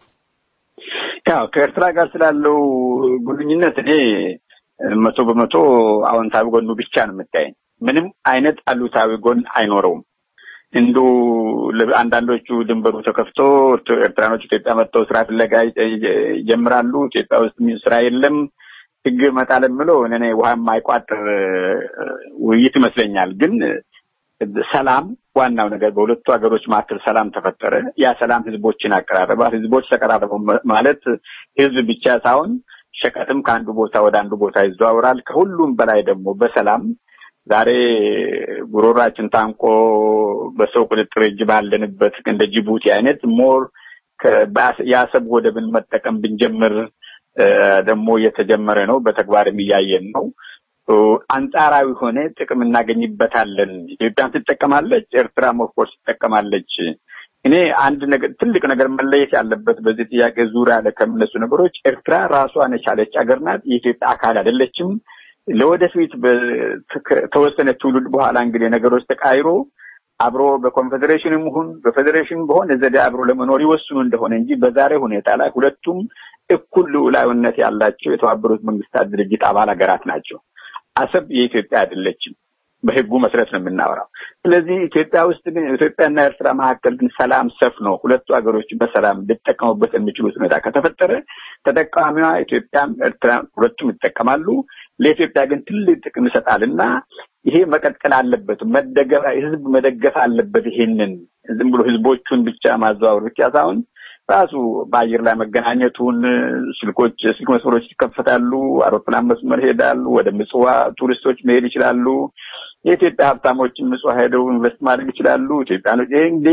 ያው ከኤርትራ ጋር ስላለው ግንኙነት እኔ መቶ በመቶ አዎንታዊ ጎኑ ብቻ ነው የምታየኝ። ምንም አይነት አሉታዊ ጎን አይኖረውም። እንዱ አንዳንዶቹ ድንበሩ ተከፍቶ ኤርትራኖች ኢትዮጵያ መጥተው ስራ ፍለጋ ይጀምራሉ። ኢትዮጵያ ውስጥ ስራ የለም፣ ችግር ይመጣል የምለው እኔ ውሃ የማይቋጥር ውይይት ይመስለኛል። ግን ሰላም ዋናው ነገር በሁለቱ ሀገሮች መካከል ሰላም ተፈጠረ። ያ ሰላም ህዝቦችን አቀራረባል። ህዝቦች ተቀራረቡ ማለት ህዝብ ብቻ ሳይሆን ሸቀጥም ከአንዱ ቦታ ወደ አንዱ ቦታ ይዘዋወራል። ከሁሉም በላይ ደግሞ በሰላም ዛሬ ጉሮራችን ታንቆ በሰው ቁጥጥር እጅ ባለንበት እንደ ጅቡቲ አይነት ሞር የአሰብ ወደብን መጠቀም ብንጀምር ደግሞ እየተጀመረ ነው። በተግባርም እያየን ነው። አንጻራዊ ሆነ ጥቅም እናገኝበታለን። ኢትዮጵያን ትጠቀማለች፣ ኤርትራም ኦፍኮርስ ትጠቀማለች። እኔ አንድ ነገር ትልቅ ነገር መለየት ያለበት በዚህ ጥያቄ ዙሪያ ላይ ከሚነሱ ነገሮች ኤርትራ ራሷን የቻለች ሀገር ናት። የኢትዮጵያ አካል አይደለችም። ለወደፊት ከተወሰነ ትውልድ በኋላ እንግዲህ ነገሮች ተቃይሮ አብሮ በኮንፌዴሬሽንም ይሁን በፌዴሬሽን በሆነ ዘዴ አብሮ ለመኖር ይወስኑ እንደሆነ እንጂ በዛሬ ሁኔታ ላይ ሁለቱም እኩል ልዑላዊነት ያላቸው የተባበሩት መንግስታት ድርጅት አባል ሀገራት ናቸው። አሰብ የኢትዮጵያ አይደለችም። በህጉ መሰረት ነው የምናወራው። ስለዚህ ኢትዮጵያ ውስጥ ግን ኢትዮጵያና ኤርትራ መካከል ግን ሰላም ሰፍኖ ሁለቱ ሀገሮች በሰላም ሊጠቀሙበት የሚችሉት ሁኔታ ከተፈጠረ ተጠቃሚዋ ኢትዮጵያም ኤርትራ ሁለቱም ይጠቀማሉ። ለኢትዮጵያ ግን ትልቅ ጥቅም ይሰጣል እና ይሄ መቀጠል አለበት። መደገፍ ህዝብ መደገፍ አለበት። ይሄንን ዝም ብሎ ህዝቦቹን ብቻ ማዘዋወር ብቻ ሳይሆን ራሱ በአየር ላይ መገናኘቱን ስልኮች ስልክ መስመሮች ይከፈታሉ። አውሮፕላን መስመር ይሄዳሉ። ወደ ምጽዋ ቱሪስቶች መሄድ ይችላሉ። የኢትዮጵያ ሀብታሞችን ምጽዋ ሄደው ኢንቨስት ማድረግ ይችላሉ። ኢትዮጵያኖች ይሄ እንግዲህ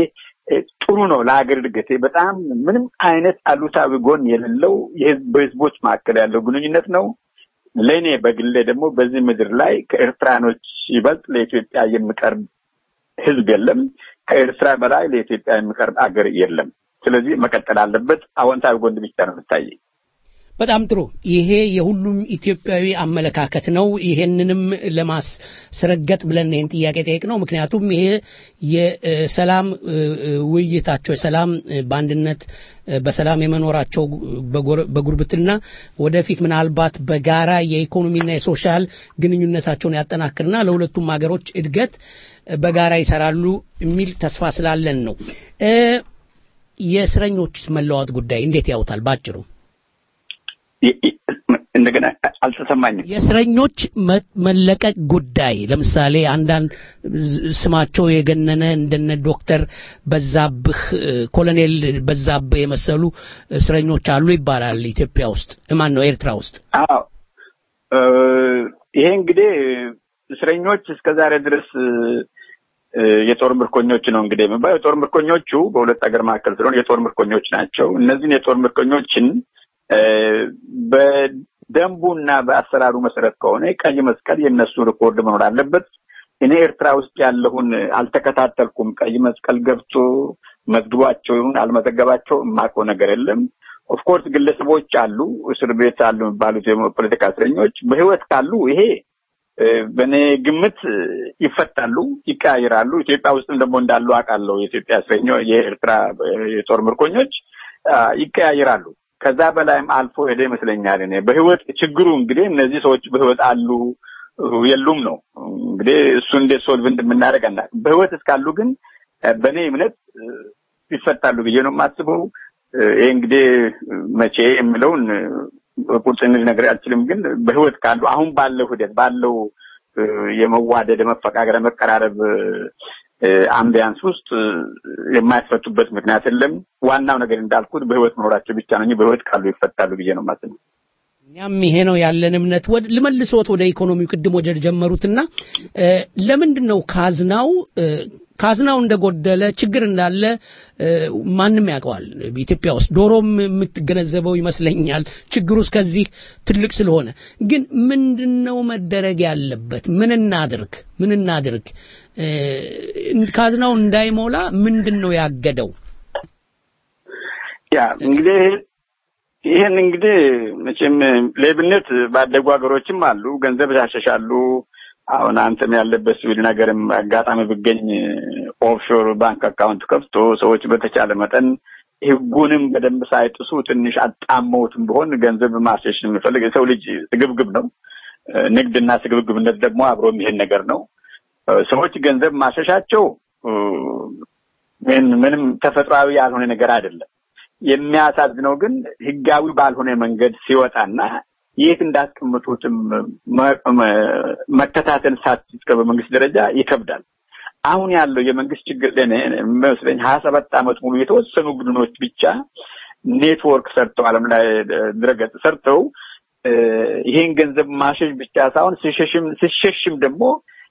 ጥሩ ነው ለሀገር እድገት። በጣም ምንም አይነት አሉታዊ ጎን የሌለው በህዝቦች መካከል ያለው ግንኙነት ነው። ለእኔ በግሌ ደግሞ በዚህ ምድር ላይ ከኤርትራኖች ይበልጥ ለኢትዮጵያ የሚቀርብ ህዝብ የለም። ከኤርትራ በላይ ለኢትዮጵያ የሚቀርብ አገር የለም። ስለዚህ መቀጠል አለበት። አዎንታዊ ጎን ብቻ ነው የምታየኝ። በጣም ጥሩ። ይሄ የሁሉም ኢትዮጵያዊ አመለካከት ነው። ይሄንንም ለማስረገጥ ብለን ይህን ጥያቄ ጠየቅ ነው። ምክንያቱም ይሄ የሰላም ውይይታቸው የሰላም በአንድነት በሰላም የመኖራቸው በጉርብትና ወደፊት ምናልባት በጋራ የኢኮኖሚና የሶሻል ግንኙነታቸውን ያጠናክርና ለሁለቱም ሀገሮች እድገት በጋራ ይሰራሉ የሚል ተስፋ ስላለን ነው። የእስረኞች መለዋወጥ ጉዳይ እንዴት ያውታል? ባጭሩ እንደገና አልተሰማኝም። የእስረኞች መለቀቅ ጉዳይ ለምሳሌ አንዳንድ ስማቸው የገነነ እንደነ ዶክተር በዛብህ ኮሎኔል በዛብህ የመሰሉ እስረኞች አሉ ይባላል ኢትዮጵያ ውስጥ ማን ነው ኤርትራ ውስጥ? አዎ ይሄ እንግዲህ እስረኞች እስከ ዛሬ ድረስ የጦር ምርኮኞች ነው እንግዲህ የሚባለው። የጦር ምርኮኞቹ በሁለት ሀገር መካከል ስለሆነ የጦር ምርኮኞች ናቸው። እነዚህን የጦር ምርኮኞችን በደንቡና በአሰራሩ መሰረት ከሆነ ቀይ መስቀል የእነሱ ሪኮርድ መኖር አለበት። እኔ ኤርትራ ውስጥ ያለውን አልተከታተልኩም። ቀይ መስቀል ገብቶ መዝግቧቸው ይሁን አልመዘገባቸው የማውቀው ነገር የለም። ኦፍኮርስ ግለሰቦች አሉ፣ እስር ቤት አሉ የሚባሉት የፖለቲካ እስረኞች በህይወት ካሉ ይሄ በእኔ ግምት ይፈታሉ፣ ይቀያየራሉ። ኢትዮጵያ ውስጥም ደግሞ እንዳሉ አውቃለሁ። የኢትዮጵያ እስረኞች፣ የኤርትራ የጦር ምርኮኞች ይቀያየራሉ። ከዛ በላይም አልፎ ሄደ ይመስለኛል። እኔ በህይወት ችግሩ እንግዲህ እነዚህ ሰዎች በህይወት አሉ የሉም ነው እንግዲህ እሱ እንዴት ሶልቭ እንደምናደርግ አናውቅም። በህይወት እስካሉ ግን በእኔ እምነት ይፈታሉ ብዬ ነው የማስበው። ይህ እንግዲህ መቼ የምለውን ቁርጥ ነገር አልችልም። ግን በህይወት ካሉ አሁን ባለው ሂደት ባለው የመዋደድ የመፈቃቀር፣ የመቀራረብ አምቢያንስ ውስጥ የማይፈቱበት ምክንያት የለም። ዋናው ነገር እንዳልኩት በህይወት መኖራቸው ብቻ ነው እንጂ በህይወት ካሉ ይፈታሉ ብዬ ነው የማስበው። እኛም ይሄ ነው ያለን እምነት። ልመልሶት ወደ ኢኮኖሚው ቅድም ወደ ጀመሩትና ለምንድን ነው ካዝናው ካዝናው እንደጎደለ ችግር እንዳለ ማንም ያውቀዋል። ኢትዮጵያ ውስጥ ዶሮም የምትገነዘበው ይመስለኛል ችግሩ እስከዚህ ትልቅ ስለሆነ። ግን ምንድን ነው መደረግ ያለበት? ምን እናድርግ? ምን እናድርግ? ካዝናው እንዳይሞላ ምንድን ነው ያገደው? ያ እንግዲህ ይህን እንግዲህ መቼም ሌብነት ባደጉ ሀገሮችም አሉ፣ ገንዘብ ያሸሻሉ። አሁን አንተም ያለበት ስዊድን ሀገርም አጋጣሚ ብገኝ ኦፍሾር ባንክ አካውንት ከፍቶ ሰዎች በተቻለ መጠን ህጉንም በደንብ ሳይጥሱ ትንሽ አጣመውትም ቢሆን ገንዘብ ማሸሽ የሚፈልግ የሰው ልጅ ስግብግብ ነው። ንግድና ስግብግብነት ደግሞ አብሮ የሚሄድ ነገር ነው። ሰዎች ገንዘብ ማሸሻቸው ምንም ተፈጥሯዊ ያልሆነ ነገር አይደለም። የሚያሳዝነው ግን ህጋዊ ባልሆነ መንገድ ሲወጣና የት እንዳስቀምጡትም መከታተል ሳትችል በመንግስት ደረጃ ይከብዳል። አሁን ያለው የመንግስት ችግር ለእኔ የሚመስለኝ ሀያ ሰባት ዓመት ሙሉ የተወሰኑ ቡድኖች ብቻ ኔትወርክ ሰርተው ዓለም ላይ ድረገጽ ሰርተው ይሄን ገንዘብ ማሸሽ ብቻ ሳይሆን ሲሸሽም ሲሸሽም ደግሞ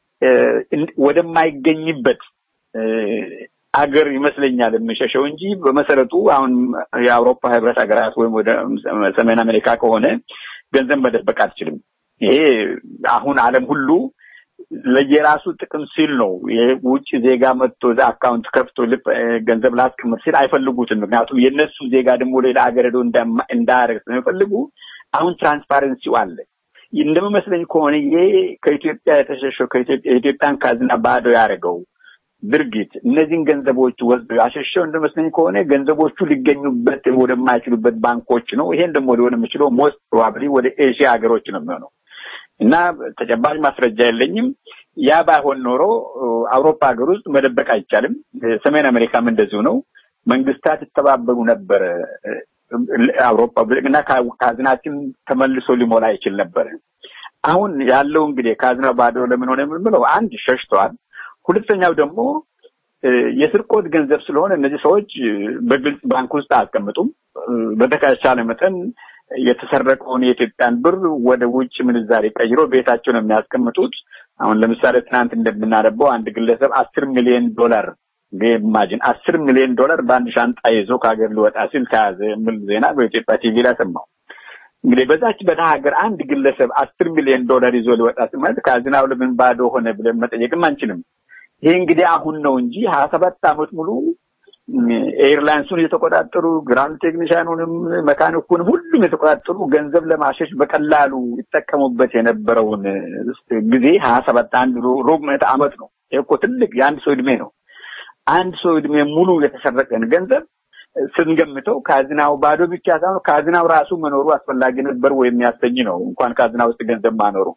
ወደማይገኝበት አገር ይመስለኛል የሚሸሸው እንጂ በመሰረቱ አሁን የአውሮፓ ህብረት ሀገራት ወይም ወደ ሰሜን አሜሪካ ከሆነ ገንዘብ መደበቅ አትችልም። ይሄ አሁን ዓለም ሁሉ ለየራሱ ጥቅም ሲል ነው የውጭ ዜጋ መጥቶ እዛ አካውንት ከፍቶ ገንዘብ ላስቀምጥ ሲል አይፈልጉትም። ምክንያቱም የእነሱ ዜጋ ደግሞ ሌላ ሀገር ሄዶ እንዳያደርግ ስለሚፈልጉ አሁን ትራንስፓረንሲው አለ። እንደሚመስለኝ ከሆነ ይሄ ከኢትዮጵያ የተሸሸው የኢትዮጵያን ካዝና ባዶ ያደረገው ድርጊት እነዚህን ገንዘቦች ወስዶ ያሸሸው እንደመስለኝ ከሆነ ገንዘቦቹ ሊገኙበት ወደማይችሉበት ባንኮች ነው። ይሄን ደግሞ ሊሆን የሚችለው ሞስት ፕሮባብሊ ወደ ኤሽያ ሀገሮች ነው የሚሆነው እና ተጨባጭ ማስረጃ የለኝም። ያ ባይሆን ኖሮ አውሮፓ ሀገር ውስጥ መደበቅ አይቻልም። ሰሜን አሜሪካም እንደዚሁ ነው። መንግስታት ይተባበሩ ነበረ። አውሮፓ እና ካዝናችን ተመልሶ ሊሞላ ይችል ነበረ። አሁን ያለው እንግዲህ ካዝና ባዶ ለምን ሆነ የምንለው አንድ ሸሽተዋል። ሁለተኛው ደግሞ የስርቆት ገንዘብ ስለሆነ እነዚህ ሰዎች በግልጽ ባንክ ውስጥ አያስቀምጡም። በተቻለ መጠን የተሰረቀውን የኢትዮጵያን ብር ወደ ውጭ ምንዛሬ ቀይሮ ቤታቸው ነው የሚያስቀምጡት። አሁን ለምሳሌ ትናንት እንደምናነበው አንድ ግለሰብ አስር ሚሊዮን ዶላር ኢማጂን አስር ሚሊዮን ዶላር በአንድ ሻንጣ ይዞ ከሀገር ሊወጣ ሲል ተያዘ የሚል ዜና በኢትዮጵያ ቲቪ ላይ ሰማሁ። እንግዲህ በዛች በደሃ ሀገር አንድ ግለሰብ አስር ሚሊዮን ዶላር ይዞ ሊወጣ ሲል ማለት ካዝናው ለምን ባዶ ሆነ ብለን መጠየቅም አንችልም። ይሄ እንግዲህ አሁን ነው እንጂ ሀያ ሰባት ዓመት ሙሉ ኤርላይንሱን የተቆጣጠሩ ግራንድ ቴክኒሽያኑንም መካኒኩን ሁሉም የተቆጣጠሩ ገንዘብ ለማሸሽ በቀላሉ ይጠቀሙበት የነበረውን ጊዜ ሀያ ሰባት አንድ ሩብ ምዕተ ዓመት ነው። ይህ እኮ ትልቅ የአንድ ሰው እድሜ ነው። አንድ ሰው እድሜ ሙሉ የተሰረቀን ገንዘብ ስንገምተው ካዝናው ባዶ ብቻ ሳይሆን ካዝናው ራሱ መኖሩ አስፈላጊ ነበር ወይ የሚያሰኝ ነው። እንኳን ካዝና ውስጥ ገንዘብ ማኖሩ።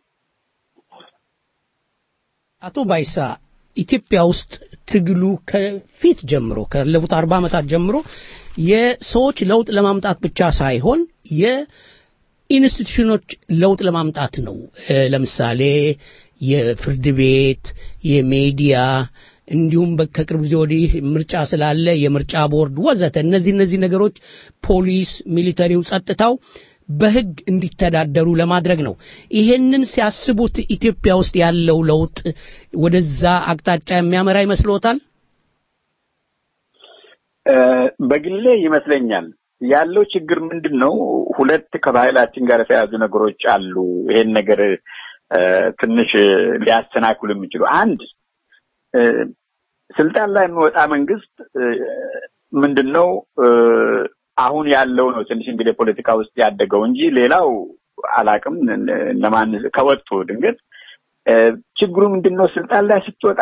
አቶ ባይሳ ኢትዮጵያ ውስጥ ትግሉ ከፊት ጀምሮ ካለፉት አርባ ዓመታት ጀምሮ የሰዎች ለውጥ ለማምጣት ብቻ ሳይሆን የኢንስቲትዩሽኖች ለውጥ ለማምጣት ነው። ለምሳሌ የፍርድ ቤት፣ የሚዲያ እንዲሁም ከቅርብ ጊዜ ወዲህ ምርጫ ስላለ የምርጫ ቦርድ ወዘተ እነዚህ እነዚህ ነገሮች ፖሊስ፣ ሚሊተሪው፣ ጸጥታው በህግ እንዲተዳደሩ ለማድረግ ነው። ይሄንን ሲያስቡት ኢትዮጵያ ውስጥ ያለው ለውጥ ወደዛ አቅጣጫ የሚያመራ ይመስልዎታል? በግሌ ይመስለኛል። ያለው ችግር ምንድን ነው? ሁለት ከባህላችን ጋር የተያዙ ነገሮች አሉ። ይሄን ነገር ትንሽ ሊያሰናክሉ የሚችሉ አንድ ስልጣን ላይ የሚወጣ መንግስት ምንድን ነው አሁን ያለው ነው ትንሽ እንግዲህ ፖለቲካ ውስጥ ያደገው እንጂ ሌላው አላቅም ለማን ከወጡ ድንገት ችግሩ ምንድን ነው ስልጣን ላይ ስትወጣ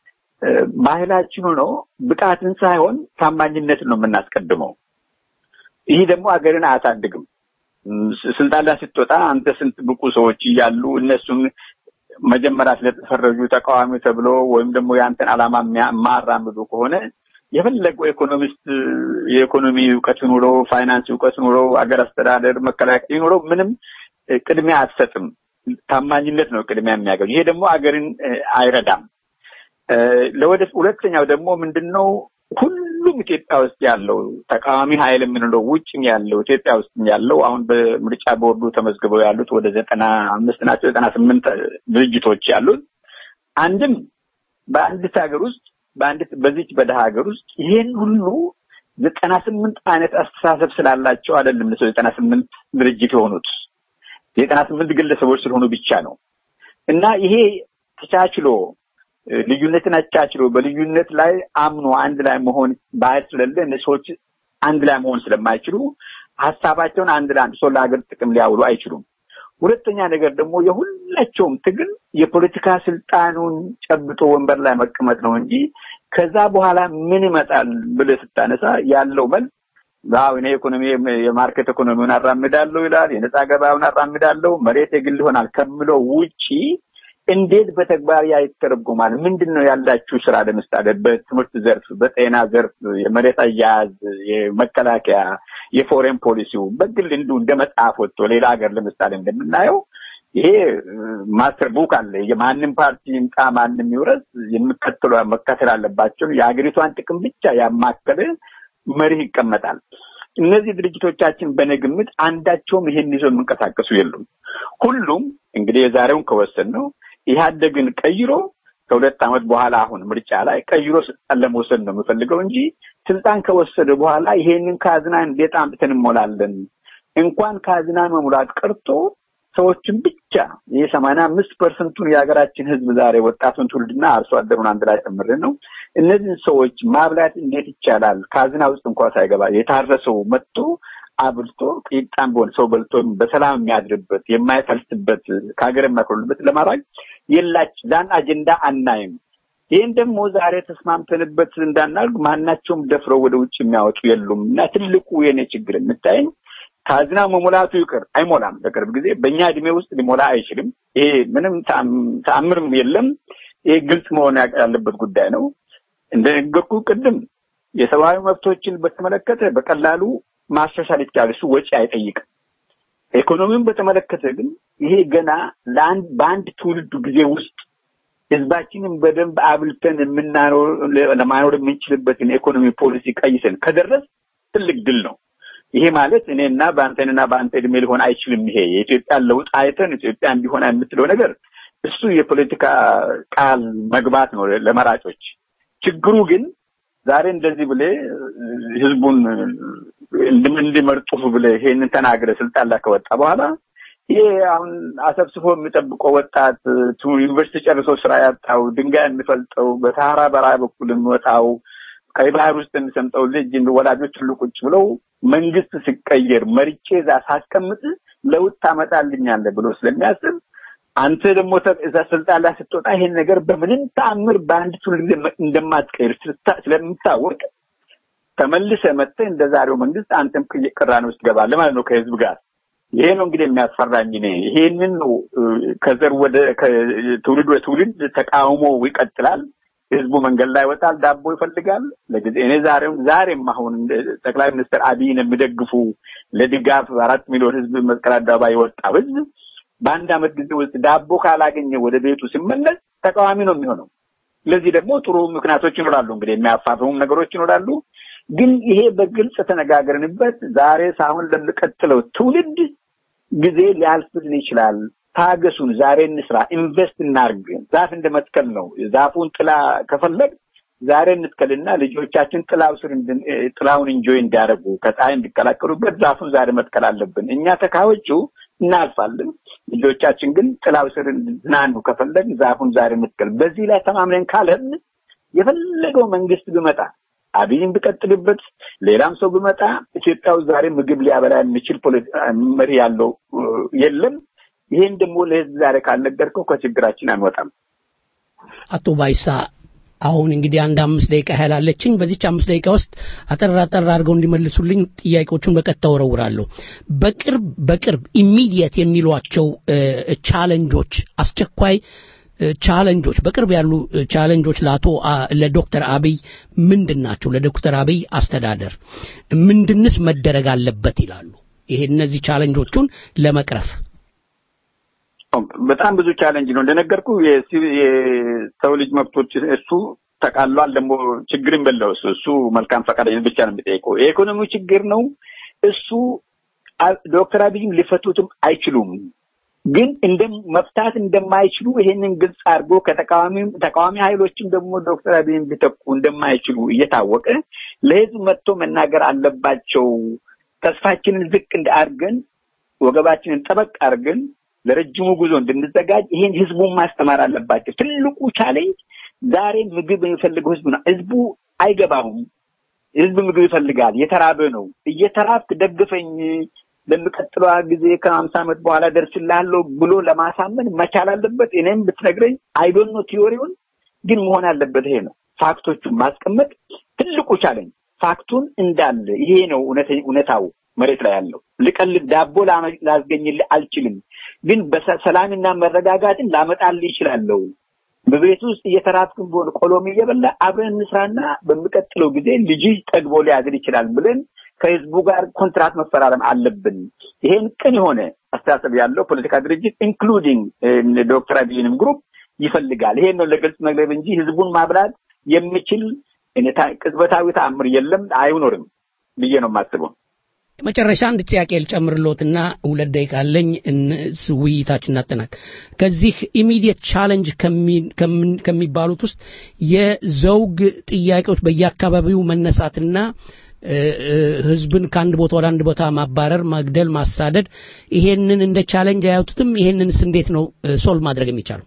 ባህላችን ሆኖ ብቃትን ሳይሆን ታማኝነትን ነው የምናስቀድመው ይህ ደግሞ ሀገርን አያሳድግም ስልጣን ላይ ስትወጣ አንተ ስንት ብቁ ሰዎች እያሉ እነሱን መጀመሪያ ስለተፈረጁ ተቃዋሚ ተብሎ ወይም ደግሞ የአንተን ዓላማ የማራምዱ ከሆነ የፈለገው ኢኮኖሚስት የኢኮኖሚ እውቀት ኑሮ ፋይናንስ እውቀት ኑሮ አገር አስተዳደር መከላከያ ኑሮ ምንም ቅድሚያ አትሰጥም። ታማኝነት ነው ቅድሚያ የሚያገኙ። ይሄ ደግሞ አገርን አይረዳም። ለወደፊት ሁለተኛው ደግሞ ምንድን ነው ሁሉም ኢትዮጵያ ውስጥ ያለው ተቃዋሚ ኃይል የምንለው ውጭም ያለው ኢትዮጵያ ውስጥ ያለው አሁን በምርጫ ቦርዱ ተመዝግበው ያሉት ወደ ዘጠና አምስት ናቸው ዘጠና ስምንት ድርጅቶች ያሉት አንድም በአንዲት ሀገር ውስጥ በአንዲት በዚች በደሃ ሀገር ውስጥ ይሄን ሁሉ ዘጠና ስምንት አይነት አስተሳሰብ ስላላቸው አይደለም ሰው ዘጠና ስምንት ድርጅት የሆኑት የዘጠና ስምንት ግለሰቦች ስለሆኑ ብቻ ነው እና ይሄ ተቻችሎ ልዩነትን አቻችሎ በልዩነት ላይ አምኖ አንድ ላይ መሆን ባህል ስለሌለ እነዚህ ሰዎች አንድ ላይ መሆን ስለማይችሉ ሀሳባቸውን አንድ ላይ አንድ ሰው ለሀገር ጥቅም ሊያውሉ አይችሉም። ሁለተኛ ነገር ደግሞ የሁላቸውም ትግል የፖለቲካ ስልጣኑን ጨብጦ ወንበር ላይ መቀመጥ ነው እንጂ ከዛ በኋላ ምን ይመጣል ብለህ ስታነሳ ያለው መልስ አዎ እኔ ኢኮኖሚ የማርኬት ኢኮኖሚውን አራምዳለሁ ይላል፣ የነጻ ገበያውን አራምዳለሁ፣ መሬት የግል ይሆናል ከምለው ውጪ እንዴት በተግባር ያ ይተረጎማል? ምንድን ነው ያላችሁ ስራ? ለምሳሌ በትምህርት ዘርፍ፣ በጤና ዘርፍ፣ የመሬት አያያዝ፣ የመከላከያ፣ የፎሬን ፖሊሲው በግል እንዲሁ እንደ መጽሐፍ ወጥቶ ሌላ ሀገር ለምሳሌ እንደምናየው ይሄ ማስተር ቡክ አለ። የማንም ፓርቲ ይምጣ ማንም ይውረስ የሚከተሉ መከተል አለባቸውን የሀገሪቷን ጥቅም ብቻ ያማከለ መርህ ይቀመጣል። እነዚህ ድርጅቶቻችን በእኔ ግምት አንዳቸውም ይሄን ይዘው የሚንቀሳቀሱ የሉም። ሁሉም እንግዲህ የዛሬውን ከወሰን ነው ኢህአዴግን ቀይሮ ከሁለት ዓመት በኋላ አሁን ምርጫ ላይ ቀይሮ ስልጣን ለመውሰድ ነው የምፈልገው እንጂ ስልጣን ከወሰደ በኋላ ይሄንን ካዝና እንዴት አምጥተን እንሞላለን? እንኳን ካዝና መሙላት ቀርቶ ሰዎችን ብቻ ይህ ሰማንያ አምስት ፐርሰንቱን የሀገራችን ህዝብ ዛሬ ወጣቱን ትውልድና አርሶ አደሩን አንድ ላይ ጨምረን ነው እነዚህን ሰዎች ማብላት እንዴት ይቻላል? ካዝና ውስጥ እንኳ ሳይገባ የታረሰው መጥቶ አብልቶ ቂጣም ቢሆን ሰው በልቶ በሰላም የሚያድርበት የማይፈልስበት ከሀገር የማይኮልበት ለማድረግ የላች ዛን አጀንዳ አናይም። ይህን ደግሞ ዛሬ ተስማምተንበት እንዳናልግ ማናቸውም ደፍረው ወደ ውጭ የሚያወጡ የሉም እና ትልቁ የኔ ችግር የምታየኝ ካዝና መሙላቱ ይቅር አይሞላም። በቅርብ ጊዜ በእኛ እድሜ ውስጥ ሊሞላ አይችልም። ይሄ ምንም ተአምርም የለም። ይሄ ግልጽ መሆን ያለበት ጉዳይ ነው። እንደነገርኩ ቅድም የሰብአዊ መብቶችን በተመለከተ በቀላሉ ማሻሻል ይቻላል። እሱ ወጪ አይጠይቅም። ኢኮኖሚውን በተመለከተ ግን ይሄ ገና ለአንድ በአንድ ትውልድ ጊዜ ውስጥ ህዝባችንን በደንብ አብልተን የምናኖር ለማኖር የምንችልበትን የኢኮኖሚ ፖሊሲ ቀይሰን ከደረስ ትልቅ ድል ነው። ይሄ ማለት እኔና በአንተንና በአንተ እድሜ ሊሆን አይችልም። ይሄ የኢትዮጵያን ለውጥ አይተን ኢትዮጵያ እንዲሆን የምትለው ነገር እሱ የፖለቲካ ቃል መግባት ነው ለመራጮች። ችግሩ ግን ዛሬ እንደዚህ ብሌ ህዝቡን እንዲመርጡ ብለ ይሄንን ተናግረ ስልጣን ላይ ከወጣ በኋላ ይሄ አሁን አሰብስፎ የሚጠብቀው ወጣት ዩኒቨርሲቲ ጨርሶ ስራ ያጣው ድንጋይ የሚፈልጠው በሰሃራ በረሃ በኩል የሚወጣው ቀይ ባህር ውስጥ የሚሰምጠው ልጅ ወላጆች ሁሉ ቁጭ ብለው መንግስት ሲቀየር መርጬ እዛ ሳስቀምጥ ለውጥ ታመጣልኛለህ ብሎ ስለሚያስብ አንተ ደግሞ እዛ ስልጣን ላይ ስትወጣ ይሄን ነገር በምንም ተአምር በአንድ ትውልድ እንደማትቀይር ስለምታወቅ ተመልሰ መጥተህ እንደ ዛሬው መንግስት አንተም ቅራኔ ውስጥ ገባለህ ማለት ነው ከህዝብ ጋር። ይሄ ነው እንግዲህ የሚያስፈራኝ እኔ ይሄንን ነው ከዘር ወደ ትውልድ ወደ ትውልድ ተቃውሞ ይቀጥላል። ህዝቡ መንገድ ላይ ይወጣል፣ ዳቦ ይፈልጋል። ለጊዜ እኔ ዛሬም ዛሬም አሁን ጠቅላይ ሚኒስትር አብይን የሚደግፉ ለድጋፍ አራት ሚሊዮን ህዝብ መስቀል አደባባይ የወጣው ህዝብ በአንድ አመት ጊዜ ውስጥ ዳቦ ካላገኘ ወደ ቤቱ ሲመለስ ተቃዋሚ ነው የሚሆነው። ለዚህ ደግሞ ጥሩ ምክንያቶች ይኖራሉ፣ እንግዲህ የሚያፋፍሙም ነገሮች ይኖራሉ። ግን ይሄ በግልጽ ተነጋግረንበት ዛሬ ሳሁን ለሚቀጥለው ትውልድ ጊዜ ሊያልፍልን ይችላል። ታገሱን፣ ዛሬ እንስራ፣ ኢንቨስት እናርግ። ዛፍ እንደ መትከል ነው። ዛፉን ጥላ ከፈለግ ዛሬ እንትከልና ልጆቻችን ጥላው ስር ጥላውን እንጆይ እንዲያደርጉ ከፀሐይ እንዲቀላቀሉበት ዛፉን ዛሬ መትከል አለብን። እኛ ተካዎቹ እናልፋለን። ልጆቻችን ግን ጥላው ስር እንዲዝናኑ ከፈለግ ዛፉን ዛሬ መትከል። በዚህ ላይ ተማምነን ካለን የፈለገው መንግስት ቢመጣ አብይን ቢቀጥልበት ሌላም ሰው ቢመጣ ኢትዮጵያ ውስጥ ዛሬ ምግብ ሊያበላ የሚችል መሪ ያለው የለም። ይሄን ደግሞ ለህዝብ ዛሬ ካልነገርከው ከችግራችን አንወጣም። አቶ ባይሳ አሁን እንግዲህ አንድ አምስት ደቂቃ ያህል አለችኝ። በዚች አምስት ደቂቃ ውስጥ አጠር አጠር አድርገው እንዲመልሱልኝ ጥያቄዎቹን በቀጥታ ወረውራለሁ። በቅርብ በቅርብ ኢሚዲየት የሚሏቸው ቻለንጆች አስቸኳይ ቻለንጆች በቅርብ ያሉ ቻለንጆች ለአቶ ለዶክተር አብይ ምንድን ናቸው? ለዶክተር አብይ አስተዳደር ምንድንስ መደረግ አለበት ይላሉ? ይሄ እነዚህ ቻለንጆቹን ለመቅረፍ በጣም ብዙ ቻለንጅ ነው እንደነገርኩ የሰው ልጅ መብቶች እሱ ተቃሏል። ደግሞ ችግርን በለው እሱ እሱ መልካም ፈቃደኝነት ብቻ ነው የሚጠይቀው። የኢኮኖሚው ችግር ነው እሱ ዶክተር አብይም ሊፈቱትም አይችሉም። ግን እንደ መፍታት እንደማይችሉ ይሄንን ግልጽ አድርጎ ከተቃዋሚ ተቃዋሚ ኃይሎችም ደግሞ ዶክተር አብይን ሊተኩ እንደማይችሉ እየታወቀ ለህዝብ መጥቶ መናገር አለባቸው። ተስፋችንን ዝቅ አድርገን ወገባችንን ጠበቅ አድርገን ለረጅሙ ጉዞ እንድንዘጋጅ ይሄን ህዝቡን ማስተማር አለባቸው። ትልቁ ቻሌንጅ ዛሬ ምግብ የሚፈልገው ህዝቡ ነው። ህዝቡ አይገባውም። ህዝብ ምግብ ይፈልጋል። የተራበ ነው። እየተራብክ ደግፈኝ ለሚቀጥለው ጊዜ ከሀምሳ ዓመት በኋላ ደርስላለሁ ብሎ ለማሳመን መቻል አለበት። እኔም ብትነግረኝ አይዶኖ ቲዮሪውን ግን መሆን ያለበት ይሄ ነው። ፋክቶቹን ማስቀመጥ ትልቁ ቻለንጅ ፋክቱን እንዳለ ይሄ ነው እውነታው መሬት ላይ ያለው። ልቀልድ ዳቦ ላስገኝልህ አልችልም፣ ግን በሰላምና መረጋጋትን ላመጣልህ ይችላለሁ። በቤት ውስጥ እየተራብክም ቢሆን ቆሎም እየበላ አብረን እንስራና በሚቀጥለው ጊዜ ልጅህ ጠግቦ ሊያድር ይችላል ብለን ከህዝቡ ጋር ኮንትራት መፈራረም አለብን። ይሄን ቅን የሆነ አስተሳሰብ ያለው ፖለቲካ ድርጅት ኢንክሉዲንግ ዶክተር አብይንም ግሩፕ ይፈልጋል። ይሄን ነው ለግልጽ መግለብ እንጂ ህዝቡን ማብላት የሚችል ቅጽበታዊ ተአምር የለም፣ አይኖርም ብዬ ነው የማስበው። መጨረሻ አንድ ጥያቄ ልጨምርሎትና ሁለት ደቂቃ አለኝ ውይይታችን እናጠናቅ። ከዚህ ኢሚዲየት ቻለንጅ ከሚባሉት ውስጥ የዘውግ ጥያቄዎች በየአካባቢው መነሳትና ህዝብን ከአንድ ቦታ ወደ አንድ ቦታ ማባረር፣ መግደል፣ ማሳደድ ይሄንን እንደ ቻለንጅ አያዩትም? ይሄንንስ እንዴት ነው ሶልቭ ማድረግ የሚቻለው?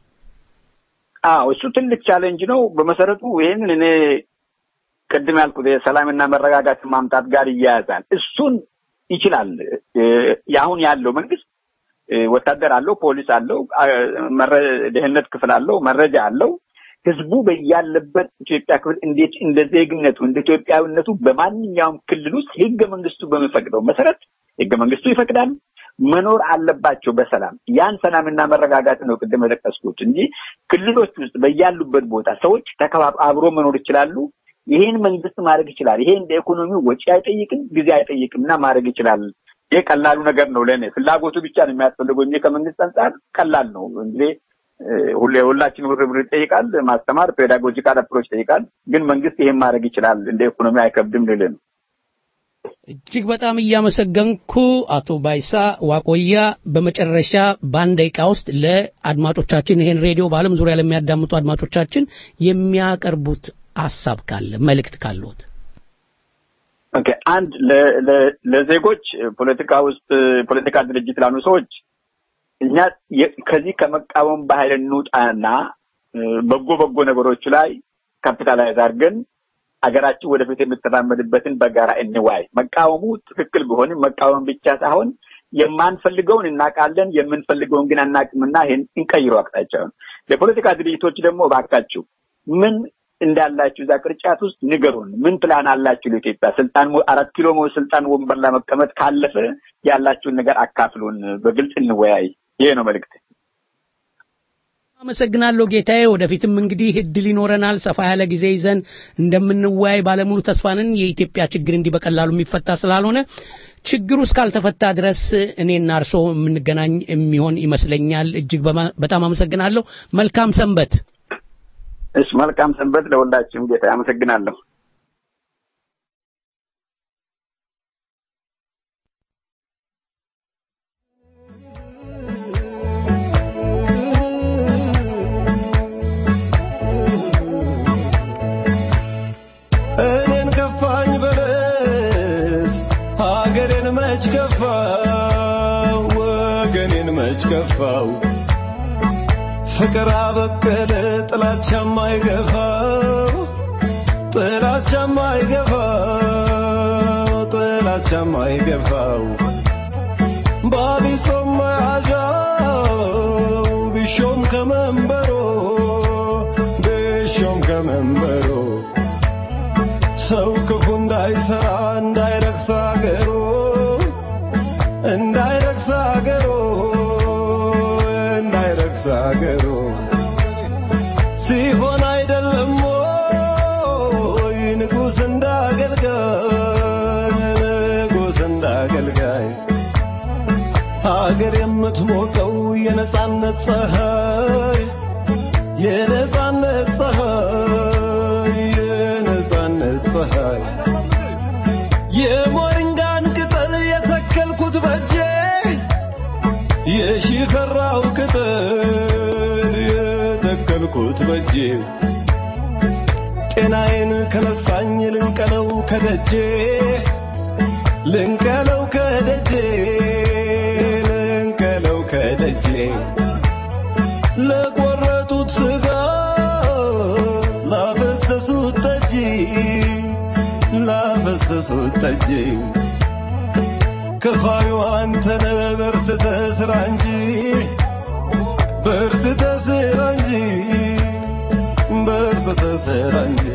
አዎ እሱ ትልቅ ቻሌንጅ ነው። በመሰረቱ ይህንን እኔ ቅድም ያልኩት የሰላምና መረጋጋት ማምጣት ጋር ይያያዛል። እሱን ይችላል። አሁን ያለው መንግስት ወታደር አለው፣ ፖሊስ አለው፣ ደህንነት ክፍል አለው፣ መረጃ አለው። ህዝቡ በያለበት ኢትዮጵያ ክፍል እንዴት እንደ ዜግነቱ እንደ ኢትዮጵያዊነቱ በማንኛውም ክልል ውስጥ ህገ መንግስቱ በሚፈቅደው መሰረት ህገ መንግስቱ ይፈቅዳል መኖር አለባቸው በሰላም ያን ሰላምና መረጋጋት ነው ቅድም የጠቀስኩት እንጂ ክልሎች ውስጥ በያሉበት ቦታ ሰዎች ተከባብ አብሮ መኖር ይችላሉ። ይሄን መንግስት ማድረግ ይችላል። ይሄ እንደ ኢኮኖሚ ወጪ አይጠይቅም፣ ጊዜ አይጠይቅም እና ማድረግ ይችላል። ይሄ ቀላሉ ነገር ነው። ለእኔ ፍላጎቱ ብቻ ነው የሚያስፈልገው እንጂ ከመንግስት አንጻር ቀላል ነው። እንግዲህ ሁሌ ሁላችን ርብር ይጠይቃል፣ ማስተማር ፔዳጎጂካል አፕሮች ይጠይቃል። ግን መንግስት ይሄን ማድረግ ይችላል። እንደ ኢኮኖሚ አይከብድም ልልህ ነው። እጅግ በጣም እያመሰገንኩ አቶ ባይሳ ዋቆያ፣ በመጨረሻ በአንድ ደቂቃ ውስጥ ለአድማጮቻችን ይሄን ሬዲዮ በዓለም ዙሪያ ለሚያዳምጡ አድማጮቻችን የሚያቀርቡት ሀሳብ ካለ መልእክት ካለዎት ኦኬ አንድ ለዜጎች ፖለቲካ ውስጥ ፖለቲካ ድርጅት ላሉ ሰዎች እኛ ከዚህ ከመቃወም ባህል እንውጣና በጎ በጎ ነገሮች ላይ ካፒታላይዝ አድርገን ሀገራችን ወደፊት የምትራመድበትን በጋራ እንዋይ። መቃወሙ ትክክል ቢሆንም መቃወም ብቻ ሳይሆን የማንፈልገውን እናውቃለን፣ የምንፈልገውን ግን አናውቅምና ይህን እንቀይረው አቅጣጫውን። ለፖለቲካ ድርጅቶች ደግሞ እባካችሁ ምን እንዳላችሁ እዛ ቅርጫት ውስጥ ንገሩን። ምን ፕላን አላችሁ ለኢትዮጵያ? ስልጣን አራት ኪሎ ስልጣን ወንበር ላይ መቀመጥ ካለፈ ያላችሁን ነገር አካፍሉን፣ በግልጽ እንወያይ። ይሄ ነው መልእክት። አመሰግናለሁ ጌታዬ። ወደፊትም እንግዲህ እድል ይኖረናል። ሰፋ ያለ ጊዜ ይዘን እንደምንወያይ ባለሙሉ ተስፋንን። የኢትዮጵያ ችግር እንዲህ በቀላሉ የሚፈታ ስላልሆነ ችግሩ እስካልተፈታ ድረስ እኔና እርሶ የምንገናኝ የሚሆን ይመስለኛል። እጅግ በጣም አመሰግናለሁ። መልካም ሰንበት። እሺ፣ መልካም ሰንበት ለሁላችሁም ጌታ አመሰግናለሁ። እኔን ከፋኝ በለስ ሀገሬን መች ከፋው ወገኔን መች ከፋው ፍቅር አበቀለ ጥላቻም አይገፋው ጥላቻም አይገፋው ጥላቻም አይገፋው ባቢሶም መያዣው ቢሾም ከመንበሮ ቢሾም ከመንበሮ ሰው ክፉ እንዳይሰራ እንዳይረክስ አገሩ እንዳይረክስ አገሩ እንዳይረክስ አገሩ ሲሆን አይደለም ወይ ንጉሥ እንዳገልጋይ ንጉሥ እንዳገልጋይ ሀገር የምትሞቀው የነጻነት ፀሐይ የነጻነት ፀሐይ የነጻነት ፀሐይ የሞሪንጋን ቅጠል የተከልኩት በእጄ የሺፈራው ቅጠል የተከልኩት በእጄ ጤናዬን ከነሳኝ ልንቀለው ከደጄ ልንቀለው ከደጄ ልንቀለው ከደጄ ለቆረጡት ስጋ ላፈሰሱት ጠጅ ላፈሰሱት ጠጅ ከፋዩ አንተነ በርትተህ ስራ እንጂ በርትተህ ስራ እንጂ በርትተህ ስራ እንጂ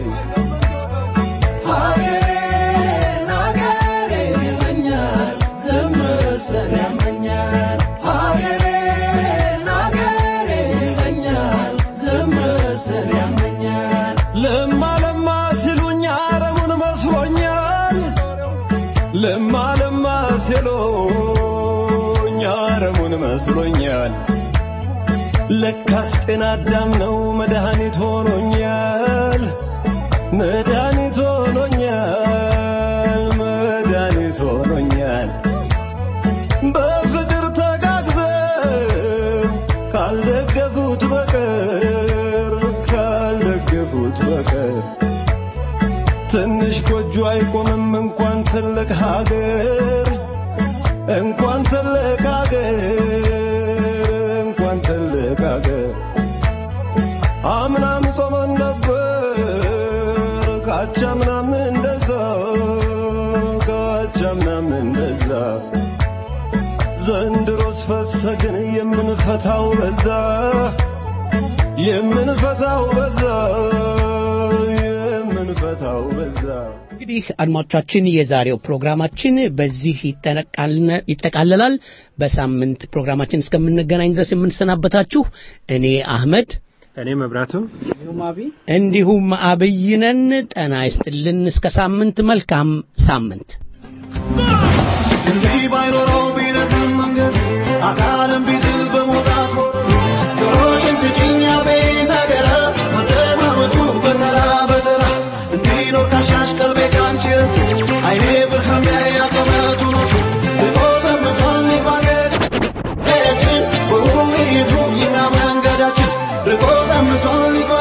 ሀገሬን ሀገሬን ይለኛል ዘመሰል ያመኛል ሀገሬን ሀገሬን ይለኛል ዘመሰል ያመኛል ለማ ለማ ሲሉኝ አረሙን መስሎኛል ለማ ለማ ሲሉኝ አረሙን መስሎኛል ለካስ ጤና አዳም ነው መድኃኒት ሆኖኛል መድኃኒት ሆኖኛል መድኃኒት ሆኖኛል በፍቅር ተጋግዘን ካልደገፉት በቀር ካልደገፉት በቀር ትንሽ ጎጆ አይቆምም እንኳን ትልቅ ሀገር እንኳን ትልቅ ሀገር እንኳን ትልቅ ሀገር አምናም ጾመን ነበር ካቻምናም እንደዛ ካቻምናም እንደዛ ዘንድሮስ ፈሰግን የምንፈታው በዛ የምንፈታው በዛ የምንፈታው በዛ እንግዲህ አድማጮቻችን የዛሬው ፕሮግራማችን በዚህ ይጠነቃልነ- ይጠቃለላል። በሳምንት ፕሮግራማችን እስከምንገናኝ ድረስ የምንሰናበታችሁ እኔ አህመድ እኔ መብራቱ እንዲሁም አብይነን ጤና ይስጥልን። እስከ ሳምንት መልካም ሳምንት። እንዲህ ባይኖረው ቢረዝም መንገድ አካልም ቢዝል በመውጣት ወረዱ ጆሮችን ስጭኝ አቤት ነገረ መደማመጡ በተራ በተራ እንዲኖር ካሻሽ ቀልቤ ካንቺ ረቱ አይኔ ብርሃን ቢያይ አቀበቱ ነው ልቆ ሰምቷል ሊባገድ ችን በውይይቱ ይና መንገዳችን ርቆ ሰምቷል ሊባ